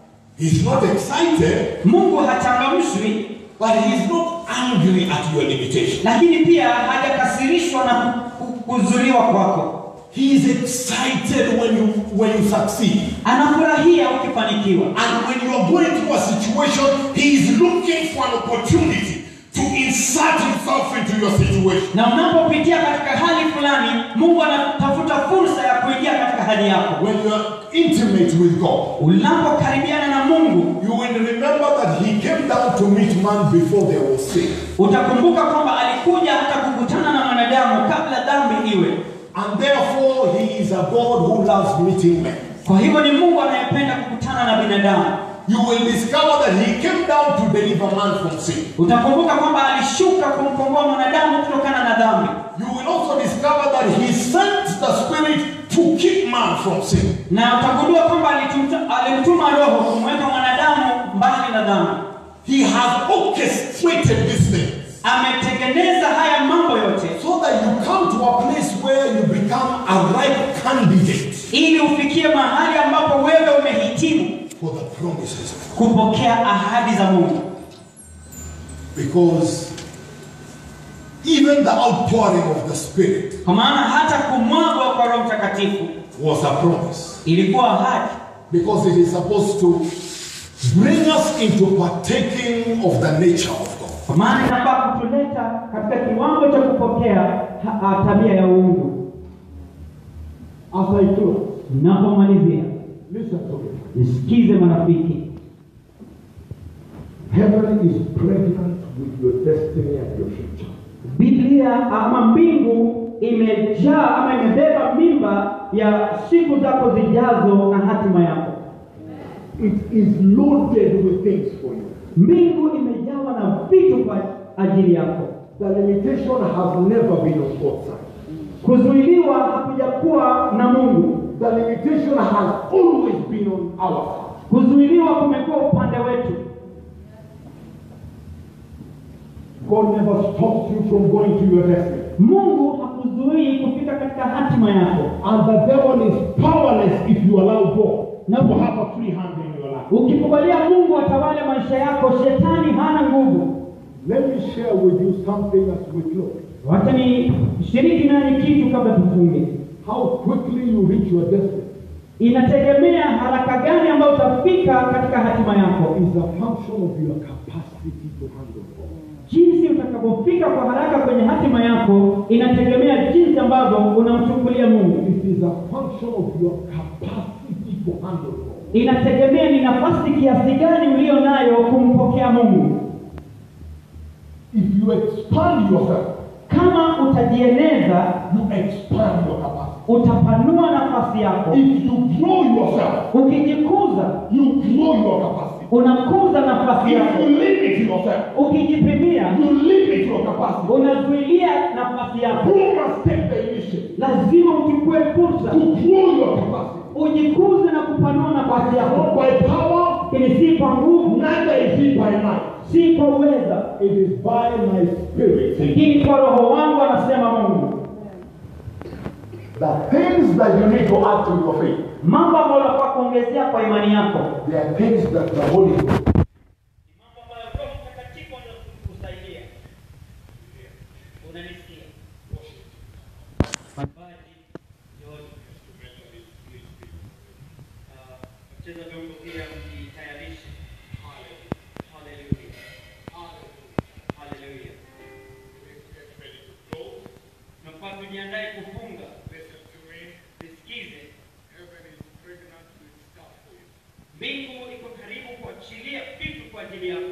He is not excited, Mungu hachangamshwi, but He is not angry at your limitation. lakini pia hajakasirishwa na ku- ku- kuzuliwa kwako. He is excited when you when you succeed. Anafurahia ukifanikiwa, And when you are going through a situation, He is looking for an opportunity to insert Himself into your situation. na unapopitia katika hali fulani, Mungu anatafuta fursa ya kuingia katika hali yako. When you are intimate with God, Unapokaribiana na Mungu, you will remember that He came down to meet man before there was sin. utakumbuka kwamba alikuja hata kukutana na mwanadamu kabla dhambi iwe. And therefore, He is a God who loves meeting men. Kwa hivyo ni Mungu anayependa kukutana na binadamu. You will discover that He came down to deliver man from sin. Utakumbuka kwamba alishuka kumkomboa mwanadamu kutokana na dhambi, You will also discover that He sent the Spirit to keep man from sin. na utagundua kwamba alitumta- alimtuma Roho kumweka mwanadamu mbali na dhambi. He has orchestrated these things Ametengeneza haya mambo yote so that you come to a place where you become a ripe candidate ili ufikie mahali ambapo wewe umehitimu for the promises of God. kupokea ahadi za Mungu, Because even the outpouring of the Spirit kwa maana hata kumwagwa kwa Roho Mtakatifu was a promise. ilikuwa ahadi, Because it is supposed to bring us into partaking of the nature of God. kwa maana inafaa kutuleta katika kiwango cha kupokea ha- ha- tabia ya uungu. As I close, Ninapomalizia, listen to me. nisikize marafiki, Heaven is pregnant with your destiny and your future. Biblia ama mbingu imejaa ama imebeba mimba ya siku zako zijazo na hatima yako. It is loaded with things for you. Mbingu imejawa na vitu kwa ajili yako. The limitation has never been on God's side. Kuzuiliwa hakujakuwa na Mungu. the limitation has always been on our side. kuzuiliwa kumekuwa upande wetu God never stops you from going to your destiny. mungu hakuzuii kufika katika hatima yako And the devil is powerless if you allow God to have a free hand in your life. ukikubalia mungu atawale maisha yako shetani hana nguvu Let me share with you something as we close. wacha ni shiriki nani kitu kabla tufunge How quickly you reach your destiny inategemea haraka gani ambayo utafika katika hatima yako is a function of your capacity to handle God. jinsi utakavyofika kwa haraka kwenye hatima yako inategemea jinsi ambavyo unamchukulia mungu It is a function of your capacity to handle God. inategemea ni nafasi kiasi gani ulio nayo kumpokea mungu If you expand yourself, kama utajieneza you expand your capacity. utapanua nafasi yako If you grow yourself, ukijikuza you grow your capacity. unakuza nafasi If yako you limit yourself, ukijipimia you limit your capacity. unazuilia nafasi yako You must take the initiative lazima uchukue fursa to grow your capacity. ujikuze na kupanua nafasi Not yako by power, lakini si kwa nguvu neither is it by might. si kwa uweza It is by my spirit. lakini kwa roho wangu anasema mungu The things that you need to add to your faith, mambo ambayo unafaa kuongezea kwa imani yako they are things that the Holy Ghost mambo ambayo Roho Mtakatifu anakusaidia. Unanisikia? Mabaji yote. Ah, Wacheza vyombo pia mjitayarishe. Hallelujah. Hallelujah. Tunafaa tujiandae kufunga. Nisikize. Mbingu iko karibu kuachilia vitu kwa ajili yako.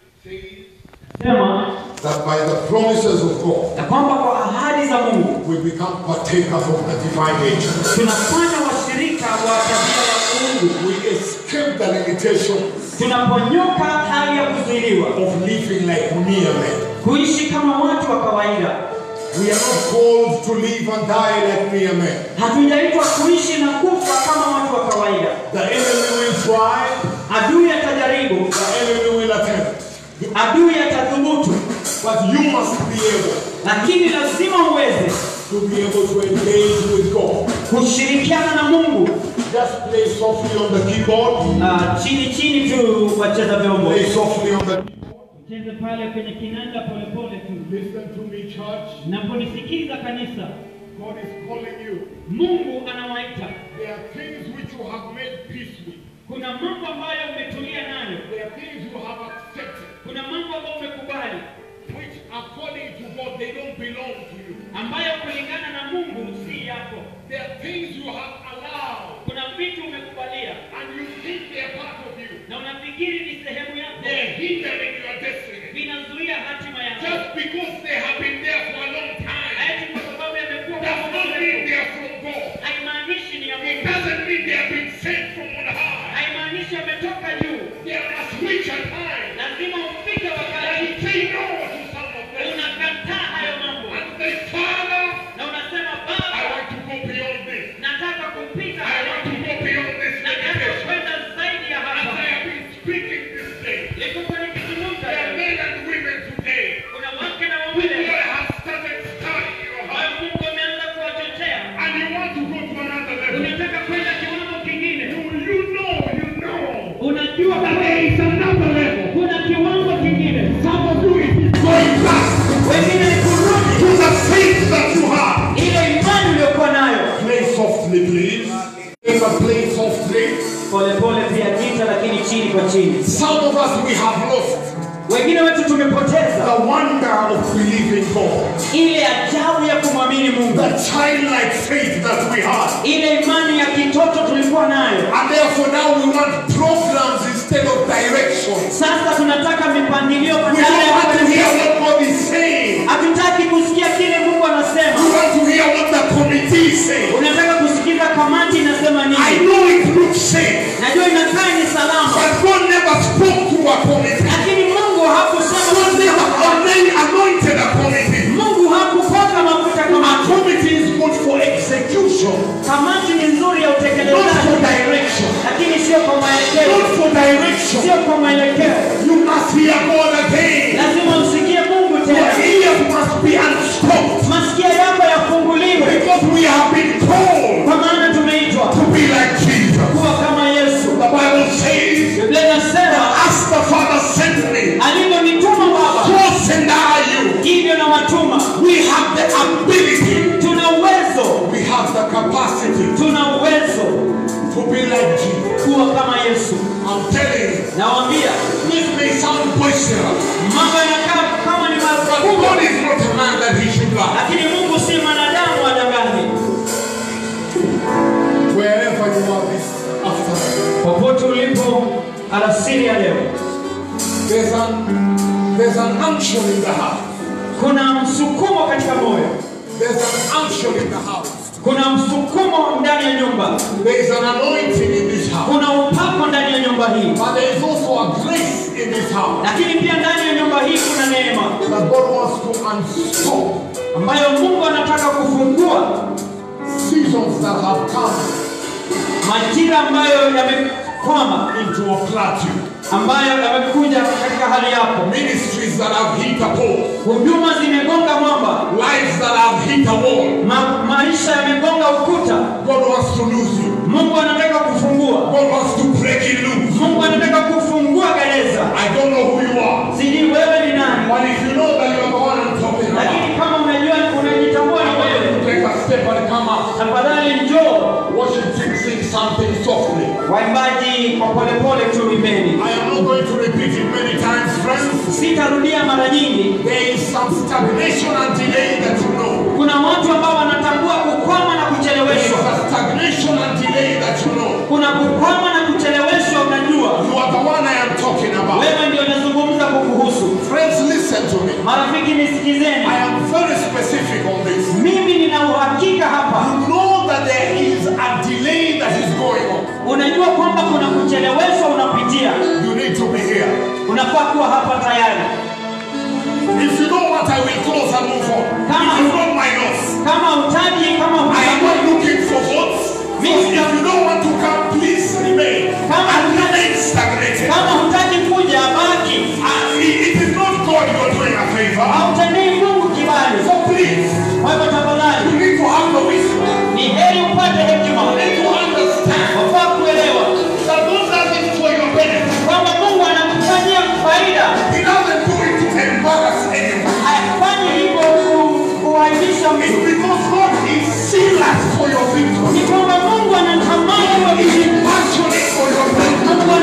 sema That by the promises of God, ya kwamba kwa ahadi za mungu we become partakers of the divine nature. tunafanya washirika wa tabia ya mungu We escape the limitation tunaponyoka hali ya kuzuiliwa of living like mere men. kuishi kama watu wa kawaida We are not called to live and die like mere men. hatujaitwa kuishi na kufa kama watu wa kawaida The enemy will try, adui atajaribu the enemy will attempt. adui atathubutu But you must be able lakini lazima uweze to be able to engage with God. kushirikiana na mungu Just play softly on the keyboard. Ah, chini chini tu wacheza vyombo Play softly on the cheze pale kwenye kinanda polepole tu Listen to me, church. naponisikiza kanisa God is calling you. mungu anawaita There are things which you have made peace with. kuna mambo ambayo umetulia nayo There are things you have accepted, kuna mambo ambayo umekubali which according to God, they don't belong to you. ambayo kulingana na mungu si yako There are things you have allowed, kuna vitu umekubalia and you think they are part of you. na unafikiri ni sehemu yako They are hindering your destiny. vinazuia hatima yako Just because they have been there for a long time, eti kwa sababu yamekuwa does kwa not muda mean mrefu. they are from God. haimaanishi ni ya It mungu doesn't mean they have been sent from on high. haimaanishi ametoka juu There must reach a time lazima ufike that wakati you say no to some of them. unakataa hayo mambo And say, Father, na unasema I baba want to go beyond this. nataka kupita I want to go beyond this nataka limitation. kwenda zaidi ya As hapa I have been speaking this day, nilikuwa nikizungumza there are leo. men and women today kuna wake na who waume God has started stirring your ambayo heart. mungu ameanza kuwachochea And you want to go to another level. unataka kwenda kiwango kingine Do you know, you know, unajua that there is another level. kuna kiwango kingine Some of you, it is going back wengine ni kurudi to the faith that you have. ile imani uliyokuwa nayo Play softly, please. Never play softly. polepole pia kita lakini chini kwa chini Some of us, we have lost wengine wetu tumepoteza the wonder of believing God. ile ajabu ya kumwamini mungu The childlike faith that we had. ile imani ya kitoto tulikuwa nayo And therefore now we want programs instead of direction. sasa tunataka mipangilio We badala don't ya want to hear kuelekeza. what God is saying. hatutaki kusikia kile mungu We anasema want to hear what the committee is saying. unataka kusikiza kamati inasema I nini know it looks safe, najua inakaa ni salama but God never spoke to a committee. lakini mungu hakusema God never anoint- anointed a committee. mungu hakupaka mafuta A kamati committee is good for execution. kamati ni nzuri ya mwelekeo You must hear God again. lazima usikie mungu Your tena ears must be unstopped. masikio yako yafunguliwe Because we have been called kwa maana tumeitwa to be like Jesus. kuwa kama yesu The Bible says, biblia inasema As the Father sent me, alivyonituma baba so send I you. hivyo na watuma We have the ability, tuna uwezo we have the capacity tuna uwezo to be like Jesus. kuwa kama yesu I'm telling you, nawambia this may sound boisterous, mambo yanakaa kama ni but makubwa God is not a man that he should lie. lakini mungu si mwanadamu adangani Wherever you are this afternoon, popote ulipo alasiri ya leo there's an, there's an unction in the house. kuna msukumo katika moyo There's an unction in the house. kuna msukumo ndani ya nyumba There is an anointing in this house. kuna upako ndani ya nyumba hii But there is also a grace in this house lakini pia ndani ya nyumba hii kuna neema that God wants to unstop ambayo mungu anataka kufungua seasons that have come majira ambayo yamekwama into a plateau. ambayo yamekuja katika hali yako Ministries that have hit a pole. huduma zimegonga mwamba Lives that have hit a wall. Ma, maisha yamegonga ukuta God wants to lose you. mungu anataka kufungua God wants to break you loose. mungu anataka kufungua gereza I don't know who you are. sijui wewe ni nani But if you know that you are the one I'm talking about, lakini kama unajua unajitambua ni wewe take a step and come up. tafadhali njoo Worship team sing something softly. waimbaji kwa polepole tu imbeni I am not going to repeat it many times, friends. sitarudia mara nyingi There is some stagnation and delay that you know. kuna watu ambao wanatambua kukwama na There is kucheleweshwa a stagnation and delay that you know. kuna kukwama na kucheleweshwa unajua You are the one I am talking about. wewe ndio nazungumza kukuhusu Friends, listen to me. marafiki nisikizeni I am very specific on this. mimi nina uhakika hapa You know that there is a delay that is going on. unajua kwamba kuna kucheleweshwa unapitia You need to be here. unafaa kuwa hapa tayari If you don't want, I will close and move on. Come If on. you don't mind us. kama utaji kama I am hutaji not looking for votes. So Me- if you don't want to come, please remain. Come on. And remain stagnated. kama hutaji kuja baki And it it is not God you are doing a favor. hautendei mungu kibali So please, kwa hivyo tafadhali you need to have the wisdom. ni heri upate hekima You need to understand wafaa kuelewa that God does it for your benefit. kwamba mungu anakufanyia faida He doesn't do it to embarrass anyone. hafanyi hivyo ku- kuaibisha It's mtu because God is serious for your victory. ni kwamba mungu anatamani He uwe is passionate for your Mungu breakthrough.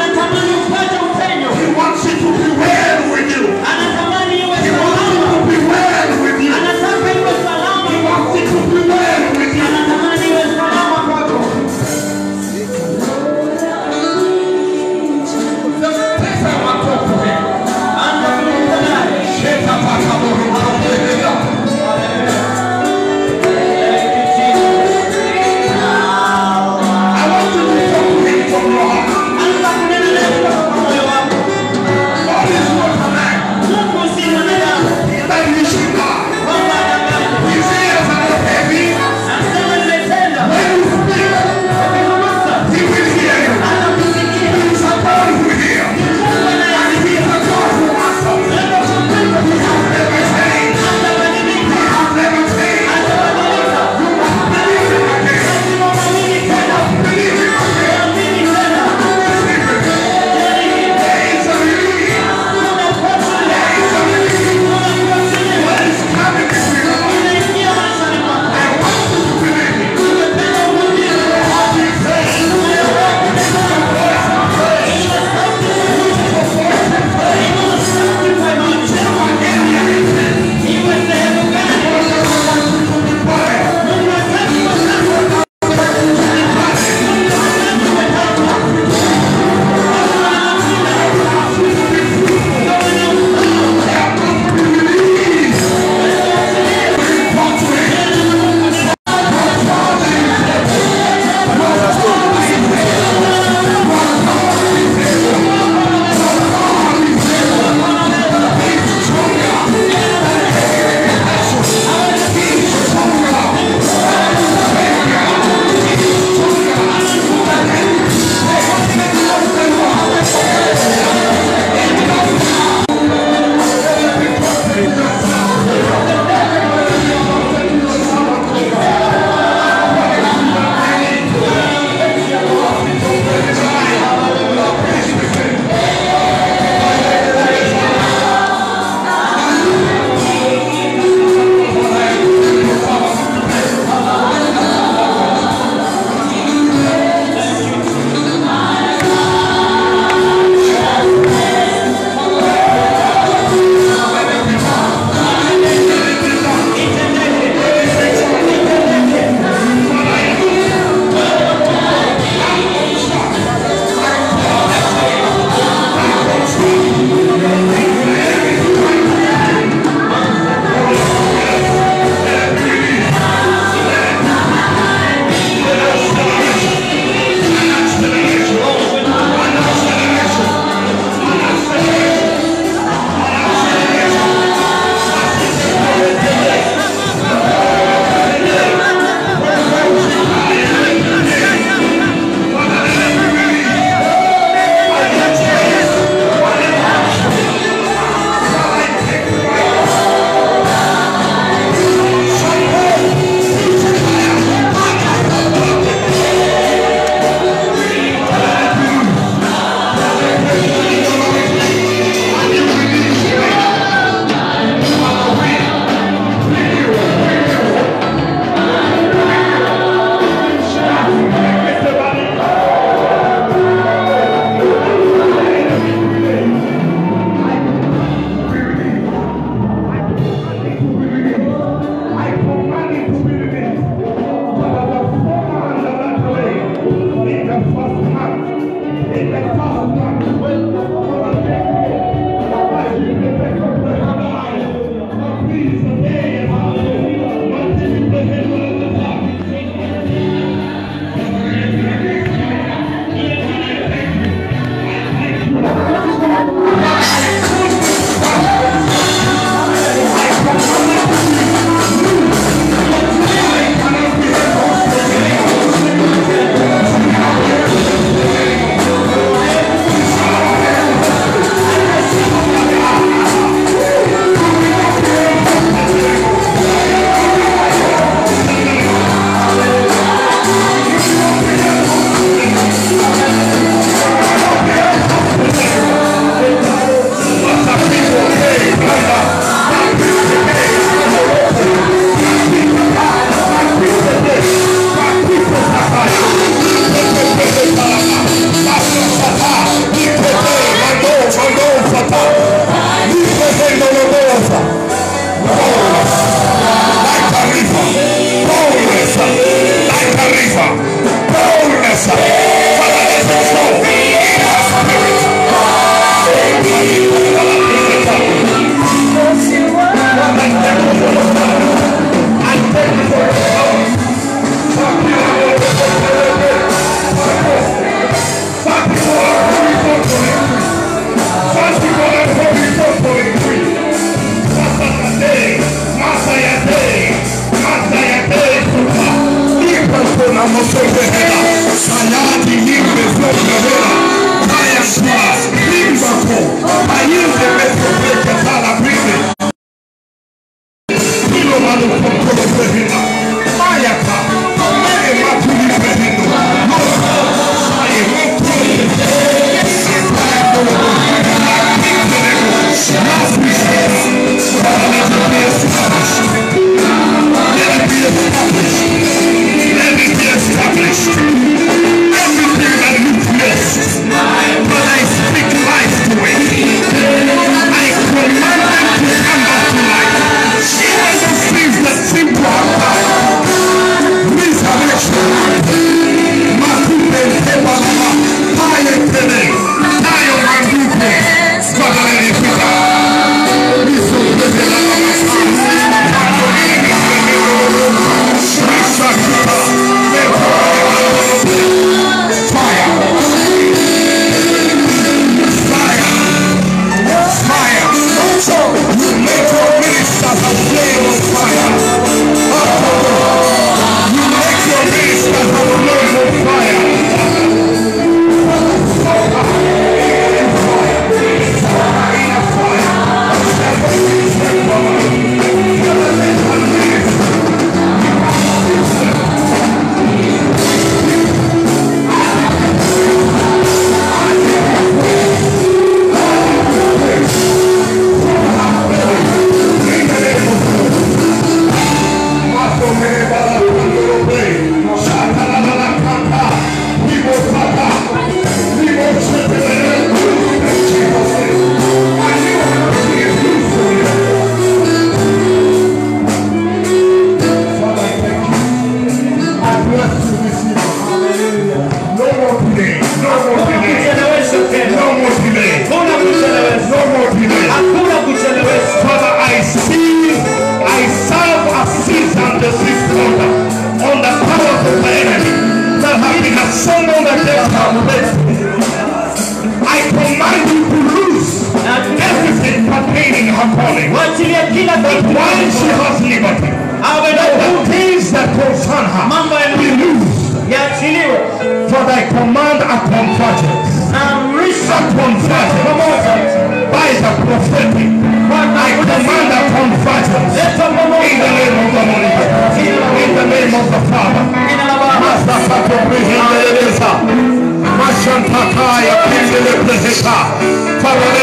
kila But kitu while she has liberty, awe na let the uhuru things that concern her mambo be ya loosed. yaachiliwe For thy command are convergence. na amrisha Are convergence pamoja by the prophetic. I command a convergence leta in pamoja the name of the Holy Ghost. In the name of the Father. jina la Baba Masakatobrihendeleza. Mashantakaya pindelebeleheka. Father,